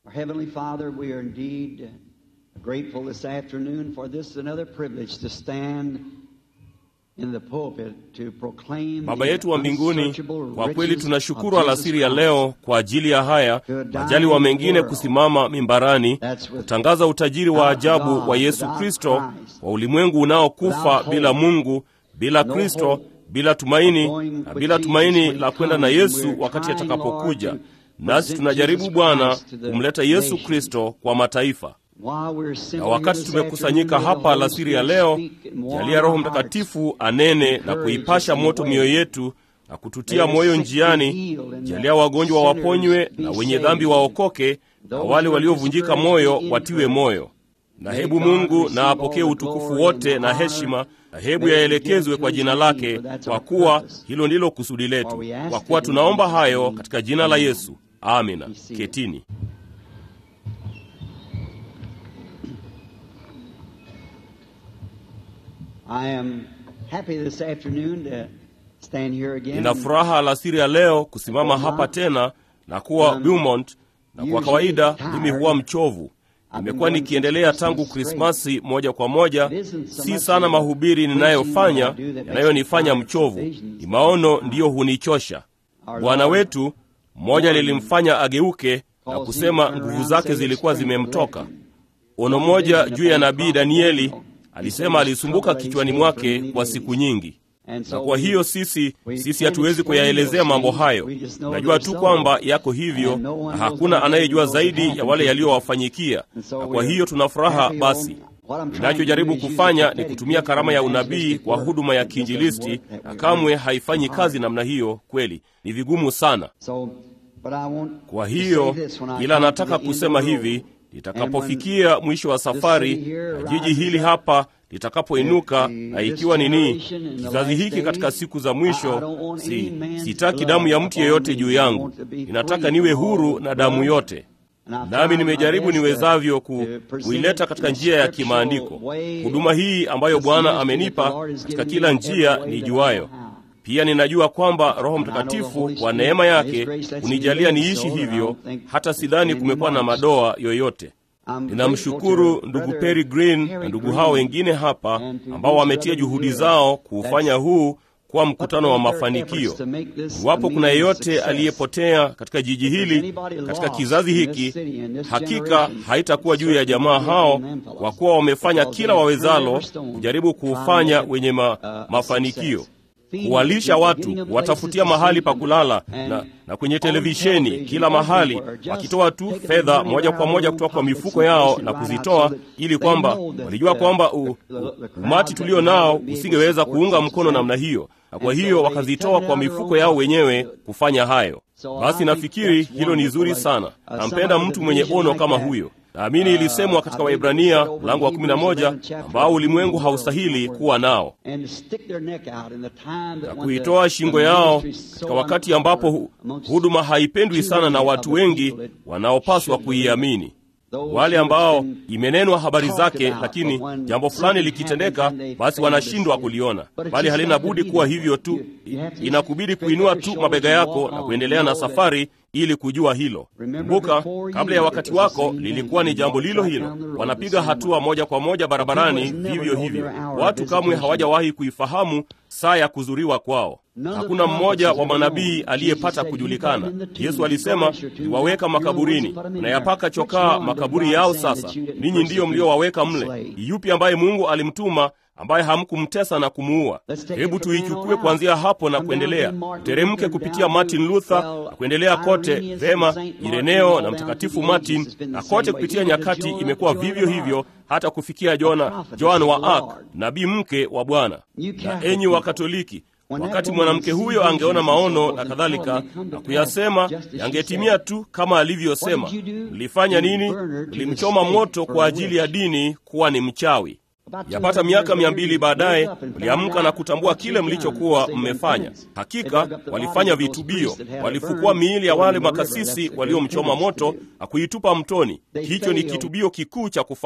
Our Heavenly Father, we are indeed grateful this afternoon for this another privilege to stand in the pulpit to proclaim Baba the yetu wa mbinguni, unsearchable kwa kweli riches tunashukuru of alasiri ya Jesus leo kwa ajili ya haya majaliwa mengine kusimama mimbarani kutangaza utajiri wa ajabu wa Yesu Kristo wa ulimwengu unaokufa bila Mungu, bila Kristo, bila tumaini na bila tumaini la kwenda na Yesu wakati atakapokuja. Nasi tunajaribu Bwana kumleta Yesu Kristo kwa mataifa. Na wakati tumekusanyika hapa alasiri ya leo, jalia Roho Mtakatifu anene na kuipasha moto mioyo yetu na kututia moyo njiani. Jalia wagonjwa waponywe na wenye dhambi waokoke, na wale waliovunjika moyo watiwe moyo. Na hebu Mungu na apokee utukufu wote na heshima, na hebu yaelekezwe kwa jina lake, kwa kuwa hilo ndilo kusudi letu. Kwa kuwa tunaomba hayo katika jina la Yesu, amina. Ketini. I am happy this afternoon to stand here again. Nina furaha alasiri ya leo kusimama hapa tena na kuwa Beaumont, na kwa kawaida mimi huwa mchovu. Nimekuwa nikiendelea tangu Krismasi moja kwa moja. Si sana mahubiri ninayofanya yanayonifanya mchovu, ni maono ndiyo hunichosha. Bwana wetu mmoja lilimfanya ageuke na kusema nguvu zake zilikuwa zimemtoka. Ono moja juu ya nabii Danieli alisema alisumbuka kichwani mwake kwa siku nyingi, na kwa hiyo sisi sisi hatuwezi kuyaelezea mambo hayo. Najua tu kwamba yako hivyo, na hakuna anayejua zaidi ya wale yaliyowafanyikia, na kwa hiyo tuna furaha. Basi ninachojaribu kufanya ni kutumia karama ya unabii kwa huduma ya kiinjilisti, na kamwe haifanyi kazi namna hiyo. Kweli ni vigumu sana. Kwa hiyo ila nataka kusema hivi litakapofikia mwisho wa safari na jiji hili hapa litakapoinuka, na ikiwa nini kizazi hiki katika siku za mwisho, si sitaki damu ya mtu yeyote juu yangu. Ninataka niwe huru na damu yote, nami nimejaribu niwezavyo ku, kuileta katika njia ya kimaandiko huduma hii ambayo Bwana amenipa katika kila njia nijuayo. Pia ninajua kwamba Roho Mtakatifu kwa neema yake unijalia niishi hivyo, hata sidhani kumekuwa na madoa yoyote. Ninamshukuru ndugu Perry Green na ndugu hao wengine hapa ambao wametia juhudi zao kuufanya huu kuwa mkutano wa mafanikio. Iwapo kuna yeyote aliyepotea katika jiji hili, katika kizazi hiki, hakika haitakuwa juu ya jamaa hao, kwa kuwa wamefanya kila wawezalo kujaribu kuufanya wenye ma, mafanikio kuwalisha watu, kuwatafutia mahali pa kulala na, na kwenye televisheni kila mahali, wakitoa tu fedha moja kwa moja kutoka kwa mifuko yao na kuzitoa, ili kwamba walijua kwamba u, u, umati tulio nao usingeweza kuunga mkono namna hiyo, na kwa hiyo wakazitoa kwa mifuko yao wenyewe kufanya hayo. Basi nafikiri hilo ni zuri sana. Nampenda mtu mwenye ono kama huyo. Naamini ilisemwa katika Waebrania mlango wa 11 ambao ulimwengu haustahili kuwa nao, na kuitoa shingo yao katika wakati ambapo huduma haipendwi sana na watu wengi wanaopaswa kuiamini, wale ambao imenenwa habari zake, lakini jambo fulani likitendeka, basi wanashindwa kuliona, bali halina budi kuwa hivyo tu. Inakubidi kuinua tu mabega yako na kuendelea na safari ili kujua hilo. Kumbuka, kabla ya wakati wako lilikuwa ni jambo lilo hilo. Wanapiga hatua moja kwa moja barabarani vivyo hivyo. Watu kamwe hawajawahi kuifahamu saa ya kuzuriwa kwao. Hakuna mmoja wa manabii aliyepata kujulikana. Yesu alisema, niwaweka makaburini, nayapaka chokaa makaburi yao. Sasa ninyi ndiyo mliowaweka mle. Yupi ambaye Mungu alimtuma ambaye hamkumtesa na kumuua? Hebu tuichukue kuanzia hapo na kuendelea, teremke kupitia Martin Luther na kuendelea kote vema, Ireneo na Mtakatifu Martin, na kote kupitia nyakati imekuwa vivyo hivyo hata kufikia Jona, Joan wa Arc, nabii mke wa Bwana. Na enyi Wakatoliki, wakati mwanamke huyo angeona maono na kadhalika na kuyasema, yangetimia tu kama alivyosema. Mlifanya nini? Mlimchoma moto kwa ajili ya dini kuwa ni mchawi. Yapata miaka mia mbili baadaye mliamka na kutambua kile mlichokuwa mmefanya. Hakika walifanya vitubio, walifukua miili ya wale makasisi waliomchoma moto na kuitupa mtoni. Hicho ni kitubio kikuu cha kufanya.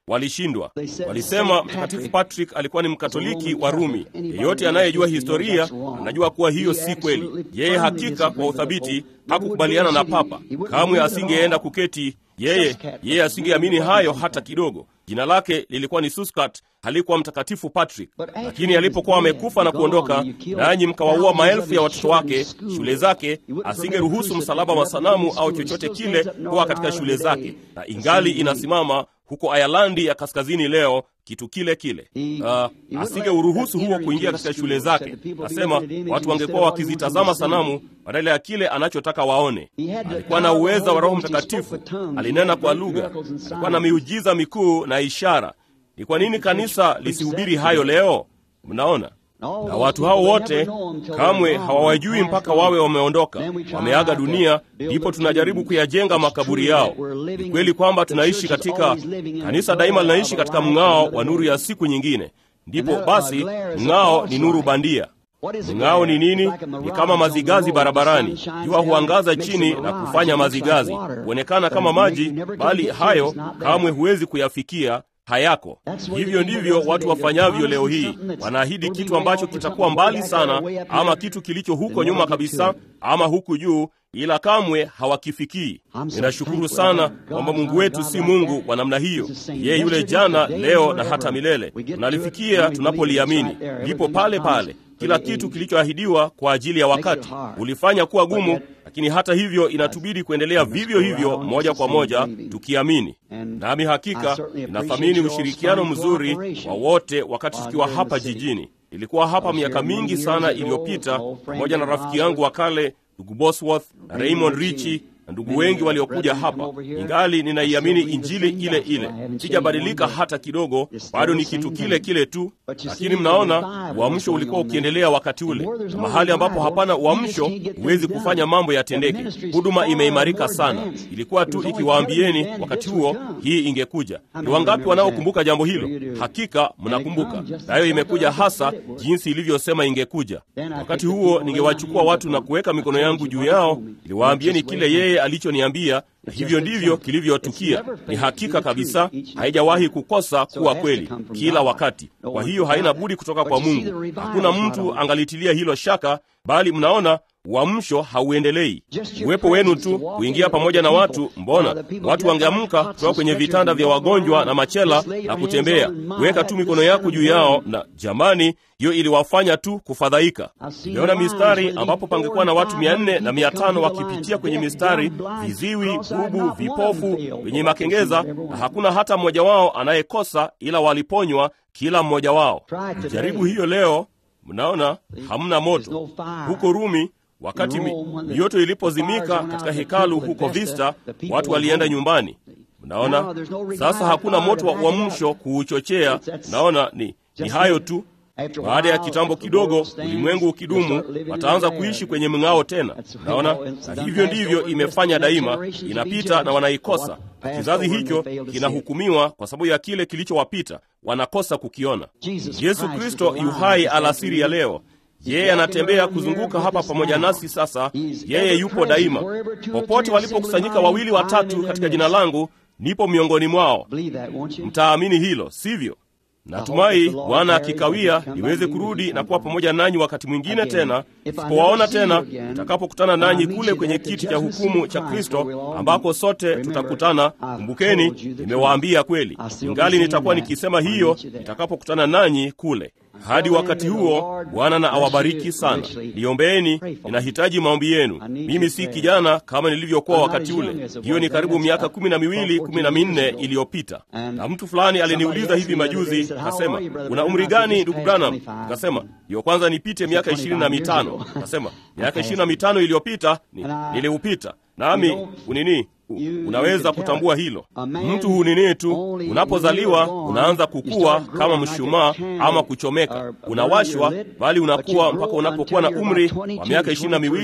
walishindwa. Walisema Mtakatifu Patrick alikuwa ni Mkatoliki wa Rumi. Yeyote anayejua historia anajua kuwa hiyo si kweli. Yeye hakika kwa uthabiti hakukubaliana na Papa, kamwe asingeenda kuketi yeye yeye asingeamini hayo hata kidogo. Jina lake lilikuwa ni Suskat, halikuwa Mtakatifu Patrick. Lakini alipokuwa amekufa na kuondoka, nanyi mkawaua maelfu ya watoto wake, shule zake, asingeruhusu msalaba wa sanamu au chochote kile kuwa katika shule zake, na ingali inasimama huko Ayalandi ya kaskazini leo kitu kile kile. Uh, asingeuruhusu huo kuingia katika shule zake. Nasema watu wangekuwa wakizitazama sanamu badala ya kile anachotaka waone. Alikuwa na uweza wa Roho Mtakatifu, alinena kwa lugha, alikuwa na miujiza mikuu na ishara. Ni kwa nini kanisa lisihubiri hayo leo? Mnaona, na watu hao wote kamwe hawawajui mpaka wawe wameondoka, wameaga dunia, ndipo tunajaribu kuyajenga makaburi yao. Ni kweli kwamba tunaishi katika kanisa, daima linaishi katika mng'ao wa nuru ya siku nyingine. Ndipo basi mng'ao ni nuru bandia. Mng'ao ni nini? Ni kama mazigazi barabarani. Jua huangaza chini na kufanya mazigazi huonekana kama maji, bali hayo kamwe huwezi kuyafikia hayako. Hivyo ndivyo watu wafanyavyo leo hii. Wanaahidi kitu ambacho kitakuwa mbali sana, ama kitu kilicho huko nyuma kabisa, ama huku juu, ila kamwe hawakifikii. Ninashukuru sana kwamba Mungu wetu si Mungu wa namna hiyo. Yeye yule jana, leo na hata milele. Tunalifikia tunapoliamini, lipo pale pale. Kila kitu kilichoahidiwa kwa ajili ya wakati ulifanya kuwa gumu, lakini hata hivyo inatubidi kuendelea vivyo hivyo moja kwa moja tukiamini. Nami hakika ninathamini ushirikiano mzuri wa wote wakati tukiwa hapa jijini. Ilikuwa hapa miaka mingi sana iliyopita pamoja na rafiki yangu wa kale ndugu Bosworth na Raymond Richi na ndugu wengi waliokuja hapa. Ingali ninaiamini injili ile ile, sijabadilika hata kidogo, bado ni kitu kile kile tu. Lakini mnaona uamsho ulikuwa ukiendelea wakati ule, na mahali ambapo hapana uamsho huwezi kufanya mambo yatendeke. Huduma imeimarika sana, ilikuwa tu ikiwaambieni wakati huo hii ingekuja. Ni wangapi wanaokumbuka jambo hilo? Hakika mnakumbuka, nayo imekuja hasa jinsi ilivyosema ingekuja. Wakati huo ningewachukua watu na kuweka mikono yangu juu yao, niliwaambieni kile yeye alichoniambia na hivyo ndivyo kilivyotukia. Ni hakika kabisa, haijawahi kukosa kuwa kweli kila wakati. Kwa hiyo haina budi kutoka kwa Mungu. Hakuna mtu angalitilia hilo shaka, bali mnaona uamsho hauendelei. Uwepo wenu tu kuingia pamoja na watu, mbona watu wangeamka kutoka kwenye vitanda vya wagonjwa na machela na kutembea, kuweka tu mikono yako juu yao, na jamani, hiyo iliwafanya tu kufadhaika. Nimeona mistari ambapo pangekuwa na watu mia nne na mia tano wakipitia kwenye mistari, viziwi, bubu, vipofu, wenye makengeza, na hakuna hata mmoja wao anayekosa, ila waliponywa kila mmoja wao. Jaribu hiyo leo, mnaona hamna moto huko Rumi. Wakati mioto ilipozimika katika hekalu huko Vista, watu walienda nyumbani. Mnaona sasa, hakuna moto wa uamsho kuuchochea. Naona ni, ni hayo tu. Baada ya kitambo kidogo, ulimwengu ukidumu, wataanza kuishi kwenye mng'ao tena. Naona na hivyo ndivyo imefanya daima, inapita na wanaikosa. Kizazi hicho kinahukumiwa kwa sababu ya kile kilichowapita, wanakosa kukiona. Yesu Kristo yu hai alasiri ya leo. Yeye anatembea kuzunguka hapa pamoja nasi sasa. Yeye yupo daima. Popote walipokusanyika wawili watatu katika jina langu, nipo miongoni mwao. Mtaamini hilo, sivyo? Natumai Bwana akikawia niweze kurudi na kuwa pamoja nanyi wakati mwingine tena, sipowaona tena, nitakapokutana nanyi kule kwenye kiti cha hukumu cha Kristo, ambako sote tutakutana. Kumbukeni, nimewaambia kweli, ingali nitakuwa nikisema hiyo nitakapokutana nanyi kule. Hadi wakati huo, Bwana na awabariki sana. Niombeeni, ninahitaji maombi yenu. Mimi si kijana kama nilivyokuwa wakati ule. Hiyo ni karibu miaka kumi na miwili kumi na minne iliyopita, na mtu fulani aliniuliza hivi majuzi, akasema, una umri gani ndugu Branham? Akasema, ndiyo kwanza nipite miaka ishirini na mitano. Akasema, miaka ishirini na mitano iliyopita ni, niliupita nami unini unaweza kutambua hilo. Mtu hunini tu, unapozaliwa unaanza kukua kama mshumaa ama kuchomeka, unawashwa, bali unakuwa mpaka unapokuwa na umri wa miaka ishirini na miwili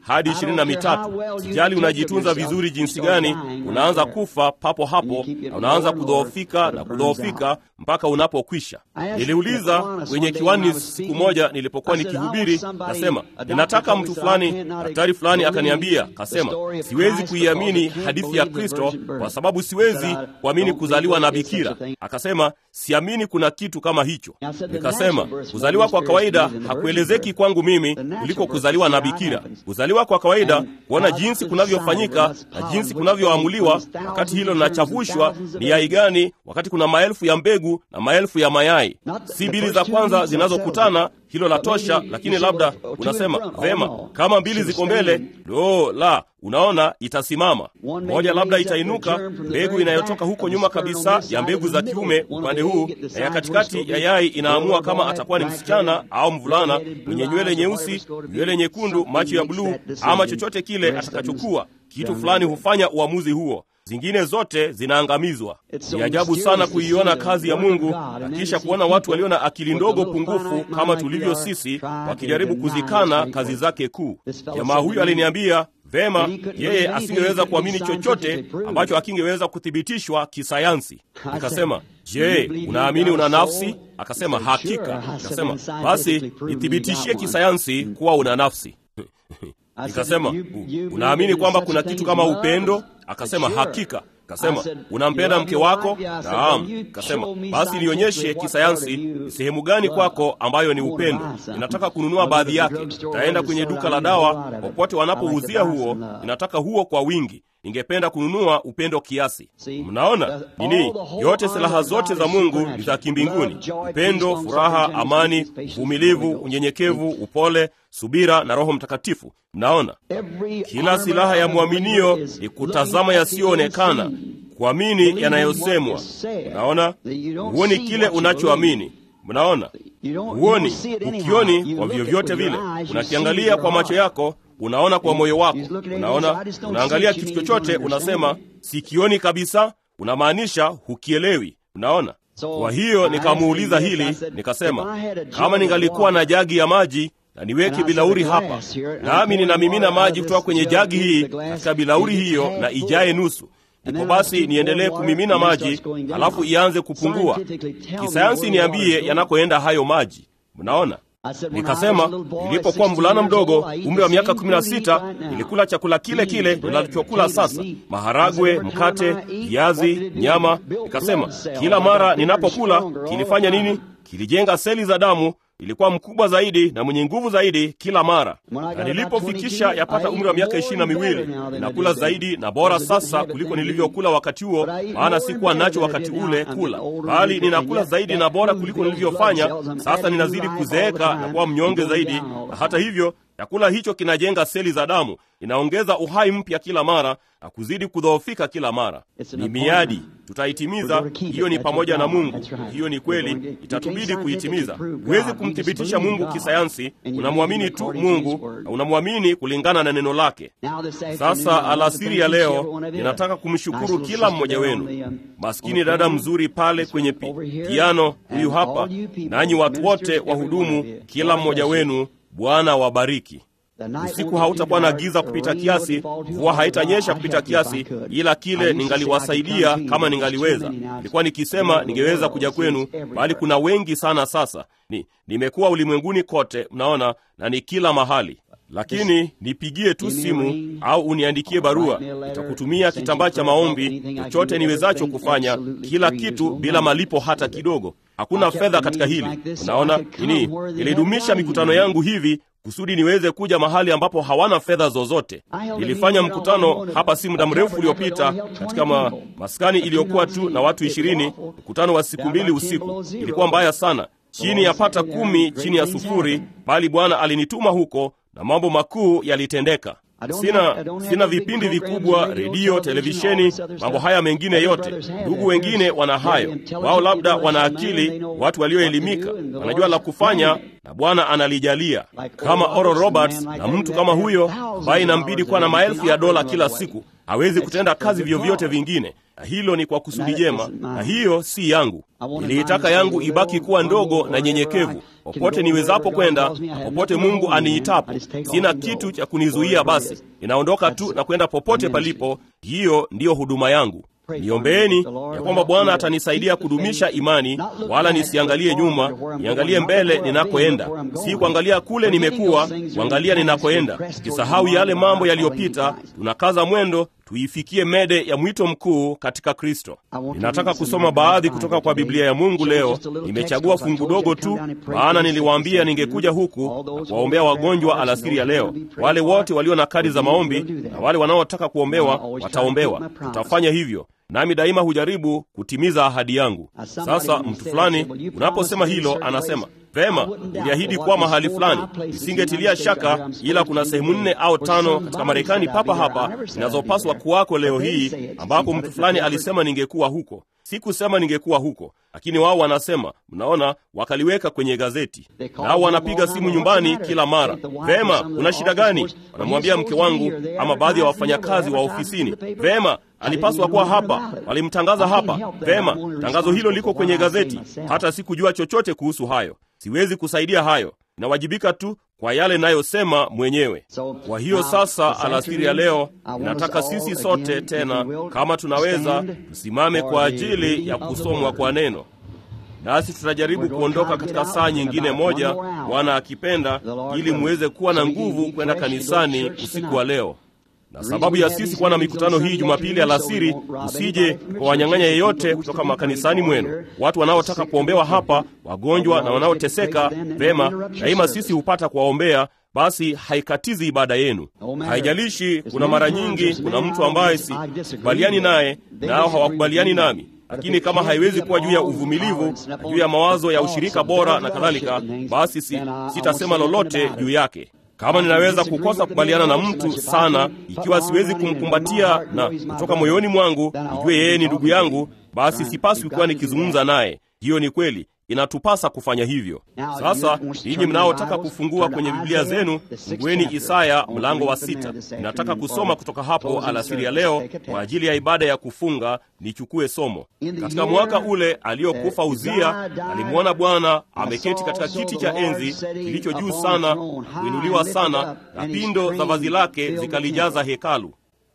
hadi ishirini na mitatu. Sijali unajitunza vizuri jinsi gani, unaanza kufa papo hapo na unaanza kudhoofika na kudhoofika mpaka unapokwisha. Niliuliza kwenye kiwani siku moja nilipokuwa nikihubiri, kasema ninataka mtu fulani, daktari fulani akaniambia, kasema siwezi kuiamini hadithi ya Kristo kwa sababu siwezi kuamini kuzaliwa na bikira. Akasema siamini kuna kitu kama hicho. Nikasema kuzaliwa kwa kawaida hakuelezeki kwangu mimi kuliko kuzaliwa na bikira. Kuzaliwa kwa kawaida, kuona jinsi kunavyofanyika na jinsi kunavyoamuliwa, wakati hilo linachafushwa ni yai gani, wakati kuna maelfu ya mbegu na maelfu ya mayai, si mbili za kwanza zinazokutana hilo la tosha, lakini labda unasema vema, kama mbili ziko mbele, lo la, unaona itasimama moja, labda itainuka mbegu inayotoka huko nyuma kabisa ya mbegu za kiume upande huu, na ya katikati ya yai inaamua kama atakuwa ni msichana au mvulana mwenye nywele nyeusi, nywele nyekundu, macho ya bluu, ama chochote kile atakachokuwa. Kitu fulani hufanya uamuzi huo zingine zote zinaangamizwa. Ni ajabu sana kuiona kazi ya Mungu na kisha kuona watu walio na akili ndogo pungufu kama tulivyo sisi wakijaribu kuzikana kazi zake kuu. Jamaa huyu aliniambia vema, yeye asingeweza kuamini chochote ambacho akingeweza kuthibitishwa kisayansi. Nikasema, je, unaamini una nafsi? Akasema hakika. Akasema basi nithibitishie kisayansi kuwa una nafsi. Nikasema, unaamini kwamba kuna kitu kama upendo? Akasema hakika. Kasema unampenda mke wako? Naam. Kasema basi nionyeshe kisayansi ni sehemu gani kwako ambayo ni upendo. Ninataka kununua baadhi yake. Taenda kwenye duka la dawa, popote wanapouzia huo, ninataka huo kwa wingi. Ningependa kununua upendo kiasi. Mnaona nini? Yote silaha zote za Mungu ni za kimbinguni: upendo, furaha, amani, uvumilivu, unyenyekevu, upole, subira na Roho Mtakatifu. Mnaona, kila silaha ya mwaminio ni kutazama yasiyoonekana, kuamini yanayosemwa. Mnaona, huoni kile unachoamini. Mnaona, huoni, ukioni kwa vyovyote vile. Unakiangalia kwa macho yako unaona kwa moyo wako, unaona, unaangalia kitu chochote, unasema sikioni kabisa, unamaanisha hukielewi. Unaona. Kwa hiyo nikamuuliza hili, nikasema kama ningalikuwa na jagi ya maji na niweke bilauri hapa, nami ninamimina maji kutoka kwenye jagi hii katika bilauri hiyo, na ijaye nusu ndipo basi niendelee kumimina maji, halafu ianze kupungua. Kisayansi niambie yanakoenda hayo maji. Mnaona. Nikasema nilipokuwa mvulana mdogo, umri wa miaka kumi na sita, nilikula chakula kile kile ninachokula sasa, maharagwe, mkate, viazi, nyama. Nikasema kila mara ninapokula kilifanya nini? Kilijenga seli za damu ilikuwa mkubwa zaidi na mwenye nguvu zaidi kila mara. Na nilipofikisha yapata umri wa miaka ishirini na miwili, ninakula zaidi na bora sasa kuliko nilivyokula wakati huo, maana sikuwa nacho wakati ule kula, bali ninakula zaidi na bora kuliko nilivyofanya. Sasa ninazidi kuzeeka na kuwa mnyonge zaidi, na hata hivyo chakula hicho kinajenga seli za damu, inaongeza uhai mpya kila mara na kuzidi kudhoofika kila mara. Ni miadi, tutaitimiza. Hiyo ni pamoja na Mungu. Hiyo ni kweli, itatubidi kuitimiza. Huwezi kumthibitisha Mungu kisayansi. Unamwamini tu Mungu na unamwamini kulingana na neno lake. Sasa alasiri ya leo, ninataka kumshukuru kila mmoja wenu. Maskini dada mzuri pale kwenye pi piano, huyu hapa, nanyi watu wote wahudumu, kila mmoja wenu Bwana wabariki. Usiku hautakuwa na giza kupita kiasi, mvua haitanyesha kupita kiasi, ila kile ningaliwasaidia kama ningaliweza. Nilikuwa nikisema ningeweza kuja kwenu, bali kuna wengi sana sasa. Ni nimekuwa ulimwenguni kote, mnaona, na ni kila mahali lakini nipigie tu simu au uniandikie barua, nitakutumia kitambaa cha maombi, chochote niwezacho kufanya, kila kitu bila malipo hata kidogo. Hakuna fedha katika hili. Unaona nini? Nilidumisha mikutano yangu hivi kusudi niweze kuja mahali ambapo hawana fedha zozote. Nilifanya mkutano hapa si muda mrefu uliopita katika ma, maskani iliyokuwa tu na watu ishirini, mkutano wa siku mbili usiku. Ilikuwa mbaya sana, chini ya pata kumi chini ya sufuri, bali Bwana alinituma huko na mambo makuu yalitendeka. Sina, sina vipindi vikubwa, redio, televisheni, mambo haya mengine yote. Ndugu wengine wana hayo, wao labda wana akili, watu walioelimika, wanajua la kufanya, na Bwana analijalia, kama Oral Roberts na mtu kama huyo ambaye inambidi kuwa na maelfu ya dola kila siku hawezi kutenda kazi vyovyote vingine, na hilo ni kwa kusudi jema, na hiyo si yangu. Niliitaka yangu ibaki kuwa ndogo na nyenyekevu, popote niwezapo kwenda na popote Mungu aniitapo. Sina kitu cha kunizuia, basi ninaondoka tu na kwenda popote palipo. Hiyo ndiyo huduma yangu. Niombeeni ya kwamba Bwana atanisaidia kudumisha imani, wala nisiangalie nyuma, niangalie mbele ninakoenda, si kuangalia kule nimekuwa, kuangalia ninakoenda, kisahau yale mambo yaliyopita. Tunakaza mwendo tuifikie mede ya mwito mkuu katika Kristo. Ninataka kusoma baadhi kutoka kwa Biblia ya Mungu leo. Nimechagua fungu dogo tu, maana niliwaambia ningekuja huku na kuwaombea wagonjwa alasiri ya leo. Wale wote walio na kadi za maombi na wale wanaotaka kuombewa wataombewa. Tutafanya hivyo nami daima hujaribu kutimiza ahadi yangu. Sasa mtu fulani unaposema hilo, anasema vema, uliahidi kuwa mahali fulani. Nisingetilia shaka, ila kuna sehemu nne au tano katika Marekani papa hapa zinazopaswa kuwako leo hii, ambapo mtu fulani alisema ningekuwa huko. Sikusema ningekuwa huko, lakini wao wanasema, mnaona, wakaliweka kwenye gazeti, nao wanapiga simu nyumbani kila mara. Vema, una shida gani? Wanamwambia mke wangu ama baadhi ya wafanyakazi wa ofisini, vema alipaswa kuwa hapa, walimtangaza hapa. Vema, tangazo hilo liko kwenye gazeti. Hata sikujua chochote kuhusu hayo, siwezi kusaidia hayo, inawajibika tu kwa yale nayosema mwenyewe. Kwa hiyo sasa, alasiri ya leo, ninataka sisi sote tena, kama tunaweza, tusimame kwa ajili ya kusomwa kwa neno, nasi tutajaribu kuondoka katika saa nyingine moja, Bwana akipenda, ili muweze kuwa na nguvu kwenda kanisani usiku wa leo na sababu ya sisi kuwa na mikutano hii Jumapili alasiri, usije kwa wanyang'anya yeyote kutoka makanisani mwenu, watu wanaotaka kuombewa hapa, wagonjwa na wanaoteseka. Vema, daima sisi hupata kuwaombea, basi haikatizi ibada yenu. Haijalishi, kuna mara nyingi kuna mtu ambaye sikubaliani naye, nao hawakubaliani nami lakini kama haiwezi kuwa juu ya uvumilivu na juu ya mawazo ya ushirika bora na kadhalika, basi si, sitasema lolote juu yake. Kama ninaweza kukosa kukubaliana na mtu sana, ikiwa siwezi kumkumbatia na kutoka moyoni mwangu nijue yeye ni ndugu yangu, basi sipaswi kuwa nikizungumza naye. Hiyo ni kweli, inatupasa kufanya hivyo. Sasa ninyi mnaotaka kufungua kwenye Biblia zenu, fungueni Isaya mlango wa sita. Ninataka kusoma kutoka hapo alasiri ya leo kwa ajili ya ibada ya kufunga. Nichukue somo katika mwaka ule aliokufa Uzia, alimwona Bwana ameketi katika kiti cha enzi kilicho juu sana, kuinuliwa sana, na pindo za vazi lake zikalijaza hekalu.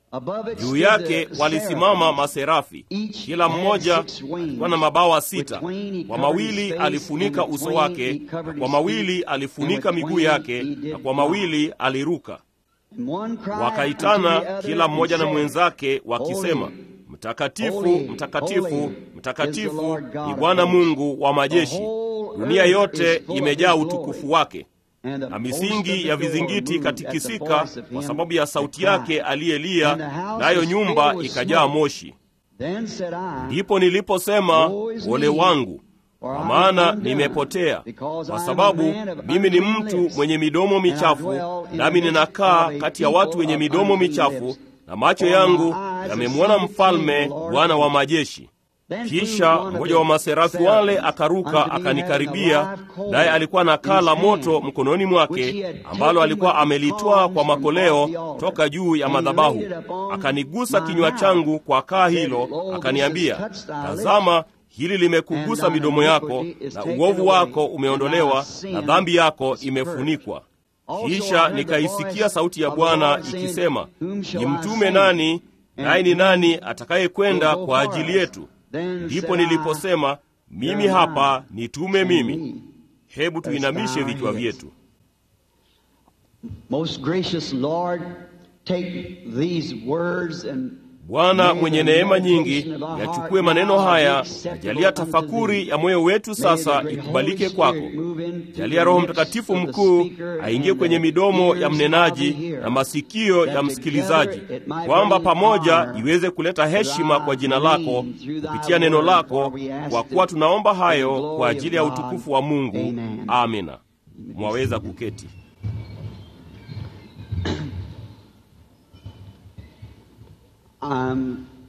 Juu yake walisimama maserafi, kila mmoja alikuwa na mabawa sita. Kwa mawili alifunika uso wake, na kwa mawili alifunika miguu yake, na kwa mawili aliruka. Wakaitana kila mmoja na mwenzake wakisema, Mtakatifu, mtakatifu, mtakatifu ni Bwana Mungu wa majeshi, dunia yote imejaa utukufu wake na misingi ya vizingiti ikatikisika kwa sababu ya sauti yake aliyelia, nayo nyumba ikajaa moshi. Ndipo niliposema, ole wangu, kwa maana nimepotea, kwa sababu mimi ni mtu mwenye midomo michafu, nami ninakaa kati ya watu wenye midomo michafu, na macho yangu yamemwona Mfalme, Bwana wa majeshi. Kisha mmoja wa maserafi wale akaruka akanikaribia, naye alikuwa na kaa la moto mkononi mwake, ambalo alikuwa amelitwaa kwa makoleo toka juu ya madhabahu. Akanigusa kinywa changu kwa kaa hilo, akaniambia, tazama, hili limekugusa midomo yako, na uovu wako umeondolewa, na dhambi yako imefunikwa. Kisha nikaisikia sauti ya Bwana ikisema, ni mtume nani, naye ni nani atakayekwenda kwa ajili yetu? Ndipo niliposema mimi hapa, nitume mimi. Hebu tuinamishe vichwa vyetu. Bwana mwenye neema nyingi, yachukue maneno haya, jalia tafakuri ya moyo wetu sasa ikubalike kwako. Jalia Roho Mtakatifu mkuu aingie kwenye midomo ya mnenaji na masikio ya msikilizaji, kwamba pamoja iweze kuleta heshima kwa jina lako kupitia neno lako, kwa kuwa tunaomba hayo kwa ajili ya utukufu wa Mungu. Amina. Mwaweza kuketi.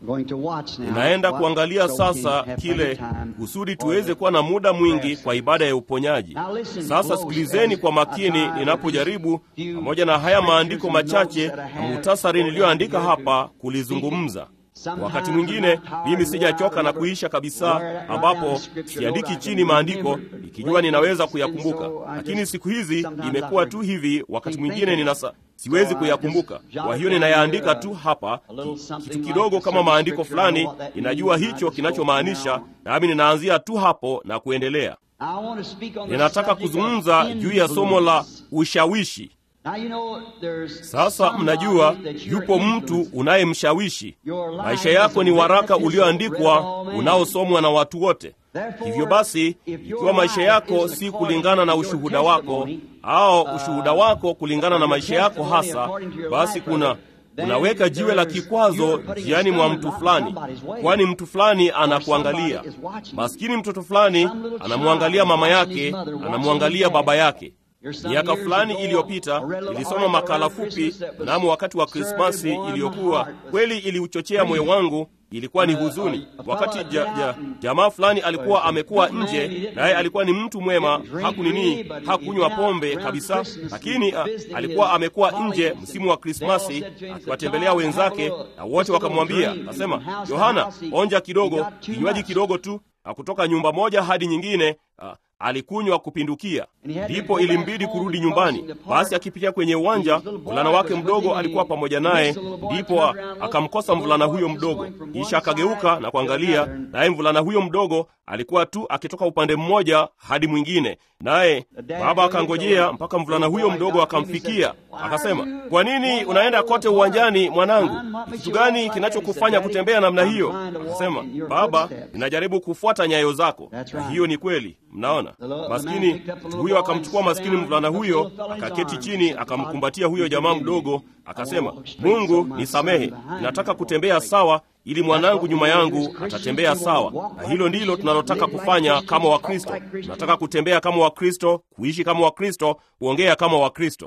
Ninaenda kuangalia sasa kile kusudi tuweze kuwa na muda mwingi kwa ibada ya uponyaji. Sasa sikilizeni kwa makini ninapojaribu pamoja na haya maandiko machache na muhtasari niliyoandika hapa kulizungumza. Wakati mwingine mimi sijachoka na kuisha kabisa, ambapo siandiki chini maandiko ikijua ninaweza kuyakumbuka, lakini siku hizi imekuwa tu hivi. Wakati mwingine ninasa siwezi kuyakumbuka, kwa hiyo ninayaandika tu hapa kitu kidogo kama maandiko fulani, ninajua hicho kinachomaanisha, nami ninaanzia tu hapo na kuendelea. Ninataka kuzungumza juu ya somo la ushawishi. Sasa mnajua, yupo mtu unayemshawishi. Maisha yako ni waraka ulioandikwa unaosomwa na watu wote. Hivyo basi, ikiwa maisha yako si kulingana na ushuhuda wako au ushuhuda wako kulingana na maisha yako hasa, basi kuna unaweka jiwe la kikwazo njiani mwa mtu fulani, kwani mtu fulani anakuangalia. Maskini mtoto fulani anamwangalia mama yake, anamwangalia baba yake. Miaka fulani iliyopita nilisoma makala fupi mnamo wakati wa Krismasi iliyokuwa kweli iliuchochea moyo wangu. Ilikuwa ni huzuni wakati ja, ja, jamaa fulani alikuwa amekuwa nje, naye alikuwa ni mtu mwema, hakunini hakunywa pombe kabisa, lakini a, alikuwa amekuwa nje msimu wa Krismasi akiwatembelea wenzake, na wote wakamwambia, akasema, Yohana, onja kidogo, kinywaji kidogo tu, na kutoka nyumba moja hadi nyingine a, alikunywa kupindukia, ndipo ilimbidi kurudi nyumbani. Basi akipitia kwenye uwanja, mvulana wake mdogo alikuwa pamoja naye, ndipo akamkosa mvulana huyo mdogo. Kisha akageuka na kuangalia, naye mvulana huyo mdogo alikuwa tu akitoka upande mmoja hadi mwingine, naye baba akangojea mpaka mvulana huyo mdogo akamfikia. Akasema, kwa nini unaenda kote uwanjani mwanangu? Ni kitu gani kinachokufanya kutembea namna hiyo? Akasema, baba, ninajaribu kufuata nyayo zako. Na hiyo ni kweli. Mnaona, maskini mtu huyo akamchukua maskini mvulana huyo, akaketi chini, akamkumbatia huyo jamaa mdogo, akasema, Mungu nisamehe, ninataka kutembea sawa ili mwanangu nyuma yangu atatembea sawa. Na hilo ndilo tunalotaka kufanya kama Wakristo. Tunataka kutembea kama Wakristo, kuishi kama Wakristo, kuongea kama Wakristo.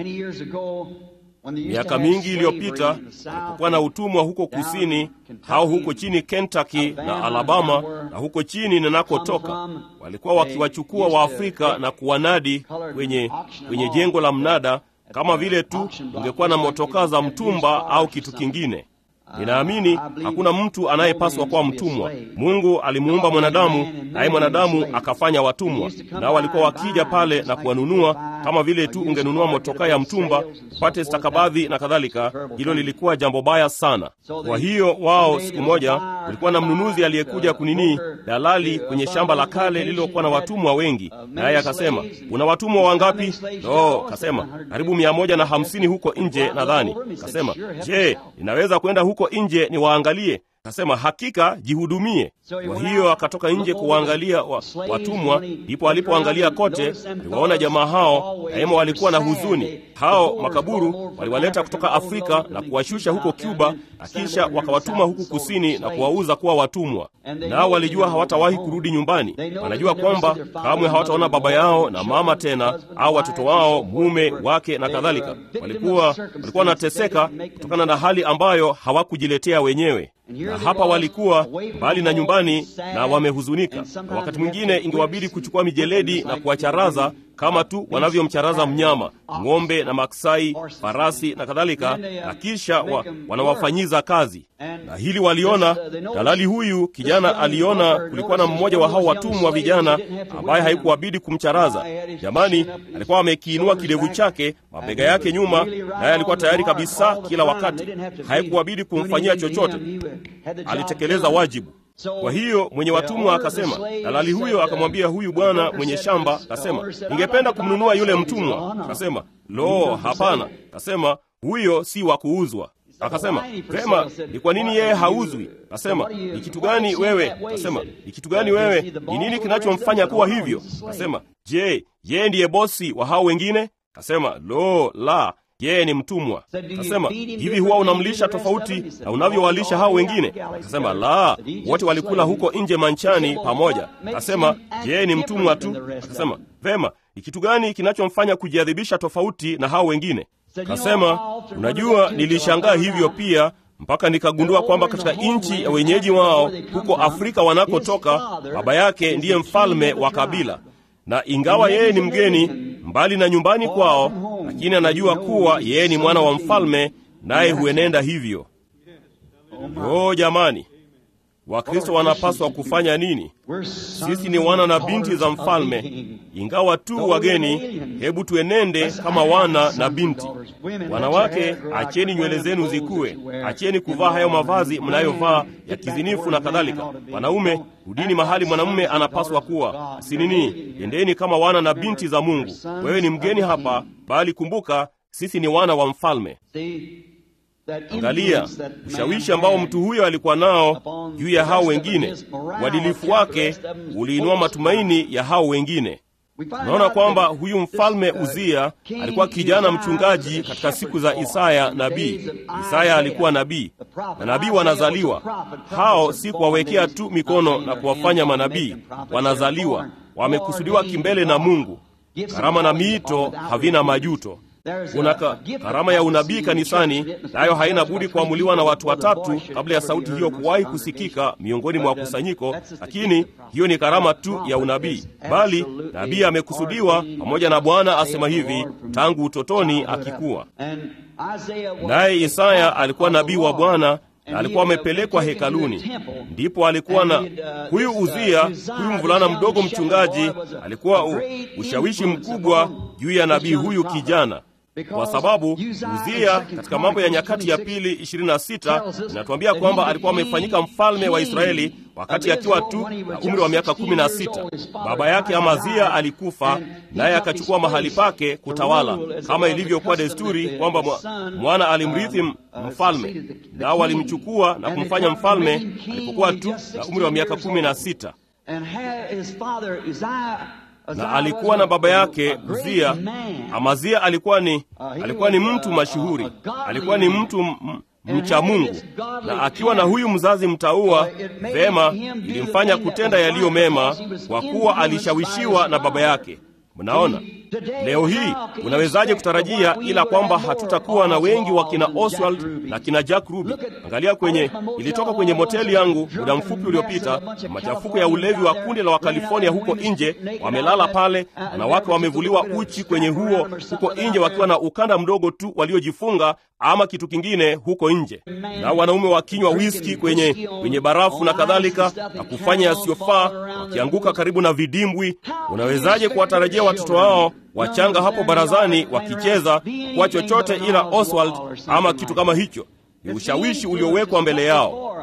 Miaka mingi iliyopita alipokuwa na utumwa huko kusini au huko chini Kentucky na Alabama na huko chini ninakotoka, walikuwa wakiwachukua Waafrika na kuwanadi kwenye, kwenye jengo la mnada kama vile tu ungekuwa na motokaa za mtumba au kitu kingine. Ninaamini hakuna mtu anayepaswa kuwa mtumwa. Mungu alimuumba mwanadamu, naye mwanadamu akafanya watumwa, nao walikuwa wakija pale na kuwanunua kama vile tu ungenunua motokaa ya mtumba, upate stakabadhi na kadhalika. Hilo lilikuwa jambo baya sana. Kwa hiyo wao, siku moja kulikuwa na mnunuzi aliyekuja kunini, dalali kwenye shamba la kale lililokuwa na watumwa wengi, naye akasema, una watumwa wangapi? No, kasema karibu mia moja na hamsini huko nje nadhani. Kasema, je, ninaweza kwenda huko nje niwaangalie? Akasema, hakika, jihudumie. Kwa hiyo akatoka nje kuwaangalia wa, watumwa. Ndipo alipoangalia kote, aliwaona jamaa hao daima walikuwa na huzuni. Hao makaburu waliwaleta kutoka Afrika na kuwashusha huko Cuba, na kisha wakawatuma huku kusini na kuwauza kuwa watumwa. Nao walijua hawatawahi kurudi nyumbani. Wanajua kwamba kamwe hawataona baba yao na mama tena, au watoto wao, mume wake na kadhalika. Walikuwa walikuwa wanateseka kutokana na hali ambayo hawakujiletea wenyewe na hapa walikuwa mbali na nyumbani na wamehuzunika, na wakati mwingine ingewabidi kuchukua mijeledi na kuwacharaza kama tu wanavyomcharaza mnyama, ng'ombe na maksai, farasi na kadhalika, na kisha wa, wanawafanyiza kazi. Na hili waliona, dalali huyu kijana aliona kulikuwa na mmoja wa hao watumwa vijana ambaye haikuwabidi kumcharaza. Jamani, alikuwa amekiinua kidevu chake, mabega yake nyuma, naye alikuwa tayari kabisa kila wakati, haikuwabidi kumfanyia chochote, alitekeleza wajibu. Kwa hiyo mwenye watumwa akasema, dalali huyo akamwambia huyu bwana mwenye shamba, akasema, ningependa kumnunua yule mtumwa. Akasema, lo, hapana. Akasema, huyo si wa kuuzwa. Akasema, vema, ni kwa nini yeye hauzwi? Akasema, ni kitu gani wewe? Akasema, ni kitu gani wewe? Ni nini kinachomfanya kuwa hivyo? Akasema, je, yeye ndiye bosi wa hao wengine? Akasema, lo, la yeye ni mtumwa. Akasema, hivi huwa unamlisha tofauti na unavyowalisha hao wengine? Akasema, la, wote walikula huko nje manchani pamoja. Akasema, yeye ni mtumwa tu. Akasema, vema, ni kitu gani kinachomfanya kujiadhibisha tofauti na hao wengine? Kasema, unajua, nilishangaa hivyo pia mpaka nikagundua kwamba katika nchi ya wenyeji wao huko Afrika wanakotoka, baba yake ndiye mfalme wa kabila, na ingawa yeye ni mgeni mbali na nyumbani kwao, lakini anajua kuwa yeye ni mwana wa mfalme, naye huenenda hivyo. Oh jamani, Wakristo wanapaswa kufanya nini? Sisi ni wana na binti za mfalme, ingawa tu wageni. Hebu tuenende kama wana na binti. Wanawake, acheni nywele zenu zikue, acheni kuvaa hayo mavazi mnayovaa ya kizinifu na kadhalika. Wanaume, rudini mahali mwanamume anapaswa kuwa. Sinini, endeni kama wana na binti za Mungu. Wewe ni mgeni hapa, bali kumbuka, sisi ni wana wa mfalme. Angalia ushawishi ambao mtu huyo alikuwa nao juu ya hao wengine. Uadilifu wake uliinua matumaini ya hao wengine. Unaona kwamba huyu mfalme Uzia alikuwa kijana mchungaji katika siku za Isaya nabii. Isaya alikuwa nabii, na nabii wanazaliwa. Hao si kuwawekea tu mikono na kuwafanya manabii, wanazaliwa, wamekusudiwa kimbele na Mungu. Karama na miito havina majuto. Kuna ka, karama ya unabii kanisani, nayo haina budi kuamuliwa na watu watatu kabla ya sauti hiyo kuwahi kusikika miongoni mwa kusanyiko, lakini hiyo ni karama tu ya unabii, bali nabii amekusudiwa pamoja na Bwana asema hivi tangu utotoni akikuwa. Naye Isaya alikuwa nabii wa Bwana na alikuwa amepelekwa hekaluni. Ndipo alikuwa na huyu Uzia, huyu mvulana mdogo mchungaji, alikuwa u, ushawishi mkubwa juu ya nabii huyu kijana kwa sababu Uzia katika Mambo ya Nyakati ya Pili 26 inatuambia kwamba alikuwa amefanyika mfalme wa Israeli wakati akiwa tu na umri wa miaka 16. Baba yake Amazia alikufa, naye akachukua mahali pake kutawala, kama ilivyokuwa desturi kwamba mwana alimrithi mfalme, nao walimchukua na kumfanya mfalme alipokuwa tu na umri wa miaka 16 na alikuwa na baba yake Uzia. Amazia alikuwa ni, alikuwa ni mtu mashuhuri, alikuwa ni mtu mcha Mungu, na akiwa na huyu mzazi mtaua vema, ilimfanya kutenda yaliyo mema, kwa kuwa alishawishiwa na baba yake. Mnaona, leo hii unawezaje kutarajia ila kwamba hatutakuwa na wengi wa kina Oswald na kina Jack Ruby? Angalia kwenye, ilitoka kwenye moteli yangu muda mfupi uliopita, machafuko ya ulevi wa kundi la Wakalifornia huko nje, wamelala pale, wanawake wamevuliwa uchi kwenye huo huko nje, wakiwa na ukanda mdogo tu waliojifunga ama kitu kingine huko nje, na wanaume wakinywa whisky kwenye, kwenye barafu na kadhalika, na kufanya yasiyofaa, wakianguka karibu na vidimbwi. Unawezaje kuwatarajia watoto wao wachanga hapo barazani wakicheza kwa chochote ila Oswald ama kitu kama hicho? Ni ushawishi uliowekwa mbele yao.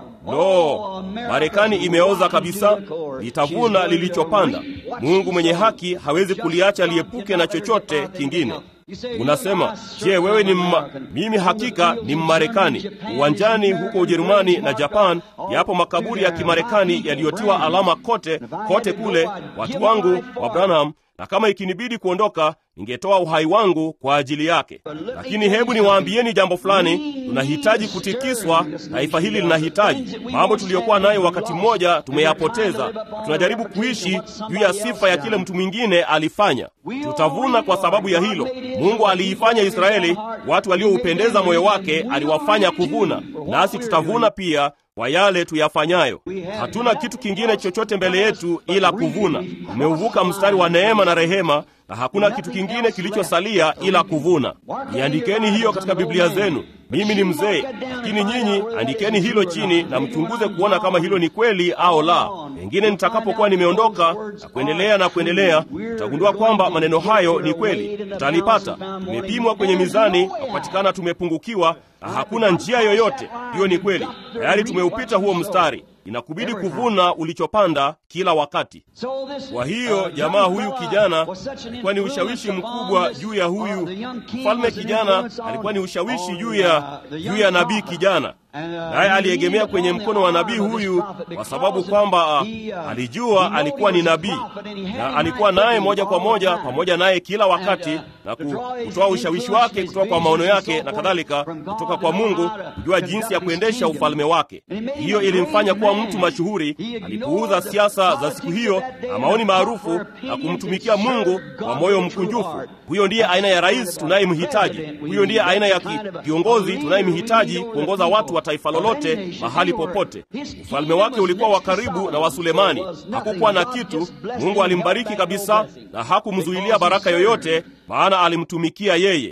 Lo, Marekani imeoza kabisa, litavuna lilichopanda. Mungu mwenye haki hawezi kuliacha liepuke na chochote kingine. Unasema, je, wewe ni mma... Mimi hakika ni Mmarekani. Uwanjani huko Ujerumani na Japan yapo makaburi ya Kimarekani yaliyotiwa alama kote kote kule, watu wangu wa Branham, na kama ikinibidi kuondoka ningetoa uhai wangu kwa ajili yake. Lakini hebu niwaambieni jambo fulani, tunahitaji kutikiswa. Taifa hili linahitaji mambo tuliyokuwa nayo wakati mmoja tumeyapoteza. Tunajaribu kuishi juu ya sifa ya kile mtu mwingine alifanya. Tutavuna kwa sababu ya hilo. Mungu aliifanya Israeli, watu walioupendeza moyo wake aliwafanya kuvuna, nasi tutavuna pia kwa yale tuyafanyayo. Hatuna kitu kingine chochote mbele yetu ila kuvuna. Tumeuvuka mstari wa neema na rehema na hakuna kitu kingine kilichosalia ila kuvuna. Iandikeni hiyo katika Biblia zenu. Mimi ni mzee, lakini nyinyi andikeni hilo chini na mchunguze kuona kama hilo ni kweli au la. Pengine nitakapokuwa nimeondoka na kuendelea na kuendelea, tutagundua kwamba maneno hayo ni kweli. Tutalipata. Tumepimwa kwenye mizani na kupatikana tumepungukiwa, na hakuna njia yoyote. Hiyo ni kweli, tayari tumeupita huo mstari. Inakubidi kuvuna ulichopanda kila wakati. Kwa hiyo jamaa huyu kijana alikuwa ni ushawishi mkubwa juu ya huyu mfalme kijana, alikuwa ni ushawishi juu ya juu ya nabii kijana, naye aliegemea kwenye mkono wa nabii huyu kwa sababu kwamba alijua alikuwa ni nabii na alikuwa naye moja kwa moja pamoja naye kila wakati, na kutoa ushawishi wake kutoka kwa maono yake na kadhalika, kutoka kwa Mungu, kujua jinsi ya kuendesha ufalme wake. Hiyo ilimfanya kuwa mtu mashuhuri. Alipuuza siasa za siku hiyo na maoni maarufu na kumtumikia Mungu kwa moyo mkunjufu. Huyo ndiye aina ya rais tunayemhitaji. Huyo ndiye aina ya kiongozi tunayemhitaji kuongoza watu wa taifa lolote mahali popote. Ufalme wake ulikuwa wa karibu na wa Sulemani. Hakukuwa na kitu. Mungu alimbariki kabisa na hakumzuilia baraka yoyote, maana alimtumikia yeye.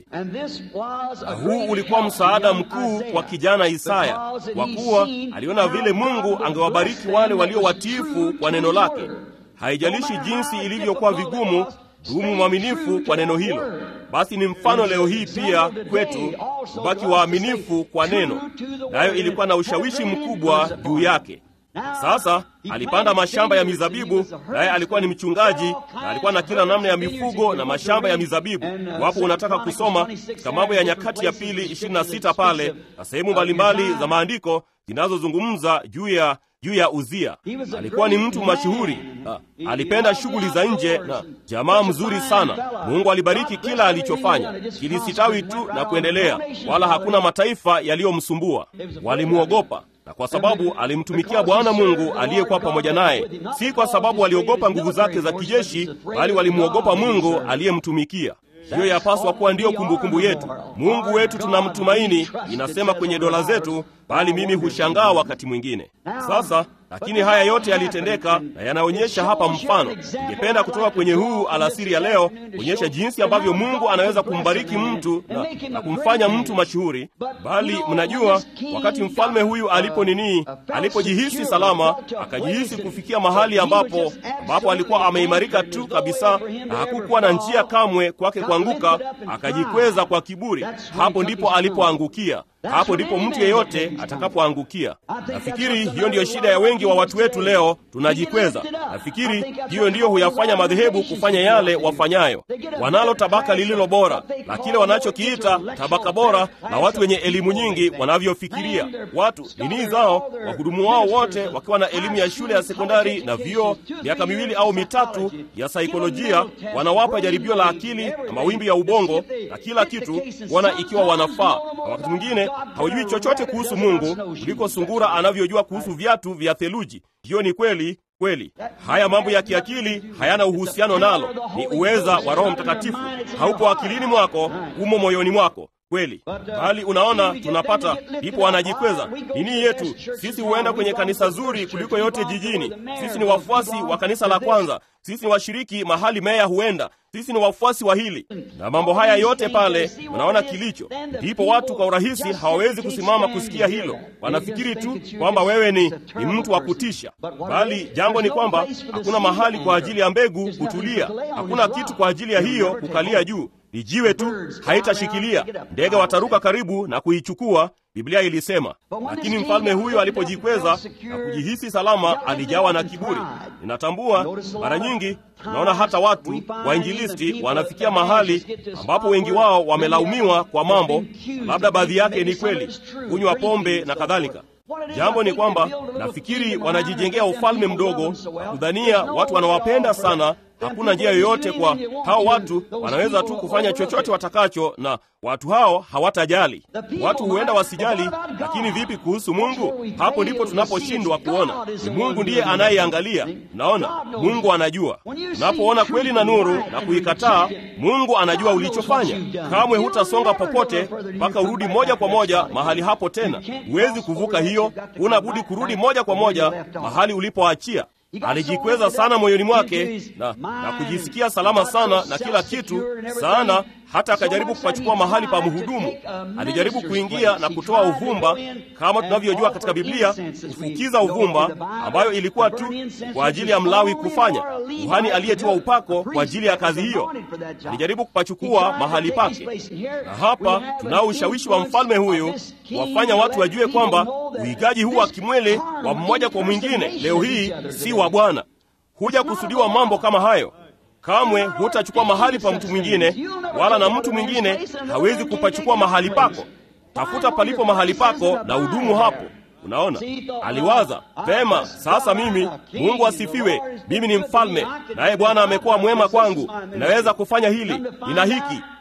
Na huu ulikuwa msaada mkuu kwa kijana Isaya, kwa kuwa aliona vile Mungu angewabariki wale walio watiifu kwa neno lake. Haijalishi jinsi ilivyokuwa vigumu, dumu mwaminifu kwa neno hilo. Basi ni mfano leo hii pia kwetu kubaki waaminifu kwa neno, nayo ilikuwa na ushawishi mkubwa juu yake. Sasa alipanda mashamba ya mizabibu, naye alikuwa ni mchungaji na alikuwa na kila namna ya mifugo na mashamba ya mizabibu. Wapo unataka kusoma katika Mambo ya Nyakati ya Pili 26 pale na sehemu mbalimbali za maandiko zinazozungumza juu ya juu ya Uzia. Alikuwa ni mtu mashuhuri, alipenda shughuli za nje na jamaa mzuri sana. Mungu alibariki kila alichofanya, kilisitawi tu na kuendelea, wala hakuna mataifa yaliyomsumbua. Walimwogopa na kwa sababu alimtumikia Bwana Mungu aliyekuwa pamoja naye, si kwa sababu waliogopa nguvu zake za kijeshi, bali walimwogopa Mungu aliyemtumikia. Hiyo yapaswa kuwa ndiyo kumbukumbu yetu. Mungu wetu tunamtumaini, inasema kwenye dola zetu, bali mimi hushangaa wakati mwingine. Sasa lakini haya yote yalitendeka na yanaonyesha hapa mfano. Ningependa kutoka kwenye huu alasiri ya leo kuonyesha jinsi ambavyo Mungu anaweza kumbariki mtu na, na kumfanya mtu mashuhuri. Bali mnajua, wakati mfalme huyu alipo nini, alipojihisi salama, akajihisi kufikia mahali ambapo ambapo alikuwa ameimarika tu kabisa, na hakukuwa na njia kamwe kwake kuanguka, akajikweza kwa kiburi. Hapo ndipo alipoangukia. Hapo ndipo mtu yeyote atakapoangukia. Nafikiri hiyo ndiyo shida ya wengi wa watu wetu leo, tunajikweza. Nafikiri hiyo ndiyo huyafanya madhehebu kufanya yale wafanyayo. Wanalo tabaka lililo bora na kile wanachokiita tabaka bora la watu wenye elimu nyingi wanavyofikiria. Watu nini zao, wahudumu wao wote wakiwa na elimu ya shule ya sekondari na vyuo, miaka miwili au mitatu ya saikolojia, wanawapa jaribio la akili na mawimbi ya ubongo na kila kitu, kuona ikiwa wanafaa, na wakati mwingine hawajui chochote kuhusu Mungu kuliko sungura anavyojua kuhusu viatu vya theluji. Hiyo ni kweli kweli. Haya mambo ya kiakili hayana uhusiano nalo, ni uweza wa Roho Mtakatifu. Haupo akilini mwako, umo moyoni mwako kweli. Bali unaona, tunapata ndipo wanajikweza nini yetu. Sisi huenda kwenye kanisa zuri kuliko yote jijini. Sisi ni wafuasi wa kanisa la kwanza. Sisi ni washiriki mahali meya huenda. Sisi ni wafuasi wa hili na mambo haya yote pale. Unaona kilicho, ndipo watu kwa urahisi hawawezi kusimama kusikia hilo. Wanafikiri tu kwamba wewe ni, ni mtu wa kutisha, bali jambo ni kwamba hakuna mahali kwa ajili ya mbegu kutulia. Hakuna kitu kwa ajili ya hiyo kukalia juu ni jiwe tu, haitashikilia. Ndege wataruka karibu na kuichukua, Biblia ilisema. Lakini mfalme huyo alipojikweza na kujihisi salama, alijawa na kiburi. Ninatambua mara nyingi tunaona hata watu wainjilisti wanafikia mahali ambapo wengi wao wamelaumiwa kwa mambo, labda baadhi yake ni kweli, kunywa pombe na kadhalika. Jambo ni kwamba nafikiri wanajijengea ufalme mdogo, kudhania watu wanawapenda sana. Hakuna njia yoyote kwa hao watu, wanaweza tu kufanya chochote watakacho, na watu hao hawatajali. Watu huenda wasijali, lakini vipi kuhusu Mungu? Hapo ndipo tunaposhindwa kuona. Ni Mungu ndiye anayeangalia. Naona Mungu anajua. Unapoona kweli na nuru na kuikataa, Mungu anajua ulichofanya. Kamwe hutasonga popote mpaka urudi moja kwa moja mahali hapo tena. Huwezi kuvuka hiyo, huna budi kurudi moja kwa moja mahali ulipoachia. Alijikweza sana moyoni mwake na, na kujisikia salama sana na kila kitu sana, hata akajaribu kupachukua mahali pa mhudumu. Alijaribu kuingia na kutoa uvumba, kama tunavyojua katika Biblia, kufukiza uvumba, ambayo ilikuwa tu kwa ajili ya Mlawi kufanya, kuhani aliyetiwa upako kwa ajili ya kazi hiyo. Alijaribu kupachukua mahali pake, na hapa tunao ushawishi wa mfalme huyu wafanya watu wajue kwamba uigaji huu wa kimwele wa mmoja kwa mwingine leo hii si wa Bwana. Huja kusudiwa mambo kama hayo. Kamwe hutachukua mahali pa mtu mwingine, wala na mtu mwingine hawezi kupachukua mahali pako. Tafuta palipo mahali pako na udumu hapo. Unaona, aliwaza vema, sasa mimi, Mungu asifiwe, mimi ni mfalme, naye Bwana amekuwa mwema kwangu, ninaweza kufanya hili, nina hiki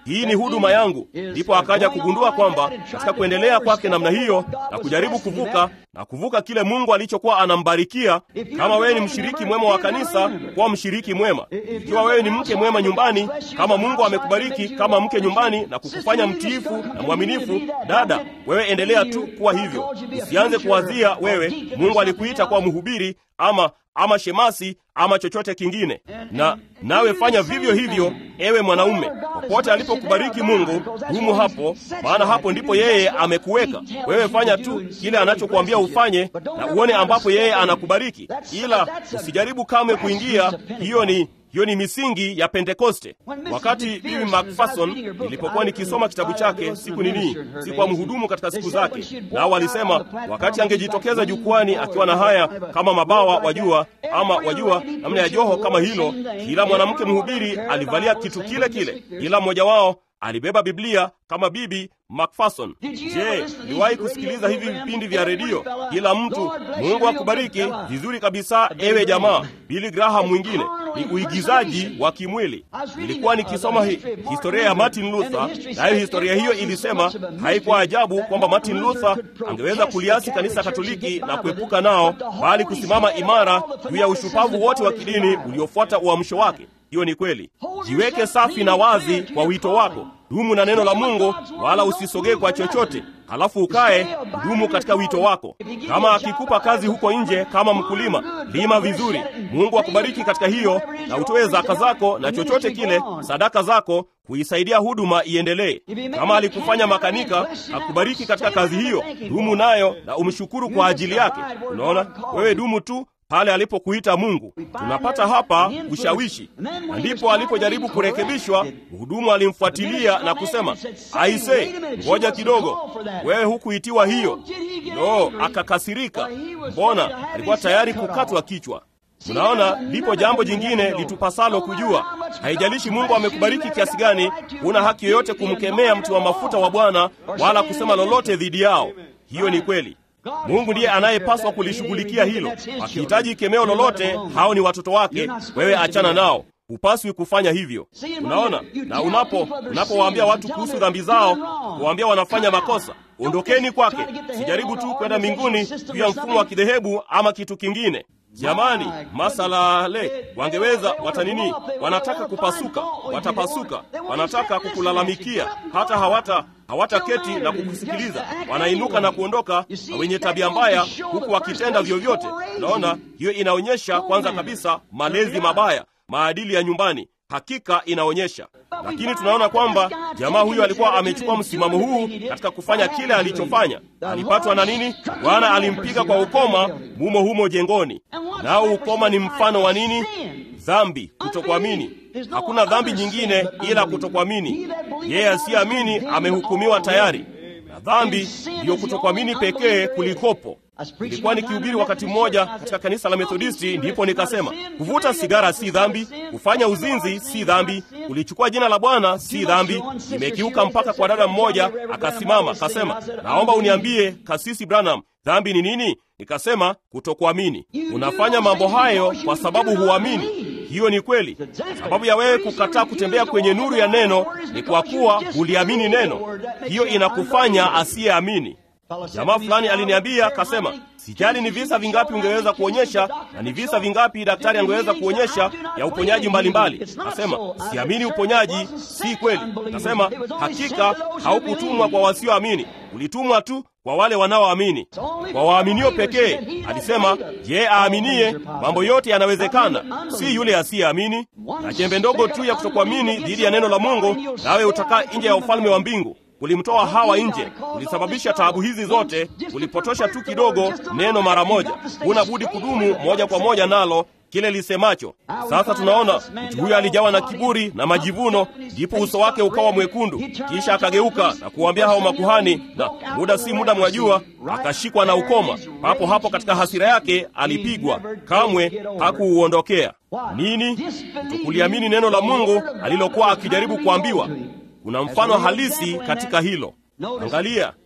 hii ni huduma yangu. Ndipo akaja kugundua kwamba katika kuendelea kwake namna hiyo na kujaribu kuvuka na kuvuka kile Mungu alichokuwa anambarikia, kama wewe ni mshiriki mwema wa kanisa, kuwa mshiriki mwema. Ikiwa wewe ni mke mwema nyumbani, kama Mungu amekubariki kama mke nyumbani na kukufanya mtiifu na mwaminifu, dada, wewe endelea tu kuwa hivyo. Usianze kuwazia wewe Mungu alikuita kuwa mhubiri ama ama shemasi ama chochote kingine, na nawe fanya vivyo hivyo, ewe mwanaume. Popote alipokubariki Mungu, dumu hapo, maana hapo ndipo yeye amekuweka wewe. Fanya tu kile anachokuambia ufanye, na uone ambapo yeye anakubariki, ila usijaribu kamwe kuingia. Hiyo ni hiyo ni misingi ya Pentekoste. Wakati Bibi Macpherson nilipokuwa nikisoma kitabu chake siku nini, sikuwa mhudumu katika siku zake, nao walisema wakati angejitokeza jukwani akiwa na haya kama mabawa, wajua, ama wajua, namna ya joho kama hilo, kila mwanamke mhubiri alivalia kitu kile kile, kila mmoja wao alibeba Biblia kama Bibi Macpherson. Je, niwahi kusikiliza hivi vipindi vya redio? Kila mtu, Mungu akubariki vizuri kabisa, ewe jamaa. Billy Graham mwingine ni uigizaji wa kimwili. Nilikuwa nikisoma hi, historia ya Martin Luther, nayo historia hiyo ilisema haikuwa ajabu kwamba Martin Luther angeweza kuliasi kanisa Katoliki na kuepuka nao, bali kusimama imara juu ya ushupavu wote wa kidini uliofuata uamsho wake. Hiyo ni kweli. Jiweke safi na wazi kwa wito wako. Dumu na neno la Mungu, wala usisogee kwa chochote. Halafu ukae dumu katika wito wako. Kama akikupa kazi huko nje kama mkulima, lima vizuri. Mungu akubariki katika hiyo, na utoe zaka zako na chochote kile, sadaka zako, kuisaidia huduma iendelee. Kama alikufanya makanika, akubariki katika kazi hiyo, dumu nayo na umshukuru kwa ajili yake. Unaona, wewe dumu tu pale alipokuita Mungu. Tunapata hapa ushawishi, na ndipo alipojaribu kurekebishwa, mhudumu alimfuatilia na kusema, aise, ngoja kidogo, wewe hukuitiwa hiyo. No, akakasirika. Mbona alikuwa tayari kukatwa kichwa. Mnaona, lipo jambo jingine litupasalo kujua. Haijalishi Mungu amekubariki kiasi gani, huna haki yoyote kumkemea mtu wa mafuta wa Bwana wala kusema lolote dhidi yao. Hiyo ni kweli. Mungu ndiye anayepaswa kulishughulikia hilo. Akihitaji kemeo lolote, hao ni watoto wake, wewe achana nao. Hupaswi kufanya hivyo. Unaona, na unapo unapowaambia watu kuhusu dhambi zao, kuwaambia wanafanya makosa, ondokeni kwake. Sijaribu tu kwenda mbinguni juu ya mfumo wa kidhehebu ama kitu kingine. Jamani, masalale wangeweza watanini, wanataka kupasuka, watapasuka, wanataka kukulalamikia, hata hawata hawataketi na kukusikiliza, wanainuka na kuondoka, na wenye tabia mbaya, huku wakitenda vyovyote. Unaona, hiyo inaonyesha kwanza kabisa malezi mabaya, maadili ya nyumbani hakika inaonyesha. Lakini tunaona kwamba jamaa huyo alikuwa amechukua msimamo huu katika kufanya kile alichofanya. Alipatwa na nini? Bwana alimpiga kwa ukoma mumo humo jengoni. Nao ukoma ni mfano wa nini? Dhambi, kutokuamini. Hakuna dhambi nyingine ila kutokuamini. Yeye asiyeamini amehukumiwa tayari, na dhambi ndiyo kutokuamini pekee kulikopo. Nilikuwa nikihubiri wakati mmoja katika kanisa la Methodisti, ndipo nikasema kuvuta sigara si dhambi, kufanya uzinzi si dhambi, kulichukua jina la Bwana si dhambi. Nimekiuka mpaka kwa dada mmoja akasimama akasema, naomba uniambie Kasisi Branham, dhambi ni nini? Nikasema kutokuamini. Unafanya mambo hayo kwa sababu huamini. Hiyo ni kweli. Sababu ya wewe kukataa kutembea kwenye nuru ya neno ni kwa kuwa huliamini neno. Hiyo inakufanya asiyeamini. Jamaa fulani aliniambia akasema, sijali ni visa vingapi ungeweza kuonyesha na ni visa vingapi daktari angeweza kuonyesha ya uponyaji mbalimbali. Nasema siamini uponyaji, si kweli. Nasema hakika haukutumwa kwa wasioamini, ulitumwa tu kwa wale wanaoamini, kwa waaminio pekee. Alisema, je, aaminie mambo yote yanawezekana, si yule asiyeamini. Na chembe ndogo tu ya kutokuamini dhidi ya neno la Mungu, nawe utakaa nje ya ufalme wa mbingu. Ulimtoa Hawa nje, ulisababisha taabu hizi zote, ulipotosha tu kidogo neno mara moja. Huna budi kudumu moja kwa moja nalo kile lisemacho. Sasa tunaona mtu huyo alijawa na kiburi na majivuno, ndipo uso wake ukawa mwekundu. Kisha akageuka na kuwaambia hao makuhani, na muda si muda, mwajua, akashikwa na ukoma. Papo hapo katika hasira yake alipigwa, kamwe hakuuondokea. Nini? Kutokuliamini neno la Mungu alilokuwa akijaribu kuambiwa. Kuna mfano halisi katika hilo. Angalia,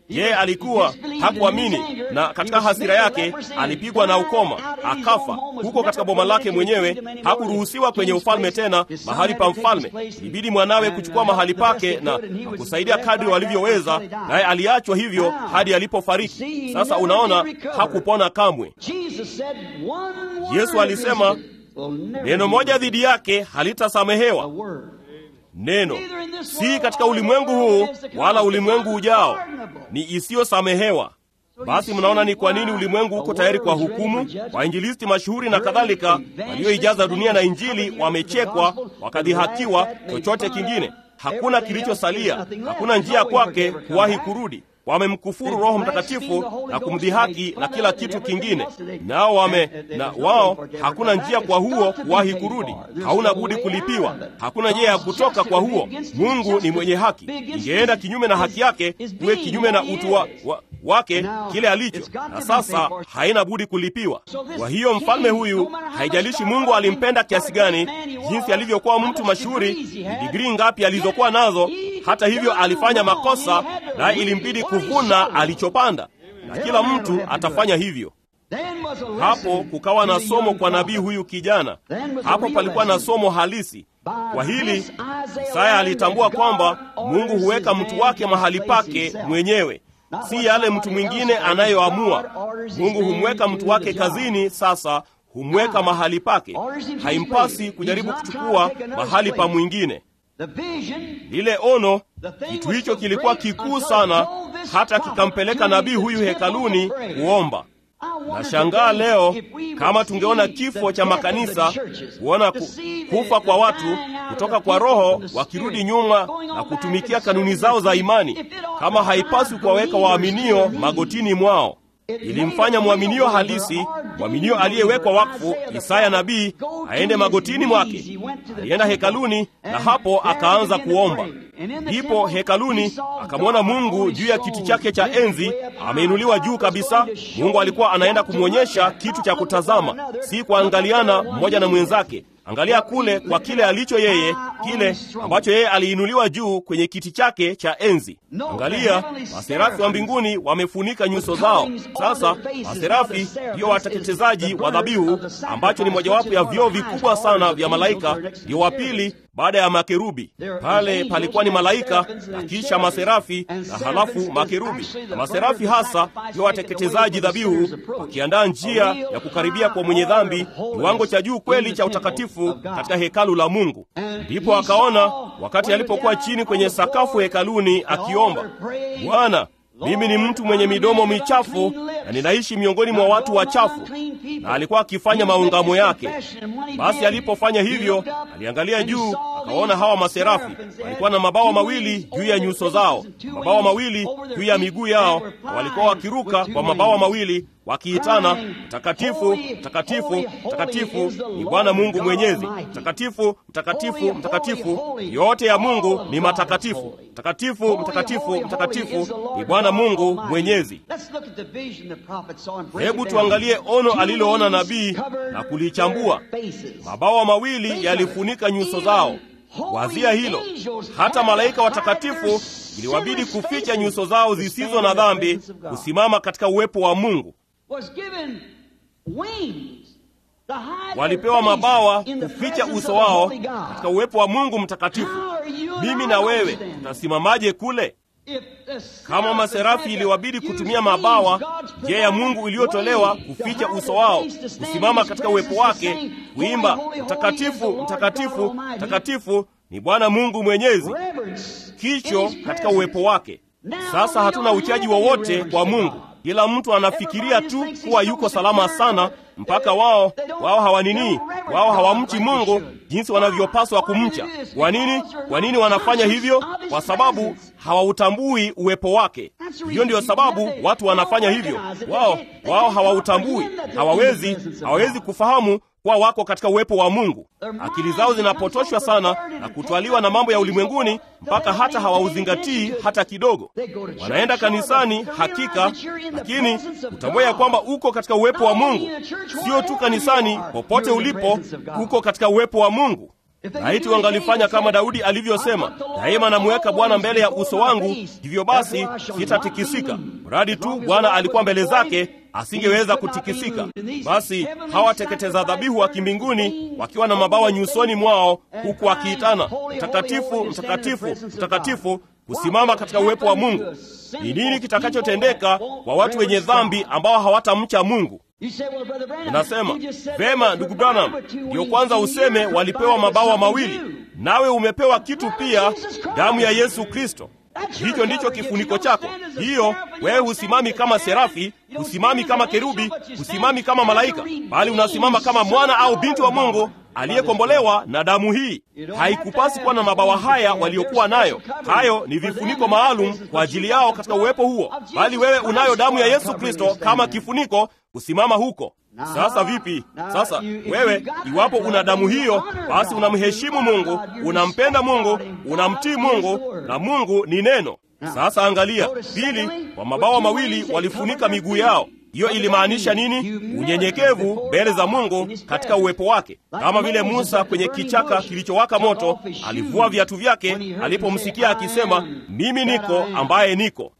yeye alikuwa hakuamini, na katika hasira yake alipigwa na ukoma akafa huko katika boma lake mwenyewe. Hakuruhusiwa kwenye ufalme tena, mahali pa mfalme. Ilibidi mwanawe kuchukua mahali pake na, na kusaidia kadri walivyoweza, naye aliachwa hivyo hadi alipofariki. Sasa unaona, hakupona kamwe. Yesu alisema neno moja dhidi yake halitasamehewa. Neno si katika ulimwengu huu wala ulimwengu ujao, ni isiyosamehewa. Basi mnaona ni kwa nini ulimwengu uko tayari kwa hukumu. Wainjilisti mashuhuri na kadhalika walioijaza dunia na Injili wamechekwa, wakadhihakiwa. Chochote kingine hakuna kilichosalia, hakuna njia kwake kuwahi kurudi. Wamemkufuru Roho Mtakatifu na kumdhihaki na kila kitu kingine, nao wame na wao, hakuna njia kwa huo kuwahi kurudi. Hauna budi kulipiwa, hakuna njia ya kutoka kwa huo. Mungu ni mwenye haki, ingeenda kinyume na haki yake, kuwe kinyume na utu wa, wa, wake kile alicho, na sasa haina budi kulipiwa. Kwa hiyo mfalme huyu, haijalishi Mungu alimpenda kiasi gani, jinsi alivyokuwa mtu mashuhuri, ni digrii ngapi alizokuwa nazo, hata hivyo alifanya makosa, na ilimbidi kuvuna alichopanda, na kila mtu atafanya hivyo. Hapo kukawa na somo kwa nabii huyu kijana. Hapo palikuwa na somo halisi. Kwa hili Isaya alitambua kwamba Mungu huweka mtu wake mahali pake mwenyewe, si yale mtu mwingine anayoamua. Mungu humweka mtu wake kazini, sasa humweka mahali pake. Haimpasi kujaribu kuchukua mahali pa mwingine. Lile ono, kitu hicho kilikuwa kikuu sana, hata kikampeleka nabii huyu hekaluni kuomba. Nashangaa leo kama tungeona kifo cha makanisa, kuona ku, kufa kwa watu kutoka kwa Roho wakirudi nyuma na kutumikia kanuni zao za imani, kama haipaswi kuwaweka waaminio magotini mwao. Ilimfanya mwaminio halisi, mwaminio aliyewekwa wakfu, Isaya nabii, aende magotini mwake. Alienda hekaluni na hapo akaanza kuomba. Ndipo hekaluni akamwona Mungu juu ya kiti chake cha enzi, ameinuliwa juu kabisa. Mungu alikuwa anaenda kumwonyesha kitu cha kutazama, si kuangaliana mmoja na mwenzake. Angalia kule kwa kile alicho yeye, kile ambacho yeye aliinuliwa juu kwenye kiti chake cha enzi. Angalia, maserafi wa mbinguni wamefunika nyuso zao. Sasa maserafi ndio wateketezaji wa dhabihu, ambacho ni mojawapo ya vyoo vikubwa sana vya malaika, ndio wa pili baada ya makerubi. Pale palikuwa ni malaika na kisha maserafi na halafu makerubi, na maserafi hasa ndio wateketezaji dhabihu, wakiandaa njia ya kukaribia kwa mwenye dhambi, kiwango cha juu kweli cha utakatifu katika hekalu la Mungu. Ndipo akaona wakati alipokuwa chini kwenye sakafu hekaluni akiomba, Bwana, mimi ni mtu mwenye midomo michafu na ninaishi miongoni mwa watu wachafu. Na alikuwa akifanya maungamo yake. Basi alipofanya hivyo, aliangalia juu, akaona hawa maserafi walikuwa na mabawa mawili juu ya nyuso zao, mabawa mawili juu ya miguu yao, na walikuwa wakiruka kwa mabawa mawili wakiitana, mtakatifu, mtakatifu, mtakatifu ni Bwana Mungu Mwenyezi, mtakatifu, mtakatifu, mtakatifu, yote ya Mungu ni matakatifu, mtakatifu, mtakatifu, mtakatifu ni Bwana Mungu Mwenyezi. Hebu tuangalie ono aliloona nabii na kulichambua. Mabawa mawili yalifunika nyuso zao. Wazia hilo, hata malaika watakatifu iliwabidi kuficha nyuso zao zisizo na dhambi, kusimama katika uwepo wa Mungu. Walipewa mabawa kuficha uso wao katika uwepo wa Mungu mtakatifu. Mimi na wewe tutasimamaje kule? Kama maserafi iliwabidi kutumia mabawa, je, ya Mungu iliyotolewa kuficha uso wao, kusimama katika uwepo wake, kuimba mtakatifu, mtakatifu, mtakatifu ni Bwana Mungu Mwenyezi, kicho katika uwepo wake. Sasa hatuna uchaji wowote kwa Mungu. Kila mtu anafikiria tu kuwa yuko salama sana, mpaka wao wao hawanini, wao hawamchi Mungu jinsi wanavyopaswa kumcha. Kwa nini? Kwa nini wanafanya hivyo? Kwa sababu hawautambui uwepo wake. Hiyo ndiyo sababu watu wanafanya hivyo. Wao wao hawautambui, hawawezi hawawezi kufahamu kuwa wako katika uwepo wa Mungu. Akili zao zinapotoshwa sana na kutwaliwa na mambo ya ulimwenguni mpaka hata hawauzingatii hata kidogo. Wanaenda kanisani hakika, lakini utambua ya kwamba uko katika uwepo wa Mungu. Sio tu kanisani, popote ulipo uko katika uwepo wa Mungu. laiti wangalifanya kama Daudi alivyosema, daima namuweka Bwana mbele ya uso wangu, hivyo basi sitatikisika. Mradi tu Bwana alikuwa mbele zake, asingeweza kutikisika. Basi hawateketeza dhabihu wa kimbinguni wakiwa na mabawa nyusoni mwao, huku wakiitana mtakatifu, mtakatifu, mtakatifu, kusimama katika uwepo wa Mungu. Ni nini kitakachotendeka kwa watu wenye dhambi ambao hawatamcha Mungu? Unasema vema, ndugu Branham, ndiyo kwanza useme walipewa mabawa mawili, nawe umepewa kitu pia, damu ya Yesu Kristo. Hicho ndicho kifuniko chako. Hiyo wewe husimami kama serafi, husimami kama kerubi, husimami kama malaika, bali unasimama kama mwana au binti wa Mungu aliyekombolewa na damu hii. Haikupasi kuwa na mabawa haya waliokuwa nayo. Hayo ni vifuniko maalum kwa ajili yao katika uwepo huo, bali wewe unayo damu ya Yesu Kristo kama kifuniko kusimama huko. Sasa vipi? Sasa wewe, iwapo una damu hiyo, basi unamheshimu Mungu, unampenda Mungu, unamtii Mungu, na Mungu ni neno. Sasa angalia, pili, kwa mabawa mawili walifunika miguu yao. Hiyo ilimaanisha nini? Unyenyekevu mbele za Mungu katika uwepo wake, kama vile Musa kwenye kichaka kilichowaka moto alivua viatu vyake alipomsikia akisema, mimi niko ambaye niko.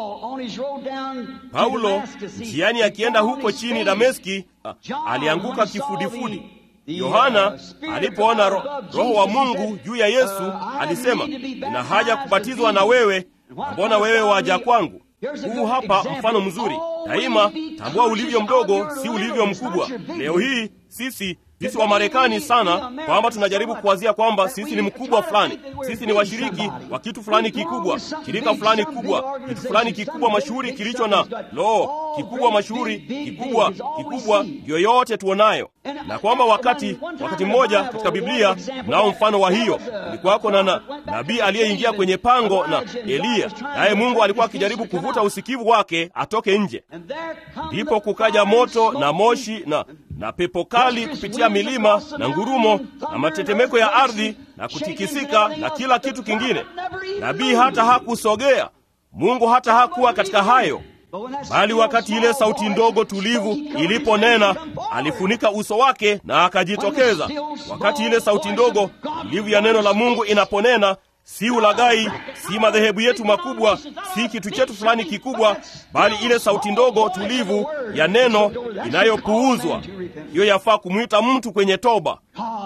Paulo njiani akienda huko chini Dameski alianguka kifudifudi. Yohana alipoona ro, Roho wa Mungu juu ya Yesu alisema, nina haja kubatizwa na wewe, mbona wewe waja kwangu? Huu hapa mfano mzuri. Daima tambua ulivyo mdogo, si ulivyo mkubwa. Leo hii sisi sisi wa Marekani sana kwamba tunajaribu kuwazia kwamba sisi ni mkubwa fulani, sisi ni washiriki wa kitu fulani kikubwa, shirika fulani kubwa, kitu fulani kikubwa mashuhuri kilicho na lo, kikubwa mashuhuri, kikubwa kikubwa, yoyote tuonayo, na kwamba wakati wakati mmoja katika Biblia nao mfano wa hiyo ulikuwako na, na nabii aliyeingia kwenye pango na Eliya, naye Mungu alikuwa akijaribu kuvuta usikivu wake atoke nje, ndipo kukaja moto na moshi na na pepo kali kupitia milima na ngurumo na matetemeko ya ardhi na kutikisika na kila kitu kingine. Nabii hata hakusogea, Mungu hata hakuwa katika hayo, bali wakati ile sauti ndogo tulivu iliponena, alifunika uso wake na akajitokeza. Wakati ile sauti ndogo tulivu ya neno la Mungu inaponena si ulaghai, si madhehebu yetu makubwa, si kitu chetu fulani kikubwa, bali ile sauti ndogo tulivu ya neno inayopuuzwa. Hiyo yafaa kumwita mtu kwenye toba,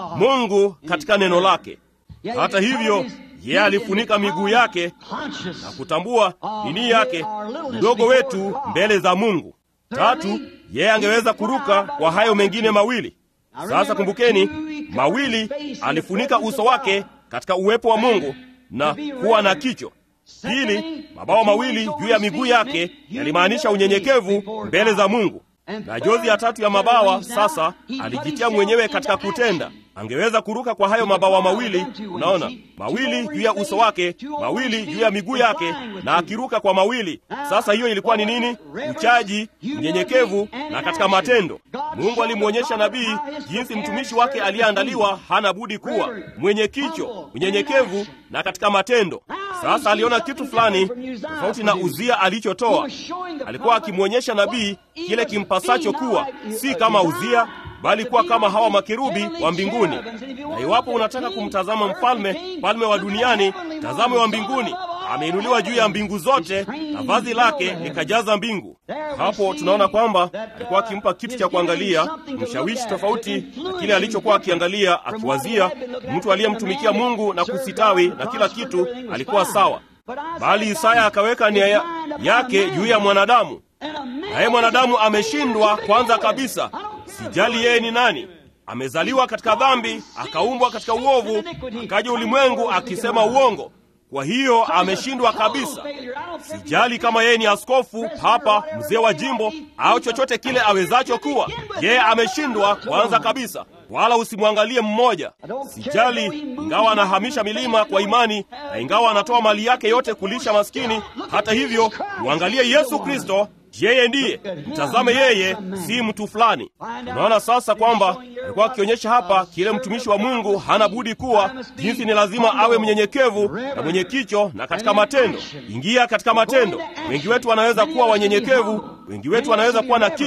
Mungu katika neno lake. Hata hivyo, yeye alifunika miguu yake na kutambua nini yake, mdogo wetu mbele za Mungu. Tatu, yeye angeweza kuruka kwa hayo mengine mawili. Sasa kumbukeni, mawili alifunika uso wake katika uwepo wa Mungu na kuwa na kicho. Pili, mabawa mawili juu ya miguu yake yalimaanisha unyenyekevu mbele za Mungu. Na jozi ya tatu ya mabawa sasa alijitia mwenyewe katika kutenda. Angeweza kuruka kwa hayo mabawa mawili, unaona, mawili juu ya uso wake, mawili juu ya miguu yake, na akiruka kwa mawili. Sasa hiyo ilikuwa ni nini? Uchaji, unyenyekevu na katika matendo. Mungu alimwonyesha nabii jinsi mtumishi wake aliyeandaliwa hana budi kuwa mwenye kicho, unyenyekevu na katika matendo. Sasa aliona kitu fulani tofauti na Uzia alichotoa. Alikuwa akimwonyesha nabii kile kimpasacho kuwa, si kama Uzia bali kuwa kama hawa makerubi wa mbinguni. Na iwapo unataka kumtazama mfalme, mfalme wa duniani, tazame wa mbinguni. Ameinuliwa juu ya mbingu zote na vazi lake likajaza mbingu. Hapo tunaona kwamba alikuwa akimpa kitu cha kuangalia, mshawishi tofauti na kile alichokuwa akiangalia, akiwazia mtu aliyemtumikia Mungu na kusitawi na kila kitu alikuwa sawa, bali Isaya akaweka nia yake juu ya mwanadamu, naye mwanadamu ameshindwa kwanza kabisa. Sijali yeye ni nani, amezaliwa katika dhambi, akaumbwa katika uovu, akaja ulimwengu akisema uongo. Kwa hiyo ameshindwa kabisa. Sijali kama yeye ni askofu, papa, mzee wa jimbo au chochote kile awezacho kuwa, yeye ameshindwa kwanza kabisa. Wala usimwangalie mmoja. Sijali ingawa anahamisha milima kwa imani na ingawa anatoa mali yake yote kulisha maskini, hata hivyo mwangalie Yesu Kristo. Yeye ndiye, mtazame yeye, si mtu fulani. Unaona sasa kwamba alikuwa akionyesha hapa kile mtumishi wa Mungu hana budi kuwa, jinsi ni lazima awe mnyenyekevu na mwenye kicho na katika matendo. Ingia katika matendo. Wengi wetu wanaweza kuwa wanyenyekevu, wengi wetu wanaweza kuwa na kicho,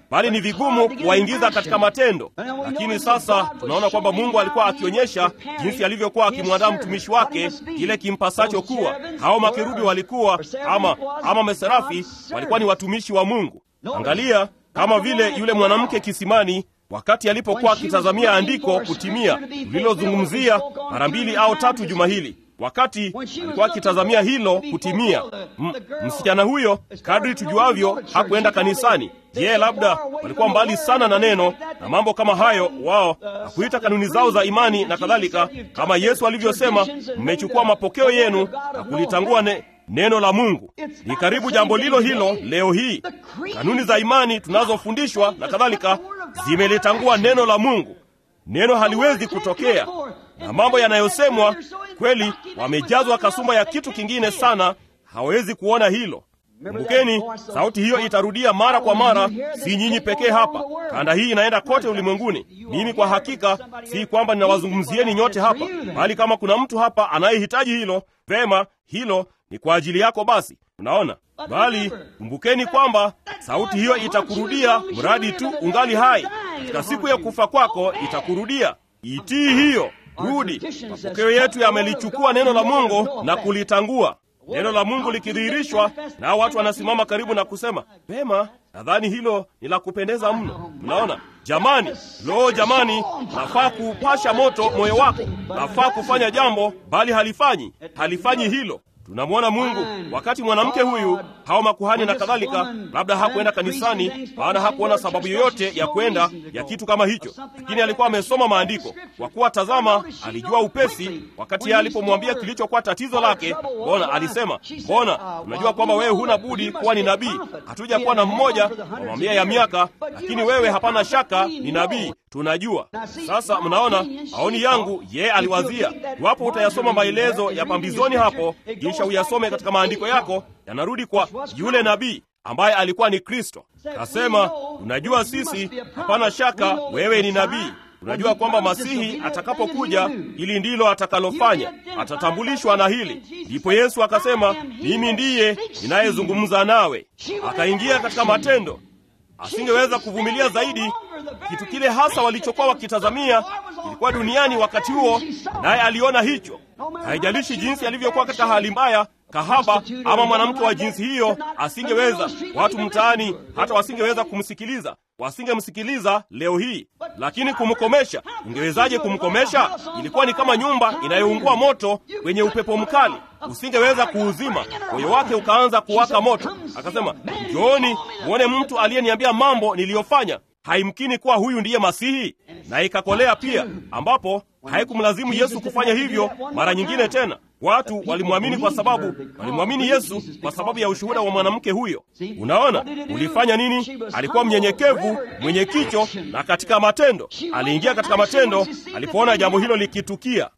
bali ni vigumu kuwaingiza katika matendo. Lakini sasa tunaona kwamba Mungu alikuwa akionyesha jinsi alivyokuwa akimwandaa mtumishi wake kile kimpasacho kuwa. Hao makerubi walikuwa ama, ama meserafi walikuwa ni watumishi wa Mungu. Angalia kama vile yule mwanamke kisimani wakati alipokuwa akitazamia andiko kutimia lililozungumzia mara mbili au tatu juma hili wakati alikuwa akitazamia hilo kutimia. M msichana huyo kadri tujuavyo hakuenda kanisani. Je, labda walikuwa mbali sana na neno na mambo kama hayo, wao na kuita kanuni zao za imani na kadhalika, kama Yesu alivyosema, mmechukua mapokeo yenu na kulitangua ne, neno la Mungu. Ni karibu jambo lilo hilo leo hii. Kanuni za imani tunazofundishwa na kadhalika zimelitangua neno la Mungu. Neno haliwezi kutokea na mambo yanayosemwa kweli, wamejazwa kasumba ya kitu kingine sana, hawezi kuona hilo. Kumbukeni, sauti hiyo itarudia mara kwa mara, si nyinyi pekee hapa. Kanda hii inaenda kote ulimwenguni. Mimi kwa hakika si kwamba ninawazungumzieni nyote hapa, bali kama kuna mtu hapa anayehitaji hilo, vema, hilo ni kwa ajili yako. Basi unaona, bali kumbukeni kwamba sauti hiyo itakurudia mradi tu ungali hai. Katika siku ya kufa kwako itakurudia. Itii hiyo, rudi. Mapokeo yetu yamelichukua neno la Mungu na kulitangua neno la Mungu likidhihirishwa, nao watu wanasimama karibu na kusema pema, nadhani hilo ni la kupendeza mno. Mnaona jamani, lo jamani, nafaa kuupasha moto moyo wako, nafaa kufanya jambo, bali halifanyi, halifanyi hilo. Tunamwona Mungu wakati mwanamke huyu, hao makuhani na kadhalika, labda hakuenda kanisani, maana hakuona sababu yoyote ya kwenda ya kitu kama hicho, lakini alikuwa amesoma maandiko, kwa kuwa tazama, alijua upesi. Wakati yeye alipomwambia kilichokuwa tatizo lake, mbona alisema, mbona unajua kwamba wewe huna budi kuwa ni nabii. Hatuja kuwa na mmoja wa mamia ya miaka, lakini wewe hapana shaka ni nabii tunajua sasa. Mnaona maoni yangu, yeye aliwazia, iwapo utayasoma maelezo ya pambizoni hapo, kisha uyasome katika maandiko yako, yanarudi kwa yule nabii ambaye alikuwa ni Kristo. Kasema, unajua sisi, hapana shaka wewe ni nabii. Unajua kwamba Masihi atakapokuja, hili ndilo atakalofanya, atatambulishwa na hili. Ndipo Yesu akasema, mimi ndiye ninayezungumza nawe. Akaingia katika matendo asingeweza kuvumilia zaidi. Kitu kile hasa walichokuwa wakitazamia ilikuwa duniani wakati huo, naye aliona hicho. Haijalishi jinsi alivyokuwa katika hali mbaya, kahaba ama mwanamke wa jinsi hiyo, asingeweza. Watu mtaani hata wasingeweza kumsikiliza, wasingemsikiliza leo hii. Lakini kumkomesha, ungewezaje kumkomesha? Ilikuwa ni kama nyumba inayoungua moto kwenye upepo mkali, usingeweza kuuzima. Moyo wake ukaanza kuwaka moto. Akasema, njooni mwone mtu aliyeniambia mambo niliyofanya. Haimkini kuwa huyu ndiye Masihi. Na ikakolea pia, ambapo haikumlazimu Yesu kufanya hivyo mara nyingine tena. Watu walimwamini kwa sababu walimwamini Yesu kwa sababu ya ushuhuda wa mwanamke huyo. Unaona, ulifanya nini? Alikuwa mnyenyekevu, mwenye kicho, na katika matendo aliingia katika matendo. Alipoona jambo hilo likitukia,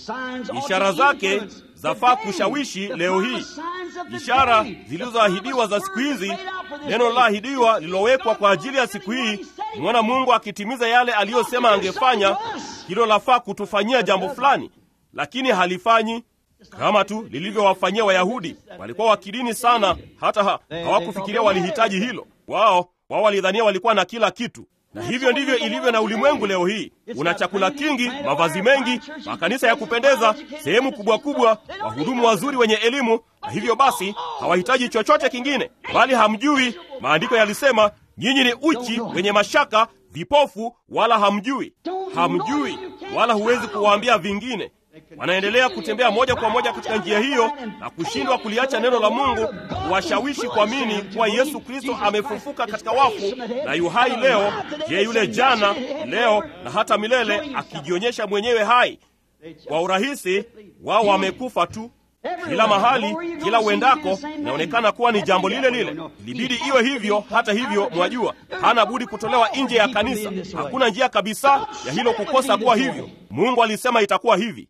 ishara zake zafaa kushawishi leo hii. Ishara zilizoahidiwa za siku hizi, neno liloahidiwa lililowekwa kwa ajili ya siku hii, mwana Mungu akitimiza yale aliyosema angefanya. Hilo lafaa kutufanyia jambo fulani, lakini halifanyi kama tu lilivyowafanyia Wayahudi. Walikuwa wakidini sana, hata ha, hawakufikiria walihitaji hilo. Wao wao walidhania walikuwa na kila kitu, na hivyo ndivyo ilivyo na ulimwengu leo hii. Una chakula kingi, mavazi mengi, makanisa ya kupendeza, sehemu kubwa kubwa, wahudumu wazuri wenye elimu, na hivyo basi hawahitaji chochote kingine, bali hamjui. Maandiko yalisema nyinyi ni uchi, wenye mashaka, vipofu, wala hamjui. Hamjui wala huwezi kuwaambia vingine wanaendelea kutembea moja kwa moja katika njia hiyo na kushindwa kuliacha neno la Mungu, kuwashawishi kuamini kuwa Yesu Kristo amefufuka katika wafu na yu hai leo. Je, yule jana, leo na hata milele, akijionyesha mwenyewe hai kwa urahisi. Wao wamekufa tu. Kila mahali, kila uendako, inaonekana kuwa ni jambo lile lile. Ilibidi iwe hivyo. Hata hivyo, mwajua, hana budi kutolewa nje ya kanisa. Hakuna njia kabisa ya hilo kukosa kuwa hivyo. Mungu alisema itakuwa hivi.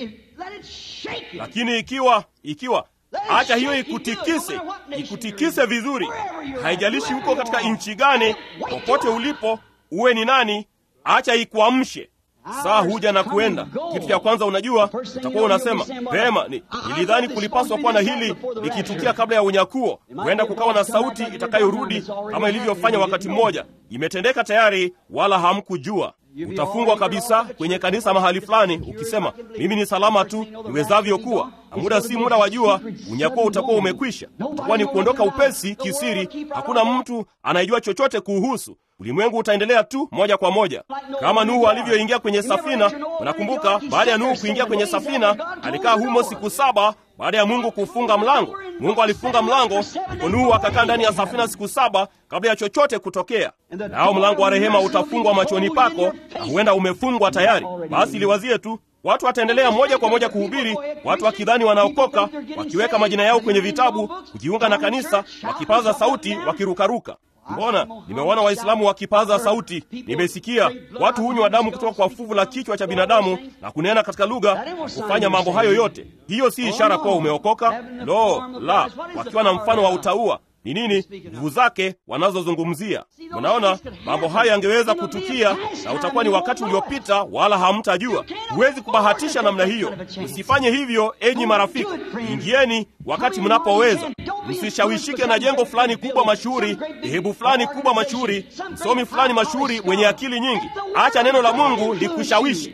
Lakini ikiwa ikiwa acha hiyo ikutikise, ikutikise vizuri. Haijalishi huko katika nchi gani, popote ulipo, uwe ni nani, acha ikuamshe. saa huja na kuenda. Kitu cha kwanza unajua, utakuwa unasema vema, ni nilidhani kulipaswa kuwa na hili likitukia kabla ya unyakuo. Huenda kukawa na sauti itakayorudi kama ilivyofanya wakati mmoja. Imetendeka tayari, wala hamkujua. Utafungwa kabisa kwenye kanisa mahali fulani, ukisema mimi ni salama tu niwezavyo kuwa, na muda si muda wajua, unyakuo utakuwa umekwisha. Utakuwa ni kuondoka upesi kisiri, hakuna mtu anayejua chochote kuuhusu. Ulimwengu utaendelea tu moja kwa moja kama Nuhu alivyoingia kwenye safina. Unakumbuka, baada ya Nuhu kuingia kwenye safina, alikaa humo siku saba baada ya Mungu kufunga mlango. Mungu alifunga mlango, ndipo Nuhu akakaa ndani ya safina siku saba kabla ya chochote kutokea. Nao mlango wa rehema utafungwa machoni pako, na huenda umefungwa tayari. Basi liwazie tu Watu wataendelea moja kwa moja kuhubiri, watu wakidhani wanaokoka, wakiweka majina yao kwenye vitabu, kujiunga na kanisa, wakipaza sauti, wakirukaruka. Mbona nimewaona Waislamu wakipaza sauti, nimesikia watu hunywa damu kutoka kwa fuvu la kichwa cha binadamu na kunena katika lugha na kufanya mambo hayo yote. Hiyo si ishara kuwa umeokoka? Lo, la, wakiwa na mfano wa utaua ni nini nguvu zake wanazozungumzia. Mnaona, mambo haya yangeweza kutukia na utakuwa ni wakati uliopita, wala hamtajua. Huwezi kubahatisha namna hiyo. Msifanye hivyo, enyi marafiki. Ingieni wakati mnapoweza. Msishawishike na jengo fulani kubwa mashuhuri, dhehebu fulani kubwa mashuhuri, msomi fulani mashuhuri mwenye akili nyingi. Acha neno la Mungu likushawishi.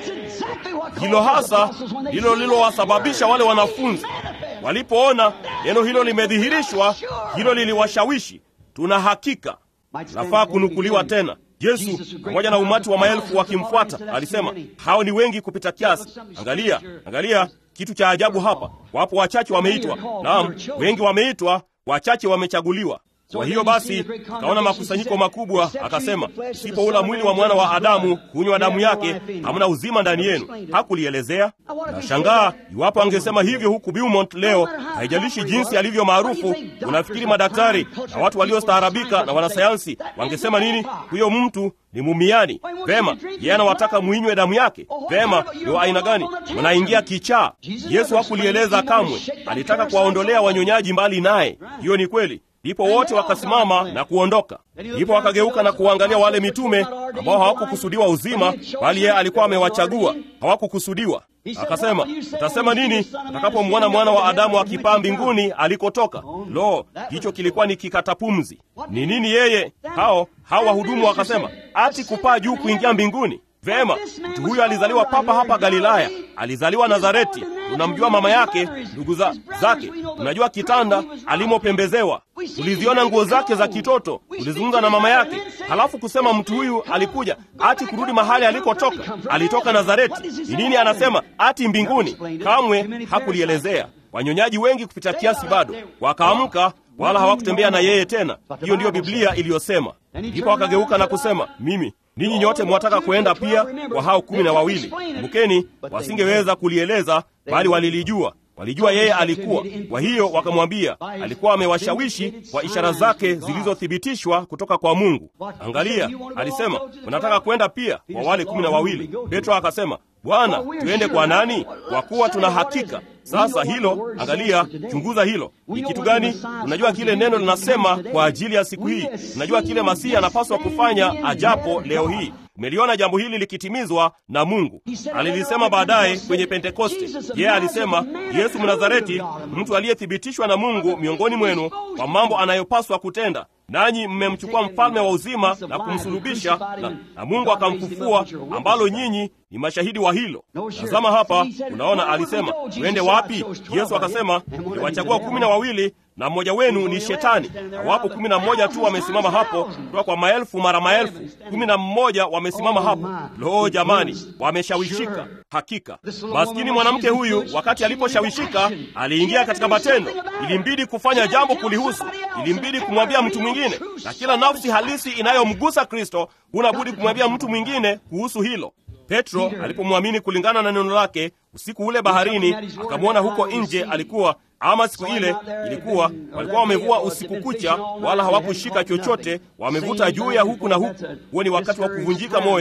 Hilo hasa ndilo lilowasababisha wale wanafunzi walipoona neno hilo limedhihirishwa, hilo liliwashawishi. Tuna hakika nafaa kunukuliwa tena. Yesu pamoja na umati wa maelfu wakimfuata alisema, hao ni wengi kupita kiasi. Angalia, angalia kitu cha ajabu hapa. Wapo wachache wameitwa, naam, wengi wameitwa, wachache wamechaguliwa. Kwa hiyo basi akaona makusanyiko makubwa, akasema, sipoula mwili wa mwana wa Adamu, kunywa damu yake, hamna uzima ndani yenu. Hakulielezea. Nashangaa iwapo angesema hivyo huku Beaumont leo. Haijalishi jinsi alivyo maarufu, unafikiri madaktari na watu waliostaarabika na wanasayansi wangesema nini? Huyo mtu ni mumiani. Vema, yeye anawataka mwinywe damu yake. Vema, ni wa aina gani? Mnaingia kichaa. Yesu hakulieleza kamwe, alitaka kuwaondolea wanyonyaji mbali naye. Hiyo ni kweli. Ndipo wote wakasimama na kuondoka. Ndipo wakageuka na kuangalia wale mitume ambao hawakukusudiwa uzima, bali yeye alikuwa amewachagua, hawakukusudiwa. Akasema, utasema nini utakapomwona mwana wa Adamu akipaa mbinguni alikotoka? Lo, hicho kilikuwa ni kikatapumzi. Ni nini yeye? Hao hao wahudumu wakasema, ati kupaa juu kuingia mbinguni? Vema, mtu huyo alizaliwa papa hapa Galilaya, alizaliwa Nazareti. Tunamjua mama yake, ndugu za, zake, tunajua kitanda alimopembezewa, tuliziona nguo zake za kitoto, tulizungumza na mama yake. Halafu kusema mtu huyu alikuja ati kurudi mahali alikotoka, alitoka Nazareti. Ni nini anasema ati mbinguni? Kamwe hakulielezea. Wanyonyaji wengi kupita kiasi bado wakaamka, wala hawakutembea na yeye tena. Hiyo ndiyo Biblia iliyosema. Ndipo akageuka na kusema, mimi ninyi nyote mwataka kwenda pia kwa hao kumi na wawili. Kumbukeni, wasingeweza kulieleza, bali walilijua. Walijua yeye alikuwa. Kwa hiyo wakamwambia, alikuwa amewashawishi kwa ishara zake zilizothibitishwa kutoka kwa Mungu. Angalia, alisema mnataka kwenda pia kwa wale kumi na wawili. Petro akasema, Bwana, tuende kwa nani? Kwa kuwa tuna hakika sasa hilo, angalia, chunguza hilo. Ni kitu gani? Unajua kile neno linasema kwa ajili ya siku hii. Unajua kile Masihi anapaswa kufanya ajapo leo hii. Umeliona jambo hili likitimizwa na Mungu. Alilisema baadaye kwenye Pentekoste. Yeye yeah, alisema Yesu Mnazareti, mtu aliyethibitishwa na Mungu miongoni mwenu kwa mambo anayopaswa kutenda, nanyi mmemchukua mfalme wa uzima na kumsulubisha, na, na Mungu akamfufua, ambalo nyinyi ni mashahidi wa hilo. Tazama hapa, unaona alisema twende wapi? Yesu akasema niwachagua kumi na wawili na mmoja wenu ni Shetani. Na wapo kumi na mmoja tu wamesimama hapo kutoka kwa maelfu mara maelfu, kumi na mmoja wamesimama hapo. Lo, jamani, wameshawishika hakika. Maskini mwanamke huyu, wakati aliposhawishika, aliingia katika matendo. Ilimbidi kufanya jambo kulihusu, ilimbidi kumwambia mtu mwingine, na kila nafsi halisi inayomgusa Kristo huna budi kumwambia mtu mwingine kuhusu hilo. Petro alipomwamini kulingana na neno lake, usiku ule baharini, akamwona huko nje alikuwa ama siku ile ilikuwa walikuwa wamevua usiku kucha, wala hawakushika chochote, wamevuta juu ya huku na huku. Huo ni wakati wa kuvunjika moyo.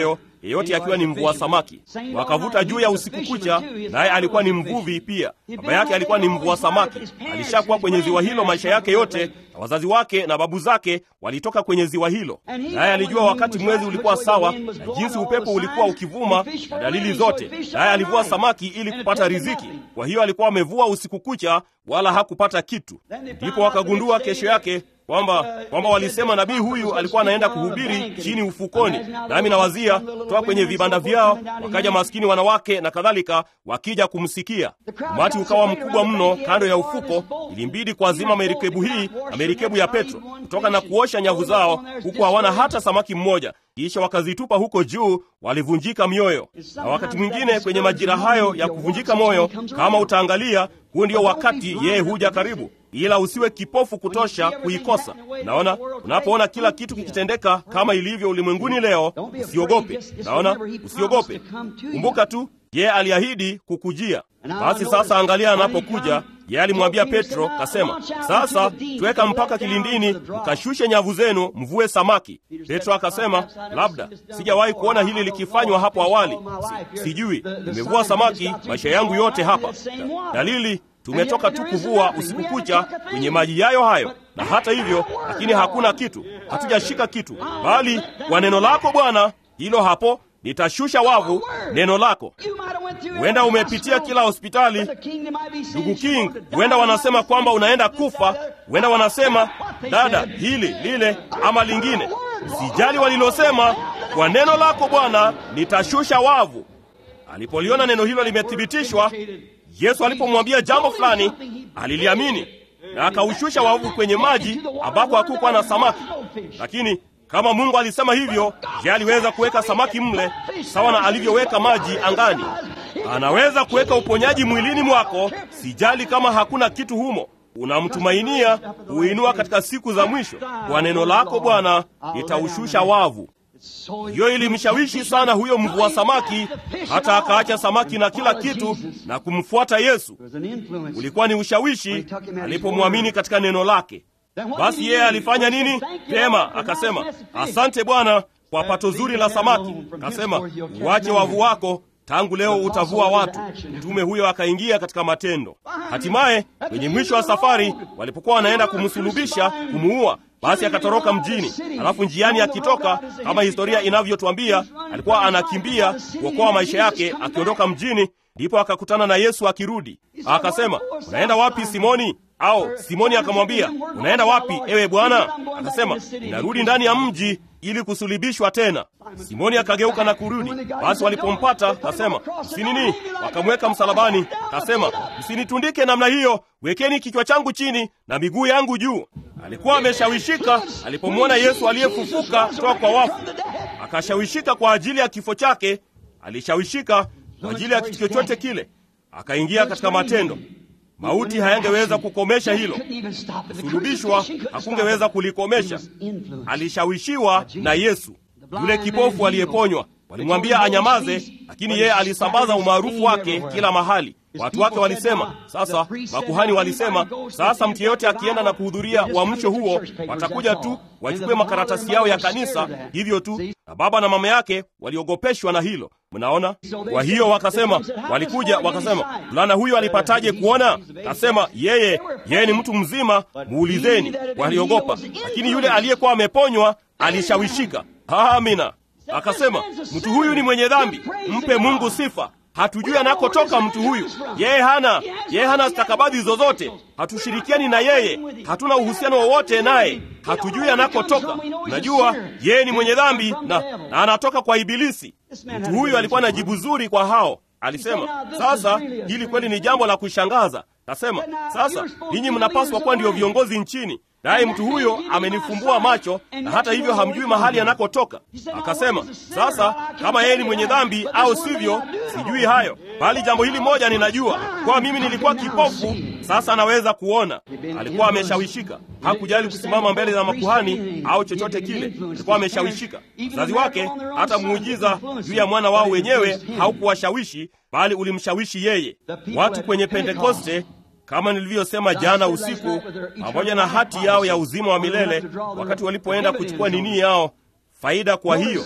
yeyote akiwa ni mvua samaki. Wakavuta juu ya usiku kucha, naye alikuwa ni mvuvi pia. Baba yake alikuwa ni mvua samaki, alishakuwa kwenye ziwa hilo maisha yake yote, na wazazi wake na babu zake walitoka kwenye ziwa hilo, naye alijua wakati mwezi ulikuwa sawa na jinsi upepo ulikuwa ukivuma na dalili zote, naye alivua samaki ili kupata riziki. Kwa hiyo alikuwa amevua usiku kucha, wala hakupata kitu. Ndipo wakagundua kesho yake kwamba kwamba walisema nabii huyu alikuwa anaenda kuhubiri chini ufukoni. Nami nawazia toka kwenye vibanda vyao wakaja maskini wanawake na kadhalika, wakija kumsikia. Umati ukawa mkubwa mno kando ya ufuko, ilimbidi kuazima merikebu hii na merikebu ya Petro kutoka na kuosha nyavu zao, huku hawana hata samaki mmoja. Kisha wakazitupa huko juu, walivunjika mioyo. Na wakati mwingine kwenye majira hayo ya kuvunjika moyo, kama utaangalia, huu ndio wakati yeye huja karibu ila usiwe kipofu kutosha kuikosa. Naona unapoona kila kitu kikitendeka kama ilivyo ulimwenguni leo, usiogope. Naona usiogope, kumbuka tu yeye aliahidi kukujia. Basi sasa angalia, anapokuja yeye alimwambia Petro, kasema, sasa tuweka mpaka kilindini, mkashushe nyavu zenu, mvue samaki. Petro akasema, labda sijawahi kuona hili likifanywa hapo awali, si, sijui nimevua samaki maisha yangu yote hapa. Dalili tumetoka tu kuvua usiku kucha kwenye maji yayo hayo, na hata hivyo, lakini hakuna kitu, hatujashika kitu, bali kwa neno lako Bwana, hilo hapo nitashusha wavu. Neno lako. Huenda umepitia kila hospitali, ndugu King, huenda wanasema kwamba unaenda kufa, huenda wanasema dada, hili lile ama lingine. Sijali walilosema, kwa neno lako Bwana nitashusha wavu. Alipoliona neno hilo limethibitishwa Yesu alipomwambia jambo fulani aliliamini na akaushusha wavu kwenye maji ambako hakukuwa na samaki. Lakini kama Mungu alisema hivyo, je, aliweza kuweka samaki mle sawa na alivyoweka maji angani? Anaweza kuweka uponyaji mwilini mwako, sijali kama hakuna kitu humo. Unamtumainia kuinua katika siku za mwisho. Kwa neno lako Bwana nitaushusha wavu. Hiyo ilimshawishi sana huyo mvua samaki, hata akaacha samaki na kila kitu na kumfuata Yesu. Ulikuwa ni ushawishi alipomwamini katika neno lake. Basi yeye alifanya nini? Pema akasema, asante Bwana kwa pato zuri la samaki. Akasema, uache wavu wako, tangu leo utavua watu. Mtume huyo akaingia katika matendo. Hatimaye kwenye mwisho wa safari, walipokuwa wanaenda kumsulubisha, kumuua basi akatoroka mjini. Alafu njiani akitoka, kama historia inavyotwambia, alikuwa anakimbia kuokoa maisha yake akiondoka mjini. Ndipo akakutana na Yesu akirudi, akasema, unaenda wapi Simoni? Au Simoni akamwambia, unaenda wapi ewe Bwana? Akasema, ninarudi ndani ya mji ili kusulibishwa tena. Simoni akageuka na kurudi. Basi walipompata kasema, msinini, wakamweka msalabani. Kasema, msinitundike namna hiyo, wekeni kichwa changu chini na miguu yangu juu. Alikuwa ameshawishika alipomwona Yesu aliyefufuka kutoka kwa wafu, akashawishika kwa ajili ya kifo chake, alishawishika kwa ajili ya kitu chochote kile, akaingia katika matendo. Mauti hayangeweza kukomesha hilo, kusulubishwa hakungeweza kulikomesha. Alishawishiwa na Yesu. Yule kipofu aliyeponywa, walimwambia anyamaze, lakini yeye alisambaza umaarufu wake kila mahali. Watu wake walisema, sasa makuhani walisema, sasa mtu yeyote akienda na kuhudhuria uamsho huo, watakuja tu wachukue makaratasi yao ya kanisa, hivyo tu. Na baba na mama yake waliogopeshwa na hilo. Mnaona? Kwa hiyo wakasema, walikuja wakasema, mvulana huyo alipataje kuona? Kasema yeye yeye ni mtu mzima, muulizeni. Waliogopa, lakini yule aliyekuwa ameponywa alishawishika. Amina. Akasema, mtu huyu ni mwenye dhambi, mpe Mungu sifa. Hatujui anakotoka mtu huyu. Yeye hana yeye hana stakabadhi zozote, hatushirikiani na yeye, hatuna uhusiano wowote naye, hatujui anakotoka. Najua yeye ni mwenye dhambi na, na anatoka kwa Ibilisi. Mtu huyu alikuwa na jibu zuri kwa hao. Alisema, sasa hili kweli ni jambo la kushangaza. Kasema, sasa ninyi mnapaswa kuwa ndio viongozi nchini naye mtu huyo amenifumbua macho na hata hivyo hamjui mahali anakotoka. Akasema, sasa kama yeye ni mwenye dhambi au sivyo, sijui hayo, bali jambo hili moja ninajua, kwa mimi nilikuwa kipofu, sasa naweza kuona. Alikuwa ameshawishika, hakujali kusimama mbele za makuhani au chochote kile, alikuwa ameshawishika. Mzazi wake hata muujiza juu ya mwana wao wenyewe haukuwashawishi, bali ulimshawishi yeye. Watu kwenye Pentekoste kama nilivyosema jana usiku, pamoja na hati yao ya uzima wa milele, wakati walipoenda kuchukua nini yao faida. Kwa hiyo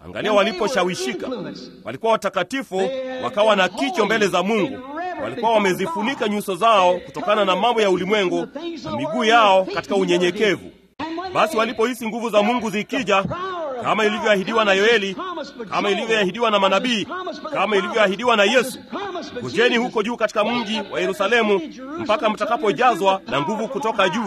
Angalia waliposhawishika, walikuwa watakatifu, wakawa na kicho mbele za Mungu, walikuwa wamezifunika nyuso zao kutokana na mambo ya ulimwengu na miguu yao katika unyenyekevu. Basi walipohisi nguvu za Mungu zikija, kama ilivyoahidiwa na Yoeli, kama ilivyoahidiwa na manabii, kama ilivyoahidiwa na Yesu, kujeni huko juu katika mji wa Yerusalemu mpaka mtakapojazwa na nguvu kutoka juu.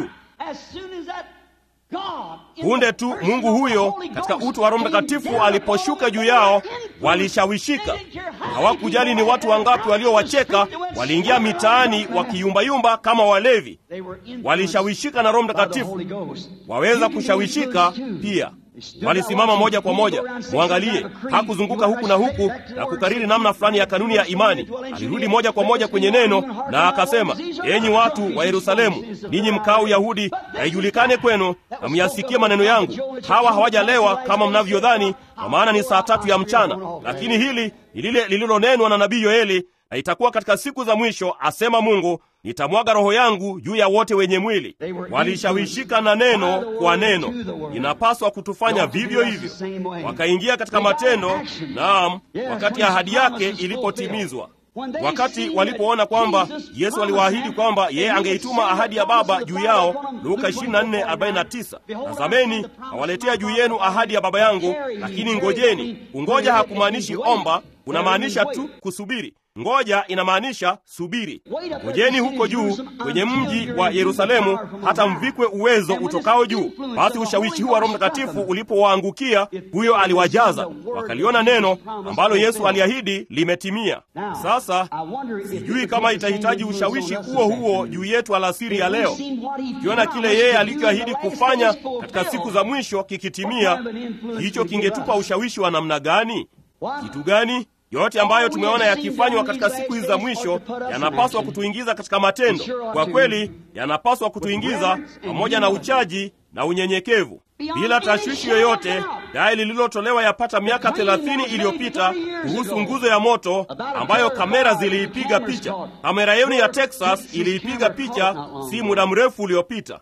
Punde tu Mungu huyo katika utu wa Roho Mtakatifu aliposhuka juu yao, walishawishika. Hawakujali ni watu wangapi waliowacheka, waliingia mitaani wakiyumbayumba kama walevi. Walishawishika na Roho Mtakatifu, waweza kushawishika pia. Walisimama moja kwa moja. Mwangalie, hakuzunguka huku na huku na kukariri namna fulani ya kanuni ya imani. Alirudi moja kwa moja kwenye neno na akasema, enyi watu wa Yerusalemu, ninyi mkao Uyahudi, na ijulikane kwenu na myasikie maneno yangu. Hawa hawajalewa kama mnavyodhani, kwa maana ni saa tatu ya mchana, lakini hili ni lile lililonenwa na nabii Yoeli, na itakuwa katika siku za mwisho, asema Mungu, nitamwaga roho yangu juu ya wote wenye mwili. Walishawishika na neno kwa neno, inapaswa kutufanya vivyo hivyo. Wakaingia katika matendo, naam, wakati ahadi yake ilipotimizwa. Wakati walipoona kwamba Yesu aliwaahidi kwamba yeye angeituma ahadi ya Baba juu yao, Luka 24:49, tazameni nawaletea juu yenu ahadi ya Baba yangu, lakini ngojeni. Kungoja hakumaanishi omba, kunamaanisha tu kusubiri. Ngoja inamaanisha subiri. Ngojeni huko juu kwenye mji wa Yerusalemu hata mvikwe uwezo utokao juu. Basi ushawishi huu wa Roho Mtakatifu ulipowaangukia, huyo aliwajaza, wakaliona neno ambalo Yesu aliahidi limetimia. Sasa sijui kama itahitaji ushawishi huo huo juu yetu alasiri ya leo, ukiona kile yeye alichoahidi kufanya katika siku za mwisho kikitimia, hicho kingetupa ushawishi wa namna gani? Kitu gani? Yote ambayo tumeona yakifanywa katika siku hizi za mwisho yanapaswa kutuingiza katika matendo. Kwa kweli, yanapaswa kutuingiza pamoja na uchaji na unyenyekevu, bila tashwishi yoyote. Dai lililotolewa yapata miaka thelathini iliyopita kuhusu nguzo ya moto ambayo kamera ziliipiga picha. Kamera yenu ya Texas iliipiga picha si muda mrefu uliopita.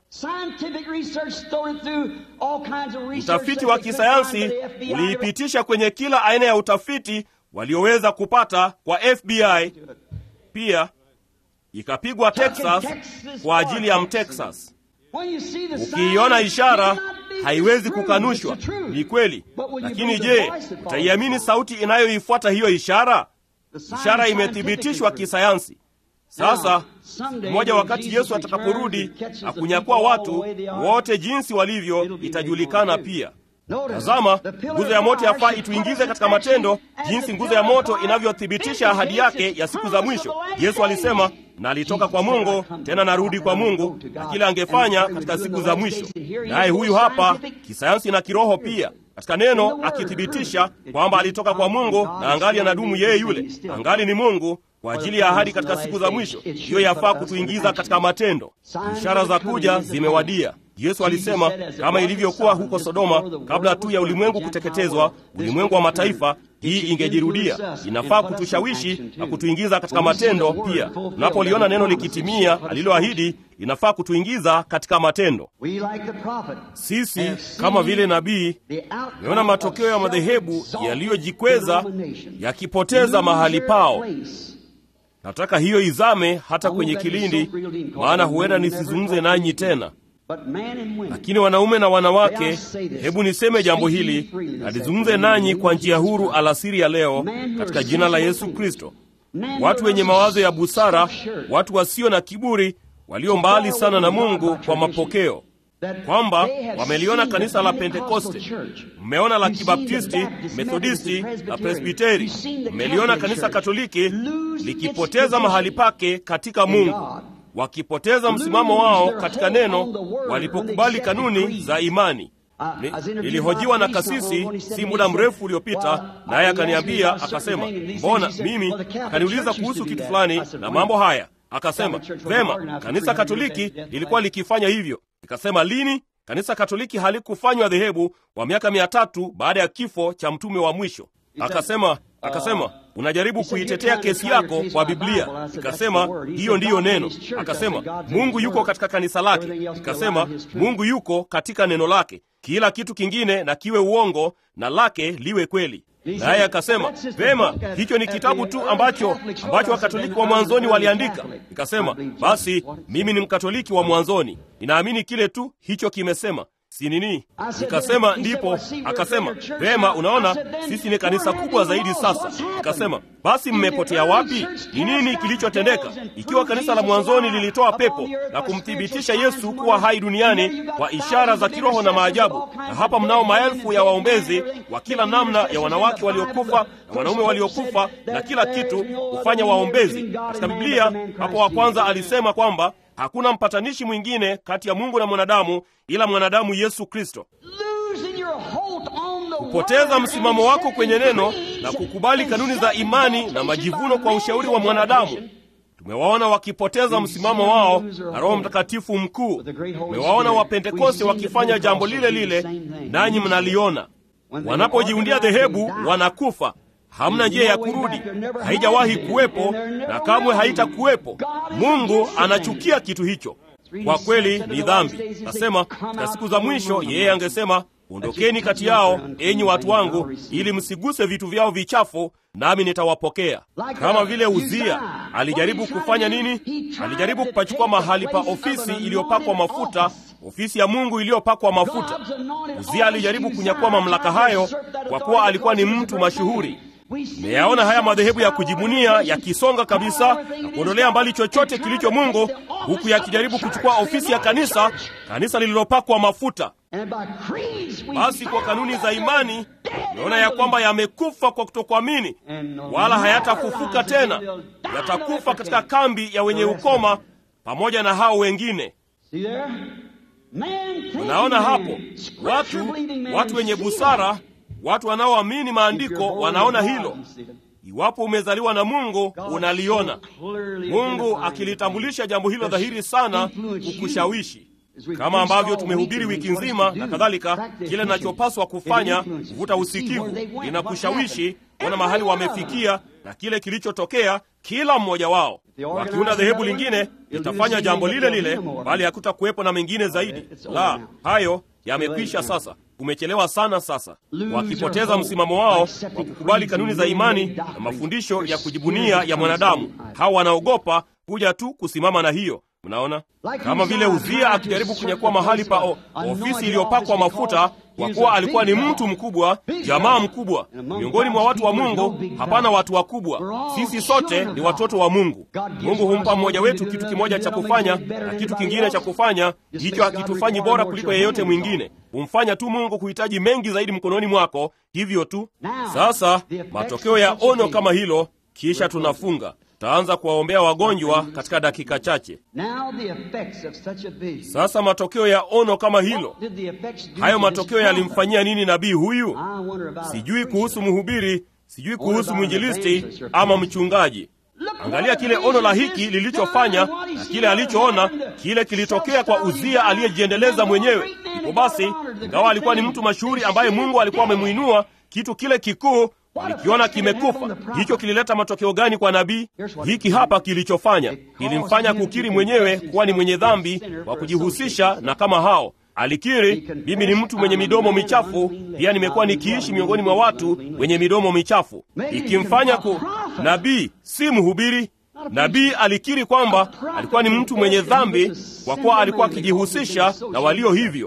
Utafiti wa kisayansi uliipitisha kwenye kila aina ya utafiti walioweza kupata kwa FBI. Pia ikapigwa Texas kwa ajili ya Mtexas. Ukiiona ishara haiwezi kukanushwa, ni kweli. Lakini je, utaiamini sauti inayoifuata hiyo ishara? Ishara imethibitishwa kisayansi. Sasa mmoja, wakati Yesu atakaporudi na kunyakua watu wote jinsi walivyo, itajulikana pia. Tazama, nguzo ya moto yafaa ituingize katika matendo, jinsi nguzo ya moto inavyothibitisha ahadi yake ya siku za mwisho. Yesu alisema, na alitoka kwa Mungu, tena narudi kwa Mungu, na kile angefanya katika siku za mwisho. Naye huyu hapa kisayansi na kiroho pia katika neno akithibitisha kwamba alitoka kwa Mungu na angali anadumu yeye yule, angali ni Mungu kwa ajili ya ahadi katika siku za mwisho. Hiyo yafaa kutuingiza katika matendo. Ishara za kuja zimewadia. Yesu alisema kama ilivyokuwa huko Sodoma kabla tu ya ulimwengu kuteketezwa, ulimwengu wa mataifa, hii ingejirudia. Inafaa kutushawishi na kutuingiza katika matendo pia. Tunapoliona neno likitimia aliloahidi, inafaa kutuingiza katika matendo. Sisi kama vile nabii tumeona matokeo ya madhehebu yaliyojikweza yakipoteza mahali pao. Nataka hiyo izame hata kwenye kilindi, maana huenda nisizungumze nanyi tena lakini wanaume na wanawake, hebu niseme jambo hili na nizungumze nanyi kwa njia huru alasiri ya leo katika jina la Yesu Kristo. Watu wenye mawazo ya busara, watu wasio na kiburi, walio mbali sana na Mungu kwa mapokeo, kwamba wameliona kanisa la Pentekoste, mmeona la Kibaptisti, Methodisti na Presbiteri, mmeliona kanisa Katoliki likipoteza mahali pake katika Mungu wakipoteza msimamo wao katika neno walipokubali kanuni za imani. Nilihojiwa na kasisi si muda mrefu uliopita, naye akaniambia akasema, mbona mimi, akaniuliza kuhusu kitu fulani na mambo haya, akasema vema, kanisa Katoliki lilikuwa likifanya hivyo. Nikasema lini? Kanisa Katoliki halikufanywa dhehebu kwa miaka mia tatu baada ya kifo cha mtume wa mwisho. Akasema akasema unajaribu kuitetea kesi yako kwa Biblia. Nikasema hiyo ndiyo neno. Akasema Mungu yuko katika kanisa lake. Nikasema Mungu yuko katika neno lake. kila kitu kingine na kiwe uongo na lake liwe kweli. Naye akasema vema, hicho ni kitabu tu ambacho ambacho Wakatoliki wa mwanzoni waliandika. Nikasema basi, mimi ni Mkatoliki wa mwanzoni, ninaamini kile tu hicho kimesema si nini? Nikasema ndipo. Akasema vema, unaona sisi ni kanisa kubwa zaidi sasa. Nikasema basi, mmepotea wapi? Ni nini kilichotendeka? Ikiwa kanisa la mwanzoni lilitoa pepo na kumthibitisha Yesu kuwa hai duniani kwa ishara za kiroho na maajabu, na hapa mnao maelfu ya waombezi wa kila namna ya wanawake waliokufa na wanaume waliokufa na kila kitu hufanya waombezi. Katika Biblia hapo wa kwanza alisema kwamba hakuna mpatanishi mwingine kati ya Mungu na mwanadamu ila mwanadamu Yesu Kristo. Kupoteza msimamo wako kwenye neno na kukubali kanuni za imani na majivuno kwa ushauri wa mwanadamu. Tumewaona wakipoteza msimamo wao na Roho Mtakatifu mkuu. Tumewaona Wapentekoste wakifanya jambo lile lile, nanyi mnaliona. Wanapojiundia dhehebu wanakufa. Hamna njia ya kurudi, haijawahi kuwepo na kamwe haitakuwepo. Mungu anachukia kitu hicho. Kwa kweli ni dhambi. Nasema katika siku za mwisho, yeye angesema ondokeni kati yao, enyi watu wangu, ili msiguse vitu vyao vichafu, nami nitawapokea. Kama vile Uzia alijaribu kufanya nini? Alijaribu kupachukua mahali pa ofisi iliyopakwa mafuta, ofisi ya Mungu iliyopakwa mafuta. Uzia alijaribu kunyakua mamlaka hayo kwa kuwa alikuwa ni mtu mashuhuri. Meyaona haya madhehebu ya kujibunia yakisonga kabisa na kuondolea mbali chochote kilicho Mungu, huku yakijaribu kuchukua ofisi ya kanisa, kanisa lililopakwa mafuta. Basi kwa kanuni za imani tumeona ya kwamba yamekufa kwa kutokuamini, wala hayatafufuka tena, yatakufa katika kambi ya wenye ukoma pamoja na hao wengine. Unaona hapo, watu watu wenye busara watu wanaoamini maandiko wanaona hilo. Iwapo umezaliwa na Mungu, unaliona Mungu akilitambulisha jambo hilo dhahiri sana kukushawishi, kama ambavyo tumehubiri wiki nzima na kadhalika. Kile ninachopaswa kufanya kuvuta usikivu, linakushawishi kuona mahali wamefikia na kile kilichotokea kila mmoja wao. Wakiunda dhehebu lingine litafanya jambo lile lile, bali hakutakuwepo na mengine zaidi. La, hayo yamekwisha sasa. Umechelewa sana sasa. Wakipoteza msimamo wao wa kukubali kanuni za imani na mafundisho ya kujibunia ya mwanadamu, hawa wanaogopa kuja tu kusimama na hiyo. Mnaona, kama vile Uzia akijaribu kunyakua mahali pa o, ofisi iliyopakwa mafuta, kwa kuwa alikuwa ni mtu mkubwa, jamaa mkubwa miongoni mwa watu wa Mungu. Hapana watu wakubwa, sisi sote ni watoto wa Mungu. Mungu humpa mmoja wetu kitu kimoja cha kufanya na kitu kingine cha kufanya. Hicho hakitufanyi bora kuliko yeyote mwingine, humfanya tu Mungu kuhitaji mengi zaidi mkononi mwako, hivyo tu. Sasa matokeo ya ono kama hilo, kisha tunafunga taanza kuwaombea wagonjwa katika dakika chache. Sasa matokeo ya ono kama hilo, hayo matokeo yalimfanyia nini nabii huyu? Sijui kuhusu mhubiri, sijui kuhusu mwinjilisti ama mchungaji. Angalia kile ono la hiki lilichofanya na kile alichoona, kile kilitokea kwa Uzia aliyejiendeleza mwenyewe. Ipo basi, ingawa alikuwa ni mtu mashuhuri ambaye Mungu alikuwa amemwinua, kitu kile kikuu walikiona kimekufa. Hicho kilileta matokeo gani kwa nabii? Hiki hapa kilichofanya, kilimfanya kukiri mwenyewe kuwa ni mwenye dhambi wa kujihusisha na kama hao. Alikiri, mimi ni mtu mwenye midomo michafu, pia nimekuwa nikiishi miongoni mwa watu wenye midomo michafu, ikimfanya ku nabii, si mhubiri. Nabii alikiri kwamba alikuwa ni mtu mwenye dhambi kwa kuwa alikuwa akijihusisha na walio hivyo.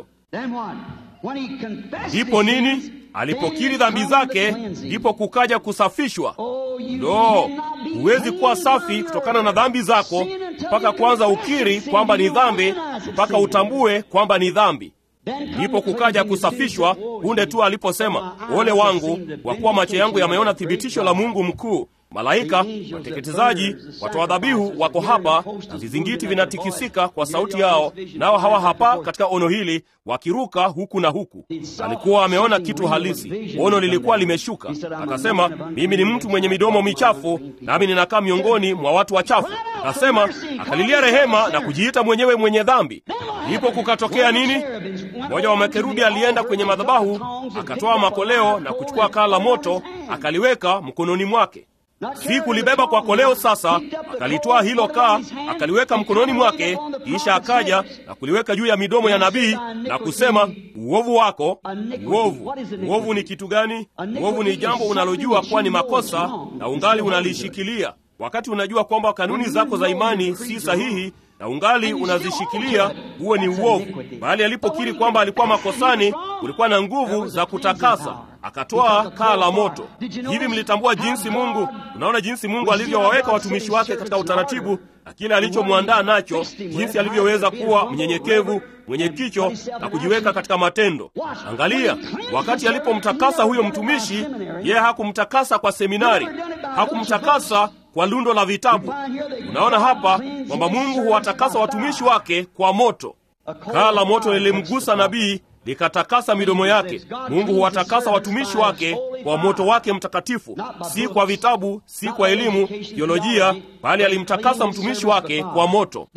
Ndipo nini? Alipokiri dhambi zake, ndipo kukaja kusafishwa. Lo, huwezi kuwa safi kutokana na dhambi zako mpaka kwanza ukiri kwamba ni dhambi, mpaka utambue kwamba ni dhambi. Ndipo kukaja kusafishwa punde tu aliposema, ole wangu, kwa kuwa macho yangu yameona thibitisho la Mungu mkuu. Malaika wateketezaji, watoa dhabihu wako hapa, na vizingiti vinatikisika kwa sauti yao, nao hawa hapa katika ono hili wakiruka huku na huku. Alikuwa ameona kitu halisi, ono lilikuwa limeshuka. Akasema, mimi ni mtu mwenye midomo michafu, nami ninakaa miongoni mwa watu wachafu. Akasema, akalilia rehema na kujiita mwenyewe mwenye dhambi. Ndipo kukatokea nini? Mmoja wa makerubi alienda kwenye madhabahu, akatoa makoleo na kuchukua kaa la moto, akaliweka mkononi mwake. si kulibeba kwa koleo. Sasa akalitwaa hilo kaa, akaliweka mkononi mwake, kisha akaja na kuliweka juu ya midomo ya nabii na kusema, uovu wako. Uovu, uovu ni kitu gani? Uovu ni jambo unalojua kuwa ni makosa na ungali unalishikilia, wakati unajua kwamba kanuni zako za imani si sahihi na ungali unazishikilia, huo ni uovu. Bali alipokiri kwamba alikuwa makosani, kulikuwa na nguvu za kutakasa, akatoa kaa la moto. Hivi mlitambua jinsi Mungu, unaona jinsi Mungu alivyowaweka watumishi wake katika utaratibu na kile alichomwandaa nacho, jinsi alivyoweza kuwa mnyenyekevu, mwenye kicho na kujiweka katika matendo. Angalia, wakati alipomtakasa huyo mtumishi, yeye hakumtakasa kwa seminari, hakumtakasa kwa lundo la vitabu. Unaona hapa kwamba Mungu huwatakasa watumishi wake kwa moto. Kaa la moto lilimgusa nabii likatakasa midomo yake. Mungu huwatakasa watumishi wake kwa moto wake mtakatifu, si kwa vitabu, si kwa elimu teolojia, bali alimtakasa mtumishi wake kwa moto.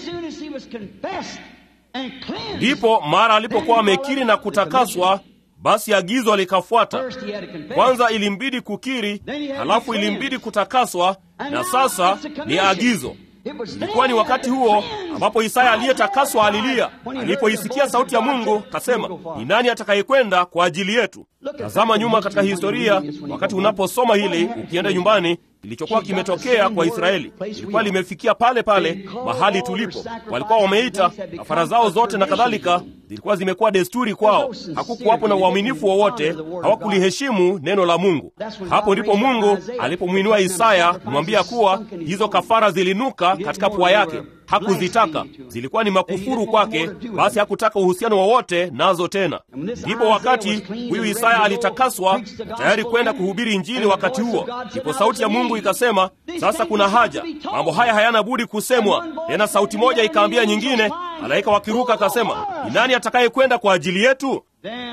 Ndipo mara alipokuwa amekiri na kutakaswa, basi agizo likafuata. Kwanza ilimbidi kukiri, halafu ilimbidi kutakaswa, na sasa ni agizo. Ilikuwa ni wakati huo ambapo Isaya aliyetakaswa alilia alipoisikia sauti ya Mungu, kasema, ni nani atakayekwenda kwa ajili yetu? Tazama nyuma katika historia, wakati unaposoma hili ukienda nyumbani, kilichokuwa kimetokea kwa Israeli ilikuwa limefikia pale pale mahali tulipo. Walikuwa wameita kafara zao zote na kadhalika, zilikuwa zimekuwa desturi kwao. Hakukuwapo na uaminifu wowote, hawakuliheshimu neno la Mungu. Hapo ndipo Mungu alipomwinua Isaya kumwambia kuwa hizo kafara zilinuka katika pua yake hakuzitaka zilikuwa ni makufuru kwake, basi hakutaka uhusiano wowote nazo tena. Ndipo wakati huyu Isaya alitakaswa tayari kwenda kuhubiri Injili, wakati huo ndipo sauti ya Mungu ikasema, sasa kuna haja, mambo haya hayana budi kusemwa tena. Sauti moja ikaambia nyingine, malaika wakiruka akasema, ni nani atakayekwenda kwa ajili yetu?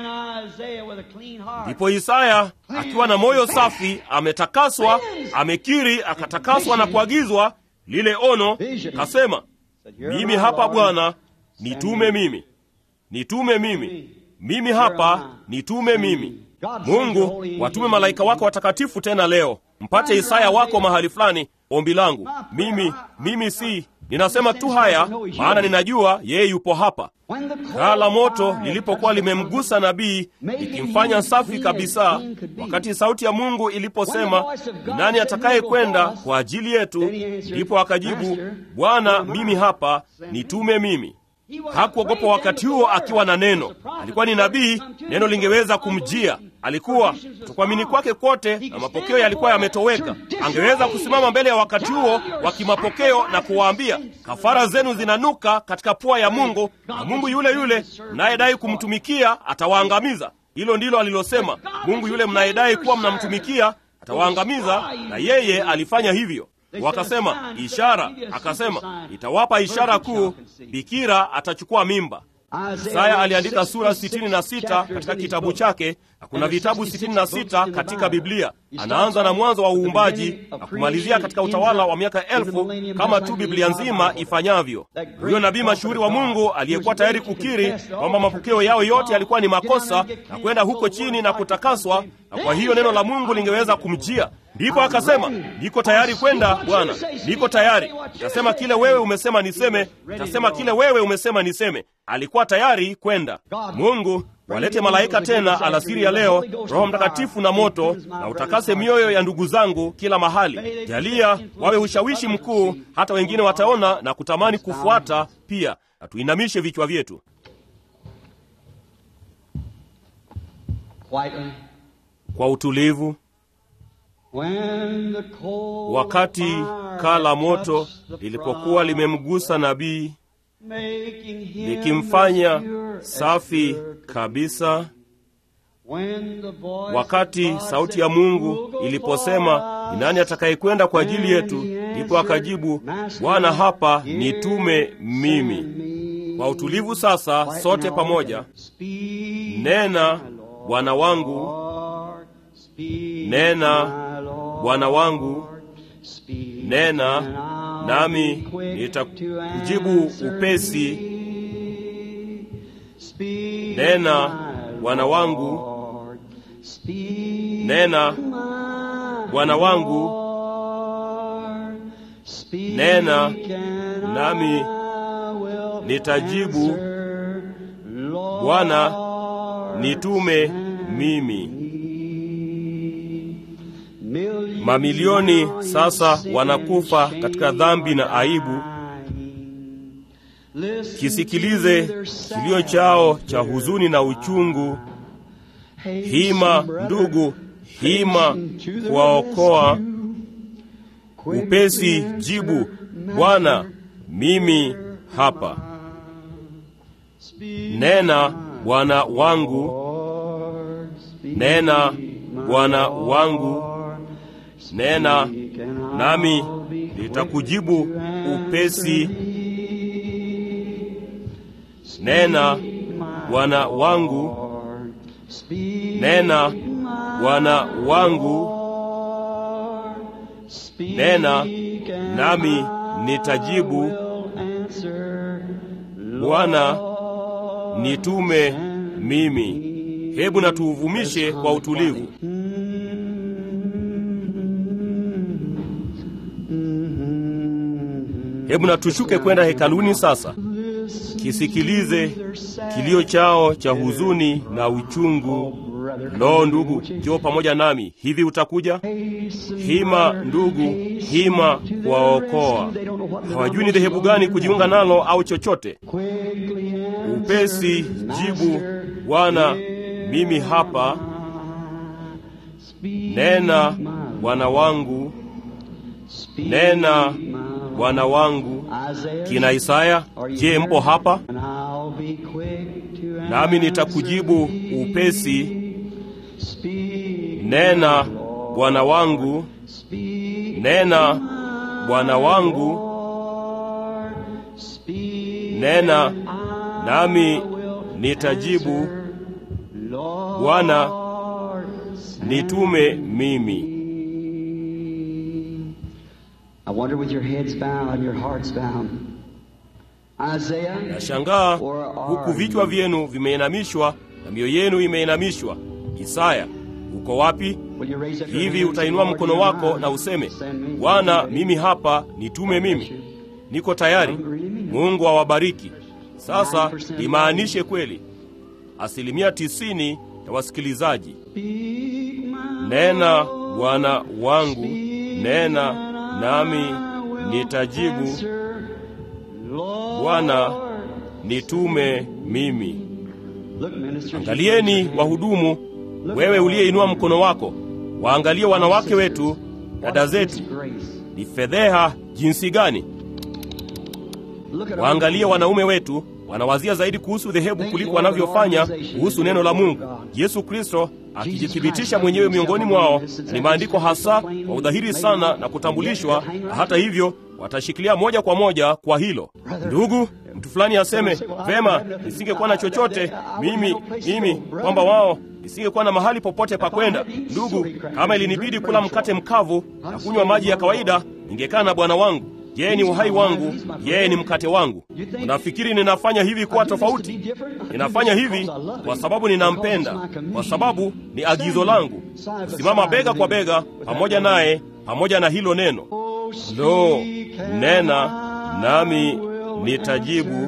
Ndipo Isaya akiwa na moyo safi, ametakaswa, amekiri, akatakaswa na kuagizwa lile ono, kasema, mimi hapa Bwana, nitume mimi, nitume mimi, mimi hapa, nitume mimi. Mungu, watume malaika wako watakatifu tena leo, mpate Isaya wako mahali fulani. Ombi langu mimi, mimi si ninasema tu haya, maana ninajua yeye yupo hapa. Kaa la moto lilipokuwa limemgusa nabii likimfanya safi kabisa, wakati sauti ya Mungu iliposema, ni nani atakaye kwenda kwa ajili yetu? Ndipo akajibu, Bwana, mimi hapa, nitume mimi. Hakuogopa wakati huo akiwa na neno. Alikuwa ni nabii, neno lingeweza kumjia. Alikuwa kutokuamini kwake kwote na mapokeo yalikuwa yametoweka. Angeweza kusimama mbele ya wakati huo wa kimapokeo na kuwaambia, kafara zenu zinanuka katika pua ya Mungu, na Mungu yule yule mnayedai kumtumikia atawaangamiza. Hilo ndilo alilosema. Mungu yule mnayedai kuwa mnamtumikia atawaangamiza, na yeye alifanya hivyo. Wakasema ishara, akasema itawapa ishara kuu, bikira atachukua mimba. Isaya aliandika sura 66 katika kitabu chake, na kuna vitabu 66 katika Biblia. Anaanza na mwanzo wa uumbaji na kumalizia katika utawala wa miaka elfu kama tu Biblia nzima ifanyavyo. Huyo nabii mashuhuri wa Mungu aliyekuwa tayari kukiri kwamba mapokeo yao yote yalikuwa ni makosa na kwenda huko chini na kutakaswa, na kwa hiyo neno la Mungu lingeweza kumjia. Ndipo akasema, niko tayari kwenda Bwana, niko tayari. Nitasema kile wewe umesema niseme, nitasema kile wewe umesema niseme. Alikuwa tayari kwenda. Mungu walete malaika tena alasiri ya leo, Roho Mtakatifu na moto, na utakase mioyo ya ndugu zangu kila mahali. Jalia wawe ushawishi mkuu, hata wengine wataona na kutamani kufuata pia. Na tuinamishe vichwa vyetu kwa utulivu. Wakati kaa la moto lilipokuwa limemgusa nabii likimfanya safi kabisa, wakati sauti ya Mungu iliposema, ni nani atakayekwenda kwa ajili yetu? Ndipo akajibu, Bwana, hapa nitume mimi. Kwa utulivu sasa, sote pamoja, nena Bwana wangu, nena Bwana wangu, nena nami nitakujibu upesi. Nena Bwana wangu, nena Bwana wangu, Nena, nami nitajibu, Bwana, nitume mimi. Mamilioni sasa wanakufa katika dhambi na aibu. Kisikilize kilio chao cha huzuni na uchungu. Hima ndugu, hima kuwaokoa. Upesi jibu, Bwana, mimi hapa. Nena Bwana wangu, nena Bwana wangu, nena nami nitakujibu upesi. Nena Bwana wangu, nena Bwana wangu, nena nami nitajibu. Bwana, nitume mimi. Hebu na tuuvumishe kwa utulivu. Hebu na tushuke kwenda hekaluni sasa. Kisikilize kilio chao cha huzuni na uchungu. Lo, ndugu, njoo pamoja nami. Hivi utakuja? Hima ndugu, hima kuwaokoa. Hawajui ni dhehebu gani kujiunga nalo au chochote. Upesi jibu, Bwana, mimi hapa. Nena Bwana wangu, nena Bwana wangu. Kina Isaya, je, mpo hapa? Nami nitakujibu upesi. Nena Bwana wangu, nena Bwana wangu, nena nami nitajibu. Bwana, nitume mimi. I wonder with your heads bowed and your hearts bowed. Isaiah, Nashangaa huku vichwa vyenu vimeinamishwa na mioyo yenu imeinamishwa. Isaya, uko wapi? will you raise up your Hivi hands utainua and mkono Lord, wako here na I am. useme, Send me. Bwana, mimi hapa, nitume mimi. Niko tayari. Mungu awabariki. Sasa imaanishe kweli, asilimia tisini ya wasikilizaji. Speak my Nena Bwana wangu, nena nami nitajibu. answer, Lord. Bwana, nitume mimi. Look, ministers, Angalieni wahudumu, wewe uliyeinua mkono wako, waangalie wanawake wetu, dada zetu. Grace. Ni fedheha jinsi gani! Look at Waangalie wanaume wetu, wanawazia zaidi kuhusu dhehebu kuliko wanavyofanya kuhusu neno la Mungu. Yesu Kristo akijithibitisha mwenyewe miongoni mwao, ni maandiko hasa kwa udhahiri sana na kutambulishwa, na hata hivyo watashikilia moja kwa moja kwa hilo. Ndugu, mtu fulani aseme vema, nisingekuwa na chochote mimi mimi, kwamba wao nisingekuwa na mahali popote pa kwenda. Ndugu, kama ilinibidi kula mkate mkavu na kunywa maji ya kawaida, ningekaa na Bwana wangu. Yeye ni uhai wangu, yeye ni mkate wangu. Unafikiri ninafanya hivi kuwa tofauti? Ninafanya hivi kwa sababu ninampenda, kwa sababu ni agizo langu kusimama bega kwa bega pamoja naye, pamoja na hilo neno. Lo, nena nami nitajibu,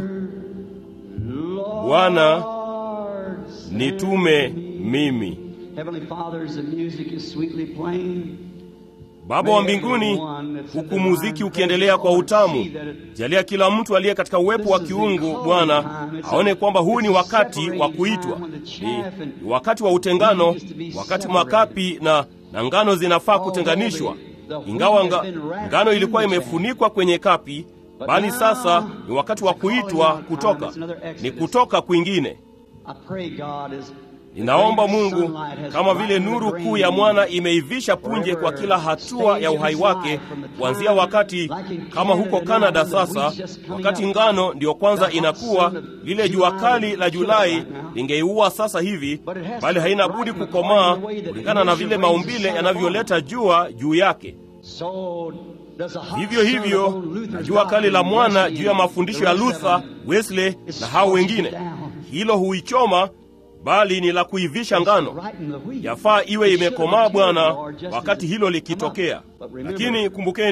Bwana, nitume mimi. Heavenly Father, as the music is sweetly playing, Baba wa mbinguni, huku muziki ukiendelea kwa utamu, jalia kila mtu aliye katika uwepo wa kiungu, Bwana, aone kwamba huu ni wakati wa kuitwa, ni, ni wakati wa utengano, wakati makapi na, na ngano zinafaa kutenganishwa. Ingawa nga, ngano ilikuwa imefunikwa kwenye kapi, bali sasa ni wakati wa kuitwa kutoka, ni kutoka kwingine. I pray God as Ninaomba Mungu, kama vile nuru kuu ya mwana imeivisha punje kwa kila hatua ya uhai wake, kuanzia wakati kama huko Kanada sasa, wakati ngano ndiyo kwanza inakuwa, lile jua kali la Julai lingeiua sasa hivi, bali haina budi kukomaa kulingana na vile maumbile yanavyoleta jua juu yake. so does a hot Vivyo sun hivyo upon Luther's na jua kali la doctrine mwana resting juu ya in mafundisho the ya rest of Luther, them. Wesley na hao wengine, hilo huichoma, bali ni la kuivisha ngano. Right in the wheat. Yafaa iwe It should imekomaa have Bwana matured, Lord, just wakati as it hilo come likitokea. up. But remember, Lakini kumbukeni,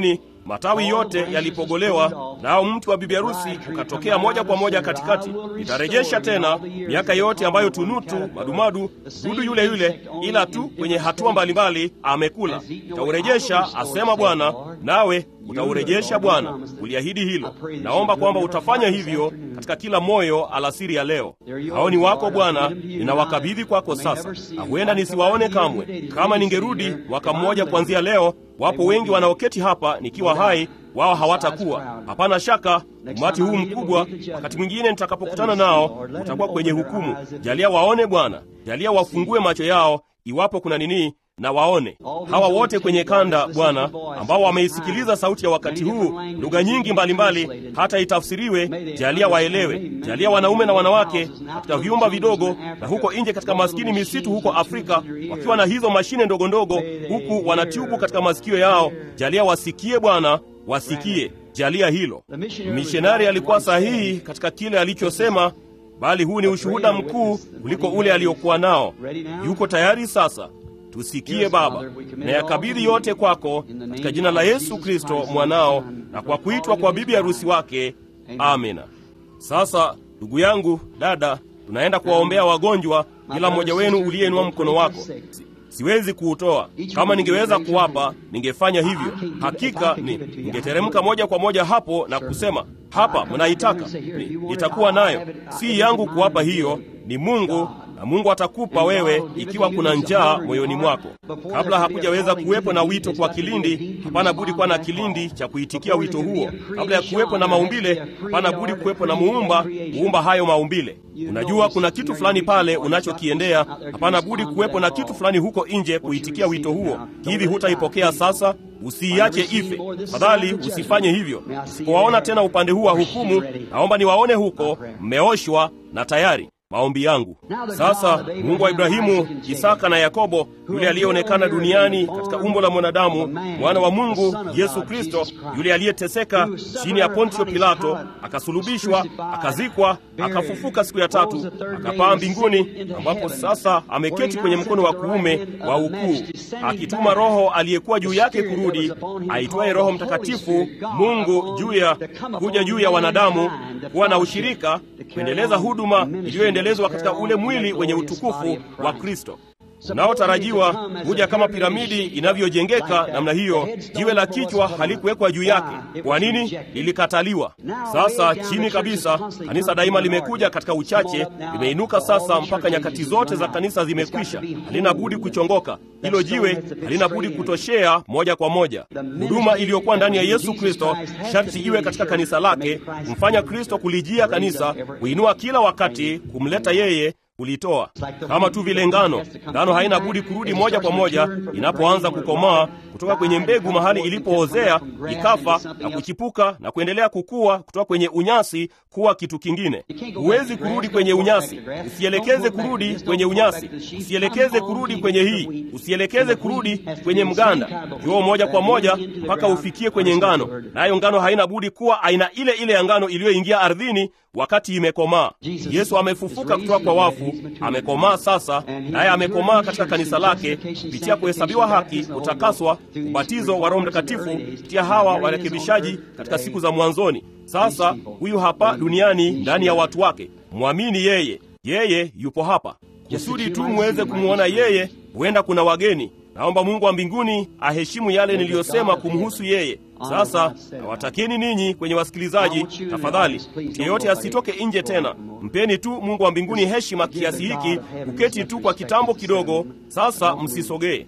matawi yote yalipogolewa, nao mti wa bibi harusi ukatokea moja kwa moja katikati. Nitarejesha tena miaka yote ambayo tunutu, madumadu, dudu yule yule, ila tu kwenye hatua mbalimbali amekula. Nitaurejesha, asema Bwana, nawe utaurejesha Bwana. Uliahidi hilo. Naomba kwamba utafanya hivyo katika kila moyo alasiri ya leo. Hao ni wako Bwana, ninawakabidhi kwako sasa, na huenda nisiwaone kamwe. Kama ningerudi mwaka mmoja kuanzia leo, wapo wengi wanaoketi hapa nikiwa hai, wao hawatakuwa. Hapana shaka umati huu mkubwa, wakati mwingine nitakapokutana nao, utakuwa kwenye hukumu. Jalia waone Bwana, jalia wafungue macho yao, iwapo kuna nini na waone hawa wote kwenye kanda Bwana, ambao wameisikiliza sauti ya wakati huu, lugha nyingi mbalimbali mbali, hata itafsiriwe. Jalia waelewe, jalia wanaume na wanawake katika vyumba vidogo na huko nje katika maskini misitu huko Afrika, wakiwa na hizo mashine ndogo ndogo, huku wanatiubu katika masikio yao. Jalia wasikie Bwana, wasikie. Jalia hilo. Mishonari alikuwa sahihi katika kile alichosema, bali huu ni ushuhuda mkuu kuliko ule aliokuwa nao. Yuko tayari sasa. Tusikie Baba, na yakabidhi yote kwako katika jina la Yesu Kristo mwanao, na kwa kuitwa kwa bibi harusi wake. Amina. Sasa ndugu yangu, dada, tunaenda kuwaombea wagonjwa, kila mmoja wenu uliyeinua mkono wako. Si, siwezi kuutoa. Kama ningeweza kuwapa, ningefanya hivyo. Hakika ni ningeteremka moja kwa moja hapo na kusema hapa, mnaitaka, nitakuwa nayo. Si yangu kuwapa hiyo, ni Mungu na Mungu atakupa wewe ikiwa kuna njaa moyoni mwako. Kabla hakujaweza kuwepo na wito kwa kilindi, hapana budi kuwa na kilindi cha kuitikia wito huo. Kabla ya kuwepo na maumbile, hapana budi kuwepo na muumba kuumba hayo maumbile. Unajua kuna kitu fulani pale unachokiendea, hapana budi kuwepo na kitu fulani huko nje kuitikia wito huo. Hivi hutaipokea sasa? Usiiache ife, fadhali usifanye hivyo. Usipowaona tena upande huu wa hukumu, naomba niwaone huko mmeoshwa na tayari maombi yangu sasa. Mungu wa Ibrahimu, Isaka na Yakobo, yule aliyeonekana duniani katika umbo la mwanadamu, mwana wa Mungu Yesu Kristo, yule aliyeteseka chini ya Pontio Pilato, akasulubishwa, akazikwa, akafufuka siku ya tatu, akapaa mbinguni, ambapo sasa ameketi kwenye mkono wa kuume wa ukuu, akituma Roho aliyekuwa juu yake kurudi, aitwaye Roho Mtakatifu, Mungu juu ya kuja juu ya wanadamu, kuwa na ushirika, kuendeleza huduma iliyoendelezwa katika ule mwili wenye utukufu wa Kristo unaotarajiwa kuja kama piramidi inavyojengeka namna hiyo. Jiwe la kichwa halikuwekwa juu yake. Kwa nini? Lilikataliwa. Sasa chini kabisa, kanisa daima limekuja katika uchache, limeinuka sasa mpaka nyakati zote za kanisa zimekwisha. Halina budi kuchongoka. Hilo jiwe halina budi kutoshea moja kwa moja. Huduma iliyokuwa ndani ya Yesu Kristo sharti iwe katika kanisa lake, kumfanya Kristo kulijia kanisa, kuinua kila wakati, kumleta yeye kulitoa kama tu vile ngano. Ngano haina budi kurudi moja kwa moja inapoanza kukomaa kutoka kwenye mbegu mahali ilipoozea ikafa na kuchipuka na kuendelea kukua kutoka kwenye unyasi kuwa kitu kingine. Huwezi kurudi kwenye unyasi, usielekeze kurudi kwenye unyasi, usielekeze kurudi kwenye hii, usielekeze kurudi kwenye mganda. Joo moja kwa moja mpaka ufikie kwenye ngano, nayo ngano haina budi kuwa aina ile ile ya ngano iliyoingia ardhini wakati imekomaa. Yesu amefufuka kutoka kwa wafu, amekomaa sasa, naye amekomaa katika kanisa lake kupitia kuhesabiwa haki, kutakaswa, ubatizo wa Roho Mtakatifu kupitia hawa warekebishaji katika siku za mwanzoni. Sasa huyu hapa duniani ndani ya watu wake. Mwamini yeye, yeye yupo hapa kusudi tu muweze kumwona yeye. Huenda kuna wageni. Naomba Mungu wa mbinguni aheshimu yale niliyosema kumhusu yeye. Sasa nawatakeni ninyi kwenye wasikilizaji, tafadhali mtu yeyote asitoke nje tena. Mpeni tu Mungu wa mbinguni heshima kiasi hiki, kuketi tu kwa kitambo kidogo. Sasa msisogee.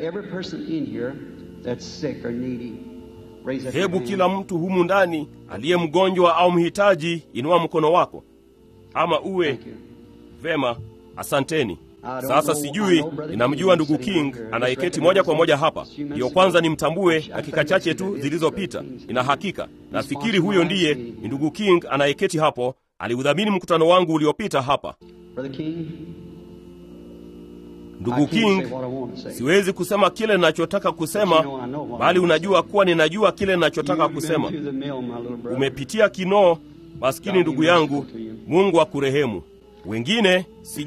Hebu kila mtu humu ndani aliye mgonjwa au mhitaji, inua mkono wako, ama uwe vema. Asanteni. Sasa sijui, ninamjua ndugu King anayeketi moja kwa moja hapa, ndiyo kwanza nimtambue dakika chache tu zilizopita. Nina hakika, nafikiri huyo ndiye ni ndugu King anayeketi hapo, aliudhamini mkutano wangu uliopita hapa. Ndugu King, siwezi kusema kile ninachotaka kusema, bali unajua kuwa ninajua kile ninachotaka kusema. Umepitia kinoo, maskini ndugu yangu, Mungu akurehemu. Wengine sijui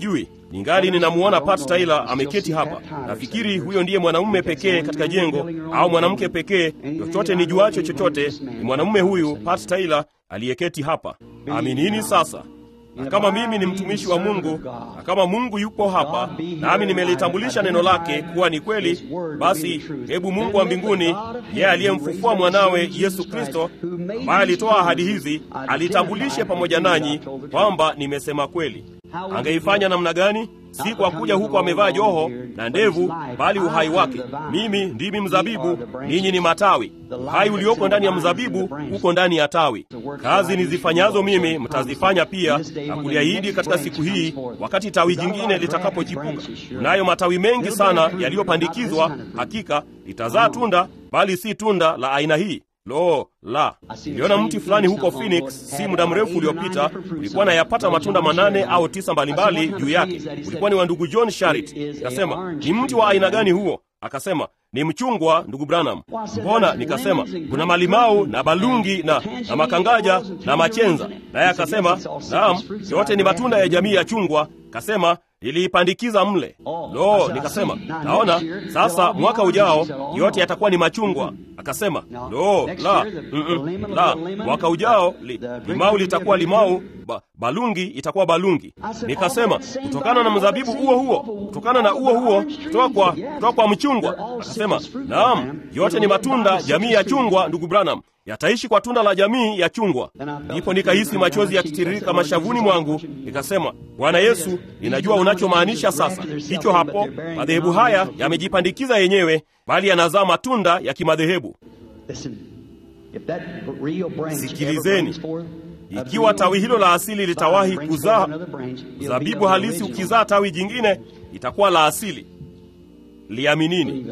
ningali ninamuona Pat Tyler ameketi hapa. Nafikiri huyo ndiye mwanamume pekee katika jengo au mwanamke pekee, chochote nijuacho chochote, ni mwanamume huyu Pat Tyler aliyeketi hapa. Aminini sasa na kama mimi ni mtumishi wa Mungu na kama Mungu yupo hapa nami nimelitambulisha neno lake kuwa ni kweli, basi hebu Mungu wa mbinguni, yeye aliyemfufua mwanawe Yesu Kristo, ambaye alitoa ahadi hizi, alitambulishe pamoja nanyi kwamba nimesema kweli. Angeifanya namna gani? Si kwa kuja huko amevaa joho na ndevu, bali uhai wake. Mimi ndimi mzabibu, ninyi ni matawi. Uhai ulioko ndani ya mzabibu uko ndani ya tawi. Kazi nizifanyazo mimi mtazifanya pia, na kuliahidi katika siku hii, wakati tawi jingine litakapochipuka. Kunayo matawi mengi sana yaliyopandikizwa, hakika litazaa tunda, bali si tunda la aina hii. Lo la! Niliona mti fulani huko Phoenix si muda mrefu uliopita, ulikuwa na yapata matunda manane au tisa mbalimbali juu yake. Ulikuwa ni wa ndugu John Sharit. Nikasema, ni mti wa aina gani huo? Akasema, ni mchungwa, ndugu Branham. Mbona? Nikasema, kuna malimau na balungi na, na makangaja na machenza. Naye akasema, naam, yote ni matunda ya jamii ya chungwa. Kasema niliipandikiza mle. Lo, nikasema naona sasa, mwaka ujao yote yatakuwa ni machungwa. Akasema lo, la, mm -mm, la, mwaka ujao li, limau litakuwa limau ba, balungi itakuwa balungi. Nikasema kutokana na mzabibu huo huo, kutokana na huo huo, kutoka kwa, kutoka kwa mchungwa. Akasema naam, yote ni matunda jamii ya chungwa, ndugu Branham yataishi kwa tunda la jamii ya chungwa. Ndipo nikahisi machozi yakitiririka mashavuni mwangu, nikasema, Bwana Yesu, ninajua unachomaanisha sasa. Hicho hapo, madhehebu haya yamejipandikiza yenyewe, bali yanazaa matunda ya kimadhehebu. Sikilizeni, ikiwa tawi hilo la asili litawahi kuzaa zabibu halisi, ukizaa tawi jingine itakuwa la asili. Liaminini.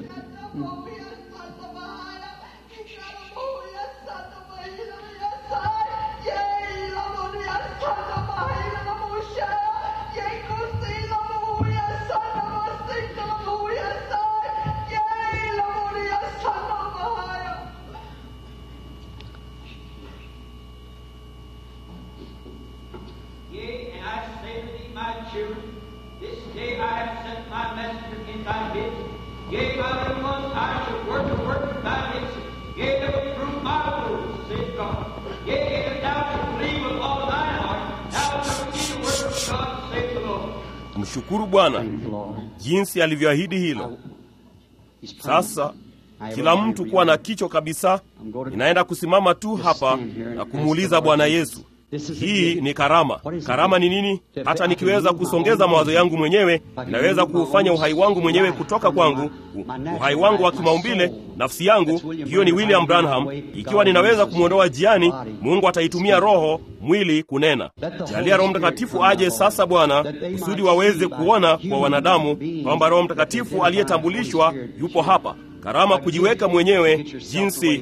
Mshukuru Bwana jinsi alivyoahidi hilo. Sasa kila mtu kuwa na kicho kabisa, ninaenda kusimama tu hapa na kumuuliza Bwana Yesu, hii ni karama. Karama ni nini? Hata nikiweza kusongeza mawazo yangu mwenyewe, ninaweza kuufanya uhai wangu mwenyewe kutoka kwangu, uhai wangu wa kimaumbile, nafsi yangu. Hiyo ni William Branham. Ikiwa ninaweza kumwondoa jiani, Mungu ataitumia roho mwili kunena. Jalia Roho Mtakatifu aje sasa, Bwana, kusudi waweze kuona kwa wanadamu kwamba Roho Mtakatifu aliyetambulishwa yupo hapa. Karama kujiweka mwenyewe jinsi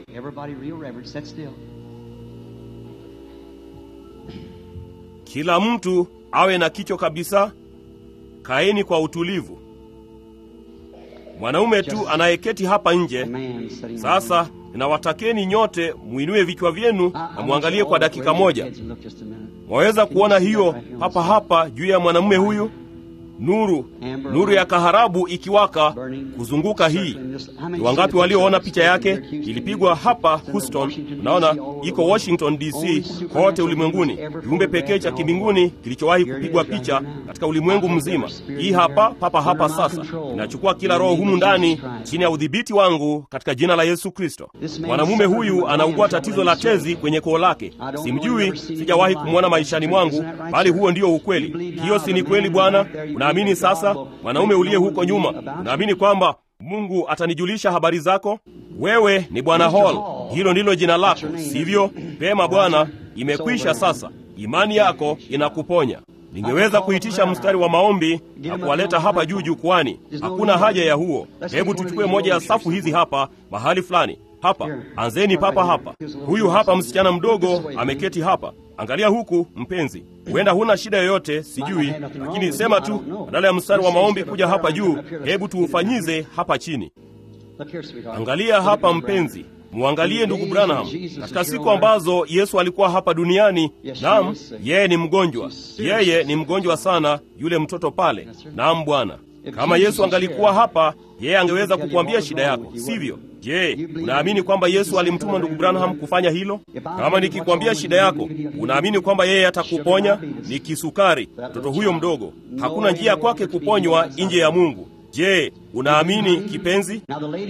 kila mtu awe na kicho kabisa. Kaeni kwa utulivu. Mwanaume tu anayeketi hapa nje sasa, ninawatakeni nyote mwinue vichwa vyenu na mwangalie kwa dakika moja. Mwaweza kuona hiyo hapa hapa juu ya mwanamume huyu, nuru nuru ya kaharabu ikiwaka kuzunguka hii. Ni wangapi walioona picha yake? Ilipigwa hapa Houston, unaona iko Washington DC, kote ulimwenguni, kiumbe pekee cha kimbinguni kilichowahi kupigwa picha katika ulimwengu mzima. Hii hapa papa hapa sasa, inachukua kila roho humu ndani chini ya udhibiti wangu katika jina la Yesu Kristo. Mwanamume huyu anaugua tatizo la tezi kwenye koo lake. Simjui, sijawahi kumwona maishani mwangu, bali huo ndio ukweli. Hiyo si ni kweli, Bwana? Unaamini sasa, mwanaume uliye huko nyuma, unaamini kwamba Mungu atanijulisha habari zako? Wewe ni Bwana Hall, hilo ndilo jina lako, sivyo? Pema Bwana, imekwisha sasa. Imani yako inakuponya. Ningeweza kuitisha mstari wa maombi na kuwaleta hapa juu jukwani. Hakuna haja ya huo. Hebu tuchukue moja ya safu hizi hapa mahali fulani hapa. Anzeni papa hapa. Huyu hapa msichana mdogo ameketi hapa. Angalia huku, mpenzi, huenda huna shida yoyote, sijui, lakini sema tu, badala ya mstari wa maombi kuja hapa juu, hebu tuufanyize hapa chini. Angalia hapa, mpenzi, Mwangalie ndugu Branham, katika siku ambazo Yesu alikuwa hapa duniani, naam, yeye ni mgonjwa, yeye ni mgonjwa sana, yule mtoto pale. Naam Bwana, kama Yesu angalikuwa hapa, yeye angeweza kukuambia shida yako, sivyo? Je, unaamini kwamba Yesu alimtuma ndugu Branham kufanya hilo? Kama nikikwambia shida yako, unaamini kwamba yeye atakuponya? Ni kisukari, mtoto huyo mdogo, hakuna njia kwake kuponywa nje ya Mungu. Je, unaamini kipenzi?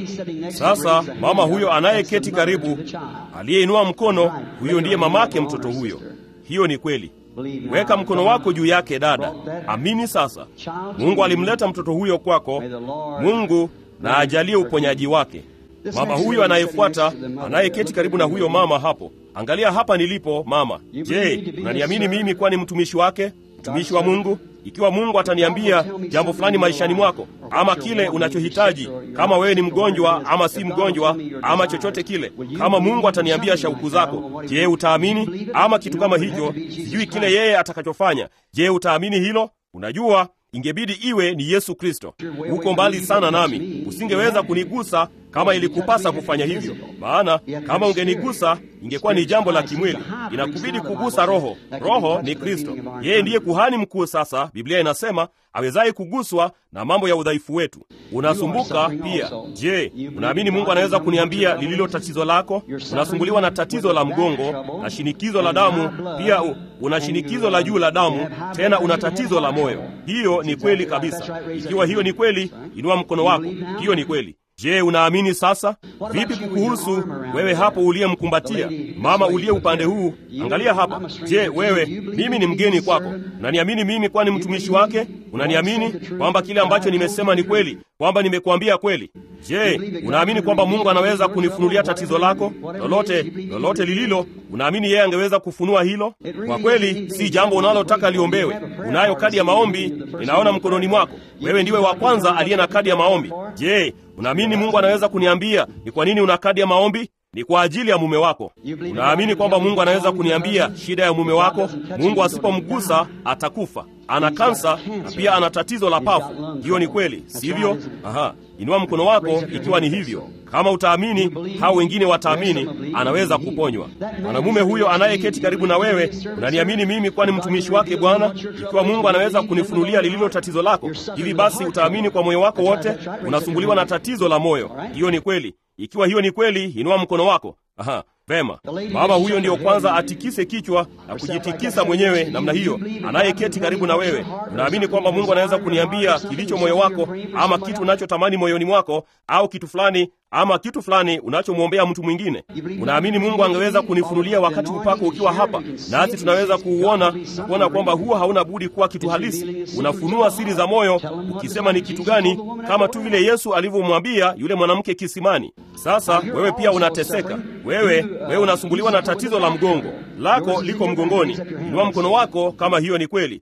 Sasa mama huyo anayeketi karibu, aliyeinua mkono, huyo ndiye mamake mtoto huyo. Hiyo ni kweli. Weka mkono wako juu yake, dada. Amini sasa. Mungu alimleta mtoto huyo kwako. Mungu na ajalie uponyaji wake. Mama huyo anayefuata, anayeketi karibu na huyo mama hapo, angalia hapa nilipo mama. Je, unaniamini mimi kuwa ni mtumishi wake, mtumishi wa Mungu? Ikiwa Mungu ataniambia jambo fulani maishani mwako, ama kile unachohitaji, kama wewe ni mgonjwa ama si mgonjwa, ama chochote kile, kama Mungu ataniambia shauku zako, je, utaamini? Ama kitu kama hicho, sijui kile yeye atakachofanya. Je, utaamini hilo? Unajua, ingebidi iwe ni Yesu Kristo. Uko mbali sana nami, usingeweza kunigusa kama ilikupasa kufanya hivyo, maana kama ungenigusa ingekuwa ni jambo la kimwili. Inakubidi kugusa Roho. Roho ni Kristo, yeye ndiye kuhani mkuu. Sasa Biblia inasema awezaye kuguswa na mambo ya udhaifu wetu. Unasumbuka pia. Je, unaamini Mungu anaweza kuniambia lililo tatizo lako? Unasumbuliwa na tatizo la mgongo na shinikizo la damu, pia una shinikizo la juu la damu, tena una tatizo la moyo. Hiyo ni kweli kabisa. Ikiwa hiyo ni kweli, inua mkono wako. Hiyo ni kweli. Je, unaamini sasa? Vipi kukuhusu wewe hapo uliyemkumbatia mama uliye upande huu? Angalia hapa. Je, wewe, mimi ni mgeni kwako, unaniamini mimi kuwa ni mtumishi wake? Unaniamini kwamba kile ambacho nimesema ni kweli, kwamba nimekuambia kweli? Je, unaamini kwamba Mungu anaweza kunifunulia tatizo lako lolote, lolote lililo? Unaamini yeye angeweza kufunua hilo? Kwa kweli, si jambo unalotaka liombewe. Unayo kadi ya maombi, ninaona mkononi mwako. Wewe ndiwe wa kwanza aliye na kadi ya maombi. Je, unaamini Mungu anaweza kuniambia ni kwa nini una kadi ya maombi? Ni kwa ajili ya mume wako. Unaamini kwamba Mungu anaweza kuniambia shida ya mume wako? Mungu asipomgusa atakufa. Ana kansa na pia ana tatizo la pafu. Hiyo ni kweli, sivyo? Aha, inua mkono wako ikiwa ni hivyo. Kama utaamini, hao wengine wataamini, anaweza kuponywa. Mwanamume huyo anayeketi karibu na wewe, unaniamini mimi kuwa ni mtumishi wake Bwana? Ikiwa Mungu anaweza kunifunulia lililo tatizo lako, hivi basi utaamini kwa moyo wako wote? Unasumbuliwa na tatizo la moyo. Hiyo ni kweli. Ikiwa hiyo ni kweli, inua mkono wako. Aha, vema. Baba huyo ndiyo kwanza atikise kichwa na kujitikisa mwenyewe namna hiyo, anayeketi karibu na wewe. Unaamini kwamba Mungu anaweza kuniambia kilicho moyo wako, ama kitu unachotamani moyoni mwako, au kitu fulani ama kitu fulani unachomwombea mtu mwingine. Unaamini Mungu angeweza kunifunulia wakati upako ukiwa hapa, nasi tunaweza kuuona na kuona kwamba huo hauna budi kuwa kitu halisi. Unafunua siri za moyo, ukisema ni kitu gani, kama tu vile Yesu alivyomwambia yule mwanamke kisimani. Sasa wewe pia unateseka, wewe wewe unasumbuliwa na tatizo la mgongo, lako liko mgongoni. Inua mkono wako kama hiyo ni kweli.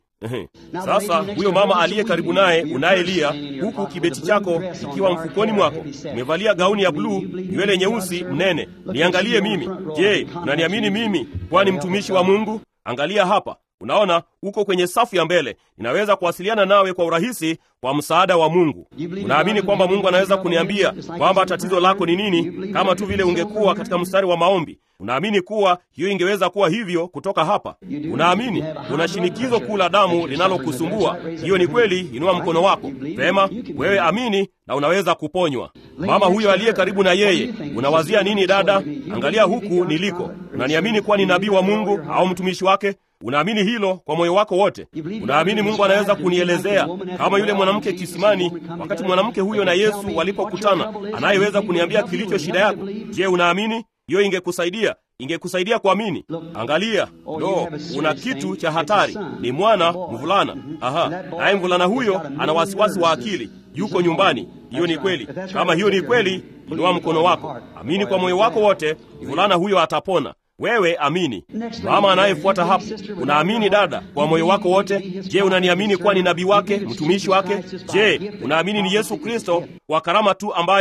Sasa huyo mama aliye karibu naye unayelia, huku kibeti chako ikiwa mfukoni mwako, umevalia gauni ya bluu, nywele nyeusi, mnene, niangalie mimi. Je, unaniamini mimi kwani mtumishi wa Mungu? Angalia hapa, unaona uko kwenye safu ya mbele. Ninaweza kuwasiliana nawe kwa urahisi kwa msaada wa Mungu. Unaamini kwamba Mungu anaweza kuniambia kwamba tatizo lako ni nini, kama tu vile ungekuwa katika mstari wa maombi. Unaamini kuwa hiyo ingeweza kuwa hivyo kutoka hapa? Unaamini una shinikizo kuu la damu linalokusumbua? Hiyo ni kweli. Inua mkono wako. Vema, wewe amini na unaweza kuponywa. Mama huyo aliye karibu na yeye, unawazia nini dada? Angalia huku niliko. Unaniamini kuwa ni nabii wa Mungu au mtumishi wake? Unaamini hilo kwa moyo wako wote? Unaamini Mungu anaweza kunielezea kama yule mwanamke kisimani, wakati mwanamke huyo na Yesu walipokutana, anayeweza kuniambia kilicho shida yako? Je, unaamini hiyo? Ingekusaidia, ingekusaidia kuamini. Angalia, lo, una kitu cha hatari. Ni mwana mvulana. Aha, naye mvulana huyo ana wasiwasi wa akili, yuko nyumbani. Hiyo ni kweli. Kama hiyo ni kweli, inua mkono wako, amini kwa moyo wako wote, mvulana huyo atapona. Wewe amini. Mama anayefuata hapo, unaamini dada, kwa moyo wako wote? Je, unaniamini kuwa ni nabii wake, mtumishi wake? Je, unaamini ni Yesu Kristo kwa karama tu ambayo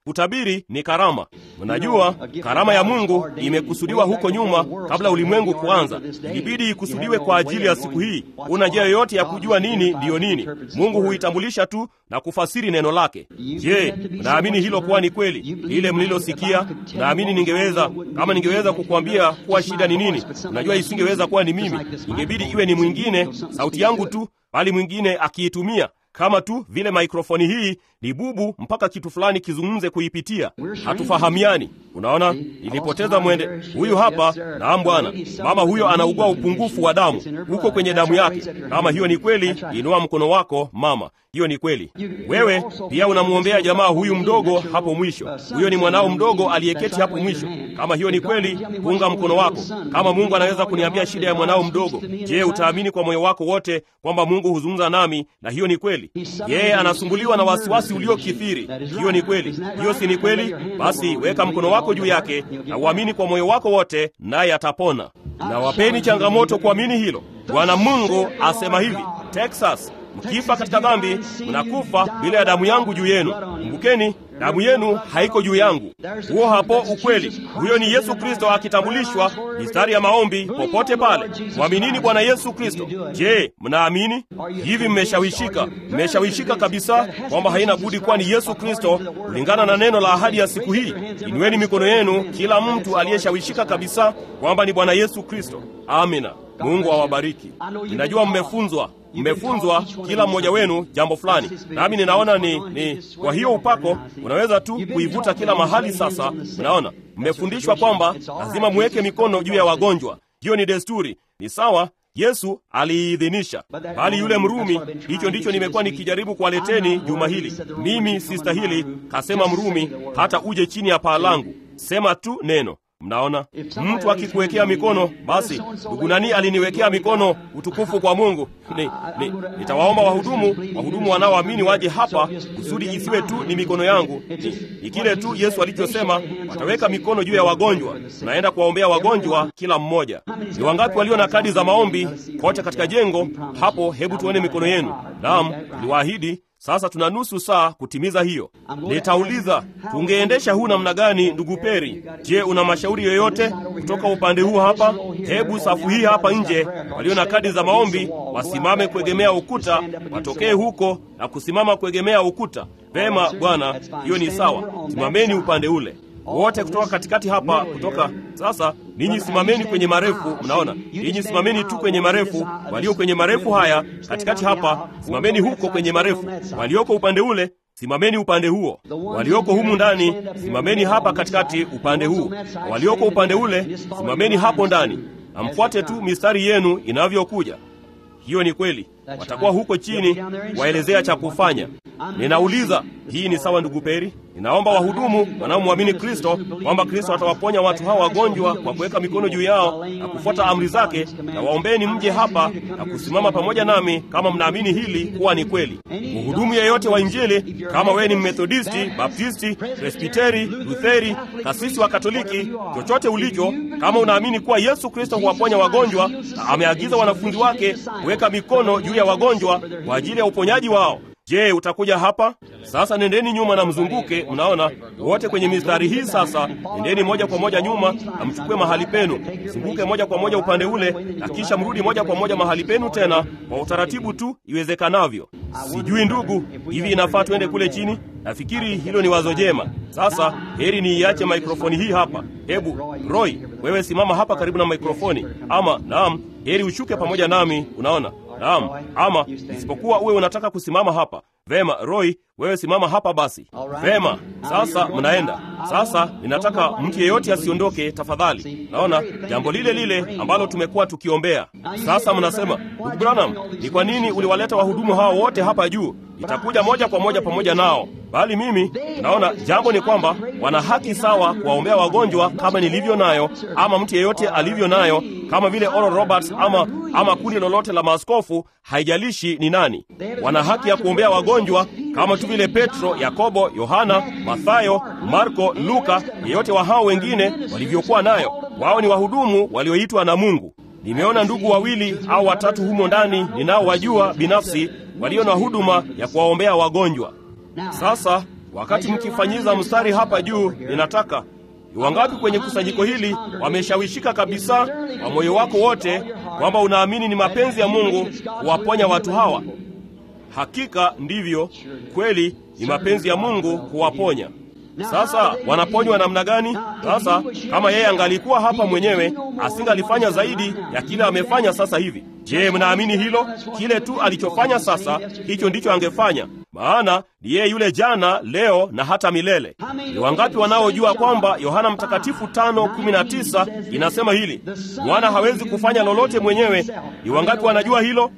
Kutabiri ni karama. Mnajua, karama ya Mungu imekusudiwa huko nyuma, kabla ulimwengu kuanza. Ilibidi ikusudiwe kwa ajili ya siku hii. Una njia yoyote ya kujua nini ndiyo nini? Mungu huitambulisha tu na kufasiri neno lake. Je, mnaamini hilo kuwa ni kweli, lile mlilosikia? Naamini ningeweza, kama ningeweza kukuambia kuwa shida ni nini, unajua isingeweza kuwa ni mimi, ingebidi iwe ni mwingine, sauti yangu tu, bali mwingine akiitumia kama tu vile maikrofoni hii ni bubu mpaka kitu fulani kizungumze kuipitia. Hatufahamiani. Unaona, nilipoteza mwende. Huyu hapa, naam bwana, mama huyo anaugua upungufu wa damu huko kwenye damu yake. Kama hiyo ni kweli, inua mkono wako mama, hiyo ni kweli. Wewe pia unamwombea jamaa huyu mdogo hapo mwisho. Huyo ni mwanao mdogo aliyeketi hapo mwisho. Kama hiyo ni kweli, punga mkono wako. Kama Mungu anaweza kuniambia shida ya mwanao mdogo, je, utaamini kwa moyo wako wote kwamba Mungu huzungumza nami na hiyo ni kweli? Yeye anasumbuliwa na wasiwasi uliokithiri. Hiyo ni kweli. Hiyo si ni kweli? Basi weka mkono wako juu yake na uamini kwa moyo wako wote, naye atapona. Na wapeni changamoto kuamini hilo. Bwana Mungu asema hivi, Texas, mkifa katika dhambi mnakufa bila ya damu yangu juu yenu. Kumbukeni, damu yenu haiko juu yangu. Huo hapo ukweli. Huyo ni Yesu Kristo akitambulishwa, mistari ya maombi popote pale. Mwaminini Bwana Yesu Kristo. Je, mnaamini hivi? Mmeshawishika, mmeshawishika kabisa kwamba haina budi kuwa ni Yesu Kristo kulingana na neno la ahadi ya siku hii. Inueni mikono yenu, kila mtu aliyeshawishika kabisa kwamba ni Bwana Yesu Kristo. Amina. Mungu awabariki. Ninajua mmefunzwa mmefunzwa kila mmoja wenu jambo fulani, nami ninaona ni, ni kwa hiyo upako unaweza tu kuivuta kila mahali. Sasa mnaona mmefundishwa kwamba lazima muweke mikono juu ya wagonjwa. Hiyo ni desturi, ni sawa. Yesu aliidhinisha, bali yule Mrumi, hicho ndicho nimekuwa nikijaribu kuwaleteni juma hili. Mimi sistahili, kasema Mrumi, hata uje chini ya paa langu, sema tu neno Mnaona, mtu akikuwekea mikono, basi ndugu nani aliniwekea mikono, utukufu kwa Mungu. Ni, ni, nitawaomba wahudumu, wahudumu wanaoamini waje hapa, kusudi isiwe tu ni mikono yangu. Ni, ni kile tu Yesu alichosema, wataweka mikono juu ya wagonjwa. Naenda kuwaombea wagonjwa kila mmoja. Ni wangapi walio na kadi za maombi kote katika jengo hapo? Hebu tuone mikono yenu. Naam, niliwaahidi sasa tuna nusu saa kutimiza hiyo. Nitauliza, tungeendesha huu namna gani, ndugu Peri? Je, una mashauri yoyote kutoka upande huu hapa? Hebu safu hii hapa nje, walio na kadi za maombi wasimame kuegemea ukuta, watokee huko na kusimama kuegemea ukuta. Vema bwana, hiyo ni sawa. Simameni upande ule wote kutoka katikati hapa, kutoka sasa. Ninyi simameni kwenye marefu, mnaona? Ninyi simameni tu kwenye marefu, walio kwenye marefu haya katikati hapa, simameni huko kwenye marefu. Walioko upande ule, simameni upande huo. Walioko humu ndani, simameni hapa katikati, upande huu. Walioko upande ule, simameni hapo ndani, na mfuate tu mistari yenu inavyokuja. Hiyo ni kweli. Watakuwa huko chini waelezea cha kufanya. Ninauliza, hii ni sawa, ndugu Peri? Ninaomba wahudumu wanaomwamini Kristo kwamba Kristo atawaponya watu hawa wagonjwa kwa kuweka mikono juu yao na kufuata amri zake, na waombeni mje hapa na kusimama pamoja nami kama mnaamini hili kuwa ni kweli. Mhudumu yeyote wa Injili, kama wewe ni Mmethodisti, Baptisti, Presbiteri, Lutheri, kasisi wa Katoliki, chochote ulicho, kama unaamini kuwa Yesu Kristo huwaponya wagonjwa na ameagiza wanafunzi wake kuweka mikono juu ya wagonjwa kwa ajili ya uponyaji wao Je, utakuja hapa sasa? Nendeni nyuma na mzunguke. Mnaona wote kwenye mistari hii. Sasa nendeni moja kwa moja nyuma na mchukue mahali penu, mzunguke moja kwa moja upande ule, na kisha mrudi moja kwa moja mahali penu tena, kwa utaratibu tu iwezekanavyo. Sijui ndugu, hivi inafaa tuende kule chini? Nafikiri hilo ni wazo jema. Sasa heri niiache maikrofoni hii hapa. Hebu Roy, wewe simama hapa karibu na maikrofoni, ama naam, heri ushuke pamoja nami. Unaona Naam, ama isipokuwa uwe unataka kusimama hapa. Vema, Roy, wewe simama hapa basi. Vema, sasa mnaenda. Sasa ninataka mtu yeyote asiondoke tafadhali. Naona jambo lile lile ambalo tumekuwa tukiombea. Sasa mnasema, ndugu Branham, ni kwa nini uliwaleta wahudumu hao wote hapa juu? Nitakuja moja kwa moja pamoja nao, bali mimi naona jambo ni kwamba wana haki sawa kuwaombea wagonjwa kama nilivyo nayo, ama mtu yeyote alivyo nayo, kama vile Oral Roberts ama, ama kundi lolote la maaskofu, haijalishi ni nani. Wana haki ya kuombea wagonjwa kama tu vile Petro, Yakobo, Yohana, Mathayo, Marko, Luka, yeyote wa hao wengine walivyokuwa nayo. Wao ni wahudumu walioitwa na Mungu. Nimeona ndugu wawili au watatu humo ndani ninaowajua binafsi walio na huduma ya kuwaombea wagonjwa. Sasa Wakati mkifanyiza mstari hapa juu, ninataka ni wangapi kwenye kusanyiko hili wameshawishika kabisa kwa moyo wako wote kwamba unaamini ni mapenzi ya Mungu kuwaponya watu hawa? Hakika ndivyo kweli, ni mapenzi ya Mungu kuwaponya. Sasa wanaponywa namna gani? Sasa kama yeye angalikuwa hapa mwenyewe, asingalifanya zaidi ya kile amefanya sasa hivi. Je, mnaamini hilo? Kile tu alichofanya sasa, hicho ndicho angefanya, maana ni yeye yule jana, leo na hata milele. Ni wangapi wanaojua kwamba Yohana Mtakatifu 5:19 inasema hili, mwana hawezi kufanya lolote mwenyewe? Ni wangapi wanajua hilo?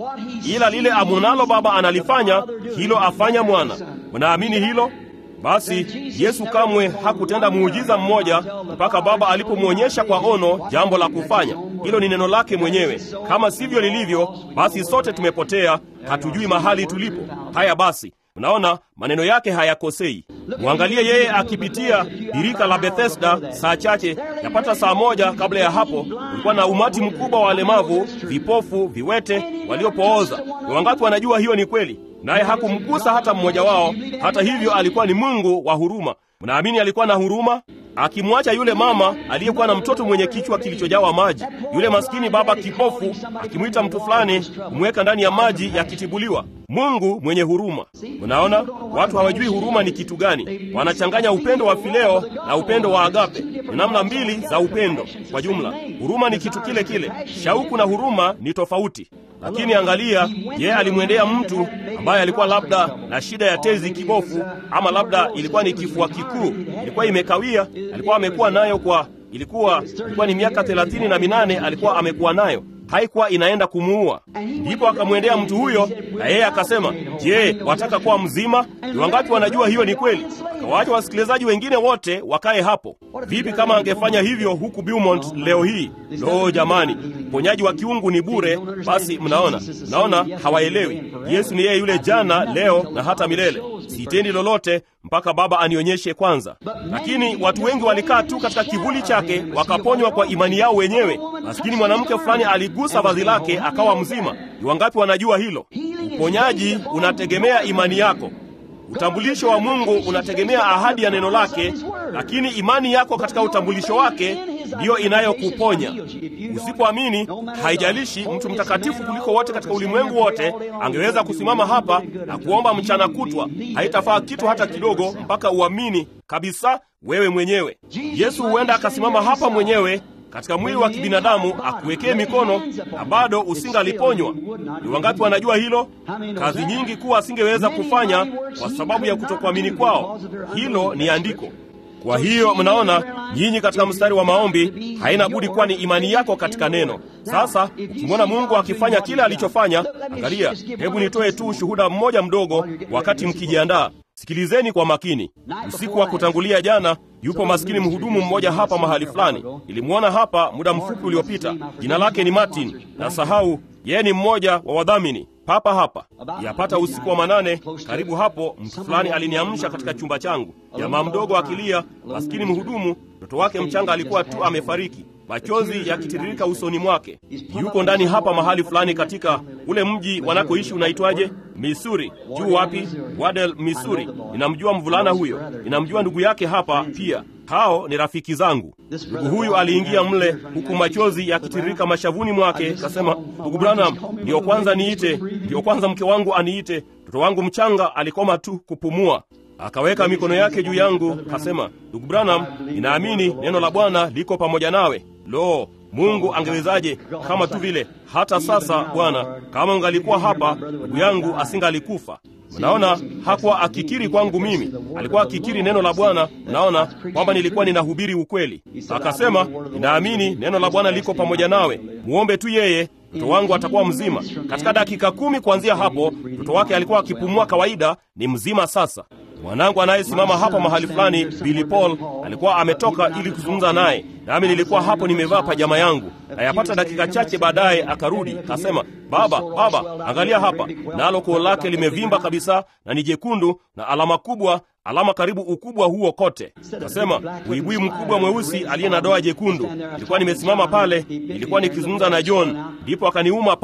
Ila lile amonalo Baba analifanya, hilo afanya mwana. Mnaamini hilo? Basi Yesu kamwe hakutenda muujiza mmoja mpaka Baba alipomwonyesha kwa ono jambo la kufanya. Hilo ni neno lake mwenyewe. Kama sivyo lilivyo, basi sote tumepotea, hatujui mahali tulipo. Haya basi, unaona maneno yake hayakosei. Mwangalie yeye akipitia birika la Bethesda saa chache, yapata saa moja kabla ya hapo, kulikuwa na umati mkubwa wa walemavu, vipofu, viwete, waliopooza. Ni wangapi wanajua hiyo ni kweli? naye hakumgusa hata mmoja wao. Hata hivyo, alikuwa ni Mungu wa huruma. Mnaamini alikuwa na huruma, akimwacha yule mama aliyekuwa na mtoto mwenye kichwa kilichojawa maji, yule maskini baba kipofu, akimwita mtu fulani kumweka ndani ya maji yakitibuliwa. Mungu mwenye huruma. Unaona, watu hawajui huruma ni kitu gani. Wanachanganya upendo wa fileo na upendo wa agape. Ni namna mbili za upendo kwa jumla. Huruma ni kitu kile kile, shauku na huruma ni tofauti. Lakini angalia, yeye alimwendea mtu ambaye alikuwa labda na shida ya tezi kibofu, ama labda ilikuwa ni kifua kikuu, ilikuwa imekawia, alikuwa amekuwa nayo kwa ilikuwa ilikuwa ni miaka thelathini na minane alikuwa amekuwa nayo haikuwa inaenda kumuua. Ndipo akamwendea mtu huyo, na yeye akasema, je, wataka kuwa mzima? Ni wangapi wanajua hiyo ni kweli? Akawaacha wasikilizaji wengine wote wakae hapo. Vipi kama angefanya hivyo huku Beaumont leo hii? Lo, jamani, uponyaji wa kiungu ni bure. Basi mnaona, mnaona hawaelewi. Yesu ni yeye yule jana, leo na hata milele. Sitendi lolote mpaka Baba anionyeshe kwanza. Lakini watu wengi walikaa tu katika kivuli chake, wakaponywa kwa imani yao wenyewe. Maskini mwanamke fulani aligusa vazi lake akawa mzima. Ni wangapi wanajua hilo? Uponyaji unategemea imani yako. Utambulisho wa Mungu unategemea ahadi ya neno lake, lakini imani yako katika utambulisho wake ndiyo inayokuponya. Usipoamini, haijalishi mtu mtakatifu kuliko wote katika ulimwengu wote angeweza kusimama hapa na kuomba mchana kutwa, haitafaa kitu hata kidogo mpaka uamini kabisa wewe mwenyewe. Yesu huenda akasimama hapa mwenyewe katika mwili wa kibinadamu akuwekee mikono na bado usingaliponywa. Ni wangapi wanajua hilo? Kazi nyingi kuwa asingeweza kufanya kwa sababu ya kutokuamini kwao. Hilo ni andiko. Kwa hiyo mnaona, nyinyi katika mstari wa maombi, haina budi kuwa ni imani yako katika neno. Sasa ukimwona Mungu akifanya kile alichofanya, angalia. Hebu nitoe tu ushuhuda mmoja mdogo wakati mkijiandaa. Sikilizeni kwa makini. Usiku wa kutangulia jana, yupo maskini mhudumu mmoja hapa mahali fulani. Nilimwona hapa muda mfupi uliopita. Jina lake ni Martin, na sahau yeye ni mmoja wa wadhamini papa hapa. Yapata usiku wa manane, karibu hapo, mtu fulani aliniamsha katika chumba changu, jamaa mdogo akilia. Maskini mhudumu, mtoto wake mchanga alikuwa tu amefariki, machozi yakitiririka usoni mwake. Yuko ndani hapa mahali fulani katika ule mji wanakoishi unaitwaje? Misuri. Juu wapi? Wadel, Misuri. Ninamjua mvulana huyo, ninamjua ndugu yake hapa pia. Hao ni rafiki zangu. Ndugu huyu aliingia mle huku machozi yakitiririka mashavuni mwake, kasema, ndugu Branham, ndiyo kwanza niite, ndiyo kwanza mke wangu aniite. Mtoto wangu mchanga alikoma tu kupumua. Akaweka mikono yake juu yangu, kasema, ndugu Branham, ninaamini neno la Bwana liko pamoja nawe. Lo, Mungu angewezaje kama tu vile hata sasa Bwana, kama ungalikuwa hapa, ndugu yangu asingalikufa. Mnaona, hakuwa akikiri kwangu mimi, alikuwa akikiri neno la Bwana. Mnaona kwamba nilikuwa ninahubiri ukweli. Akasema, ninaamini neno la Bwana liko pamoja nawe, muombe tu yeye, mtoto wangu atakuwa mzima. Katika dakika kumi kuanzia hapo, mtoto wake alikuwa akipumua kawaida, ni mzima sasa. Mwanangu anayesimama hapa mahali fulani, Billy Paul, alikuwa ametoka ili kuzungumza naye, nami nilikuwa hapo nimevaa pajama yangu. Ayapata dakika chache baadaye akarudi, kasema, baba, baba, angalia hapa, nalo koo lake limevimba kabisa na ni jekundu na alama kubwa alama karibu ukubwa huo kote. Kasema buibui mkubwa mweusi aliye na doa jekundu. Nilikuwa nimesimama pale, nilikuwa nikizungumza na John, ndipo akaniuma pale,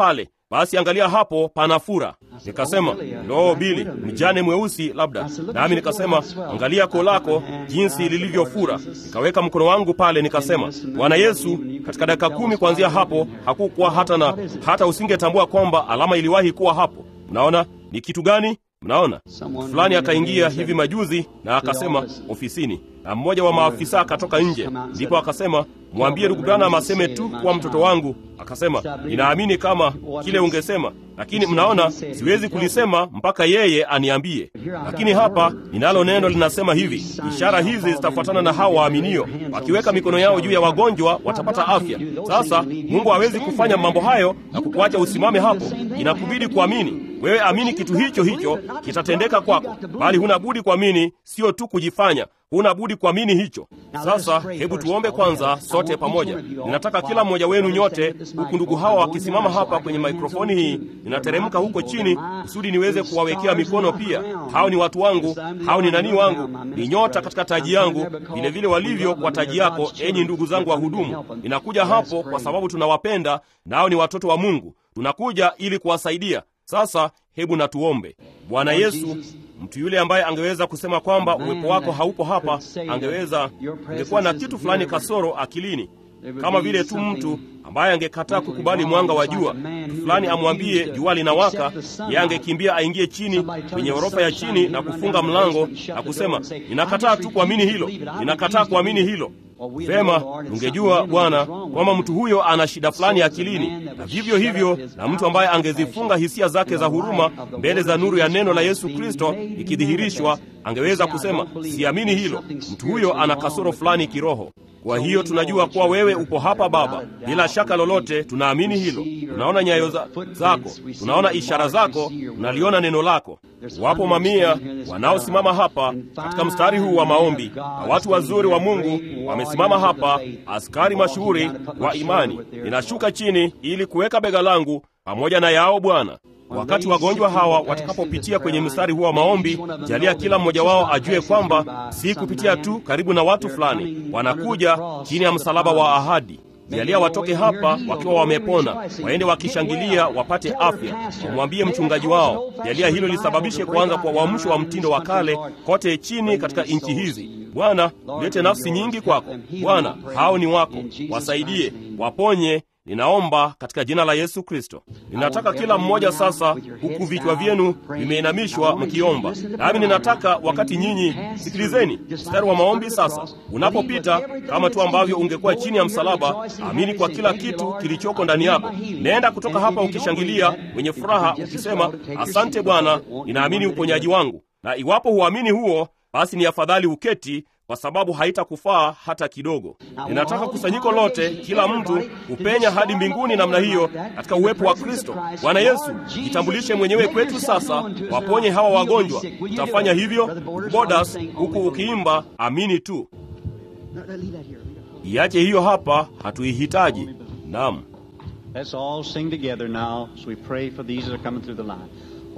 basi angalia hapo pana fura. Nikasema, lo, Bili, mjane mweusi labda. Nami nikasema, angalia koo lako jinsi lilivyofura. Nikaweka mkono wangu pale, nikasema, Bwana Yesu, katika dakika kumi kuanzia hapo hakukuwa hata na hata usingetambua kwamba alama iliwahi kuwa hapo. Mnaona ni kitu gani? Mnaona, fulani akaingia hivi majuzi na akasema ofisini, na mmoja wa maafisa akatoka nje, ndipo akasema, mwambie ndugu Branham aseme tu kuwa mtoto wangu. Akasema, ninaamini kama kile ungesema, lakini mnaona, siwezi kulisema mpaka yeye aniambie. Lakini hapa ninalo neno linasema hivi, ishara hizi zitafuatana na hao waaminio, wakiweka mikono yao juu ya wagonjwa watapata afya. Sasa Mungu hawezi kufanya mambo hayo na kukuacha usimame hapo, inakubidi kuamini. Wewe amini kitu hicho hicho kitatendeka kwako, bali huna budi kuamini, sio tu kujifanya huna budi kuamini hicho. Sasa hebu tuombe kwanza sote pamoja. Ninataka kila mmoja wenu nyote, huku ndugu hawa wakisimama hapa kwenye maikrofoni hii, ninateremka huko chini kusudi niweze kuwawekea mikono pia. Hao ni watu wangu, hao ni nani wangu, ni nyota katika taji yangu, vilevile walivyo kwa taji yako, enyi ndugu zangu wahudumu. Ninakuja hapo kwa sababu tunawapenda, nao ni watoto wa Mungu. Tunakuja ili kuwasaidia. Sasa hebu na tuombe. Bwana Yesu, mtu yule ambaye angeweza kusema kwamba uwepo wako haupo hapa, angeweza ungekuwa na kitu fulani kasoro akilini, kama vile tu mtu ambaye angekataa kukubali mwanga wa jua. Mtu fulani amwambie jua linawaka, yeye angekimbia aingie chini kwenye ghorofa ya chini na kufunga mlango na kusema, ninakataa tu kuamini hilo, ninakataa kuamini hilo. Vema, ungejua Bwana kwamba mtu huyo ana shida fulani akilini, na vivyo hivyo na mtu ambaye angezifunga hisia zake za huruma mbele za nuru ya neno la Yesu Kristo ikidhihirishwa, angeweza kusema siamini hilo. Mtu huyo ana kasoro fulani kiroho. Kwa hiyo tunajua kuwa wewe upo hapa Baba, bila shaka lolote, tunaamini hilo. Tunaona nyayo za, zako, tunaona ishara zako, tunaliona neno lako. Wapo mamia wanaosimama hapa katika mstari huu wa maombi, na watu wazuri wa Mungu wamesimama hapa, askari mashuhuri wa imani. Ninashuka chini ili kuweka bega langu pamoja na yao Bwana. Wakati wagonjwa hawa watakapopitia kwenye mstari huu wa maombi, jalia kila mmoja wao ajue kwamba si kupitia tu karibu na watu fulani, wanakuja chini ya msalaba wa ahadi. Jalia watoke hapa wakiwa wamepona, waende wakishangilia, wapate afya. Wamwambie mchungaji wao. Jalia hilo lisababishe kuanza kwa uamsho wa mtindo wa kale kote chini katika nchi hizi. Bwana, ulete nafsi nyingi kwako. Bwana, hao ni wako, wasaidie, waponye Ninaomba katika jina la Yesu Kristo. Ninataka kila mmoja sasa, huku vichwa vyenu vimeinamishwa mkiomba, nami ninataka wakati nyinyi, sikilizeni mstari wa maombi sasa unapopita, kama tu ambavyo ungekuwa chini ya msalaba, amini kwa kila kitu kilichoko ndani yako. Nenda kutoka hapa ukishangilia, wenye furaha, ukisema asante Bwana, ninaamini uponyaji wangu. Na iwapo huamini huo, basi ni afadhali uketi kwa sababu haitakufaa hata kidogo. Ninataka kusanyiko lote, kila mtu upenya hadi mbinguni namna hiyo, katika uwepo wa Kristo. Bwana Yesu, jitambulishe mwenyewe kwetu sasa, waponye hawa wagonjwa. Utafanya hivyo bodas, huku ukiimba amini tu. Iache hiyo hapa, hatuihitaji. Naam. Let's all sing together now as we pray for these that are coming through the line.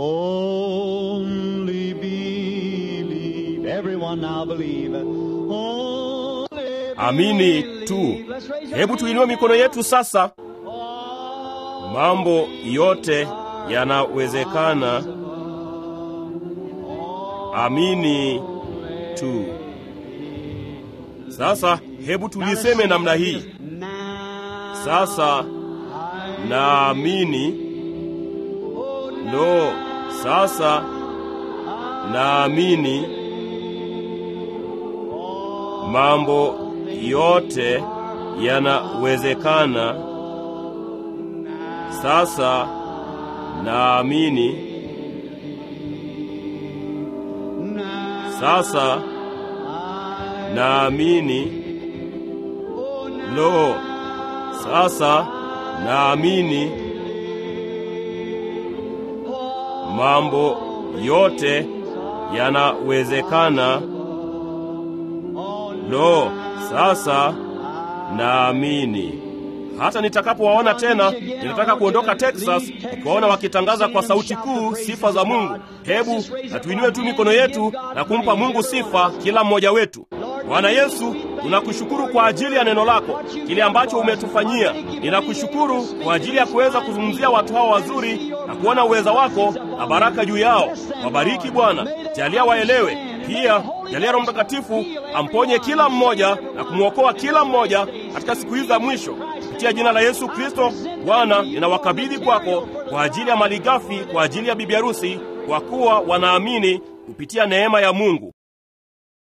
Only believe. Everyone now believe. Only Amini tu. Hebu tuinue mikono yetu sasa. Mambo yote yanawezekana. Amini tu. Sasa hebu tuliseme namna hii. Sasa naamini. Lo, sasa naamini mambo yote yanawezekana. Sasa naamini. Sasa naamini. Lo, sasa naamini mambo yote yanawezekana. Lo, sasa naamini. Hata nitakapowaona tena, ninataka kuondoka Texas, nikiwaona wakitangaza kwa sauti kuu sifa za Mungu. Hebu na tuinue tu mikono yetu na kumpa Mungu sifa, kila mmoja wetu. Bwana Yesu, Tunakushukuru kwa ajili ya neno lako, kile ambacho umetufanyia. Ninakushukuru kwa ajili ya kuweza kuzungumzia watu hawa wazuri na kuona uweza wako na baraka juu yao. Wabariki Bwana, jalia waelewe pia jalia Roho Mtakatifu amponye kila mmoja na kumwokoa kila mmoja katika siku hizi za mwisho, kupitia jina la Yesu Kristo. Bwana, ninawakabidhi kwako kwa ajili ya malighafi, kwa ajili ya bibi harusi, kwa kuwa wanaamini kupitia neema ya Mungu.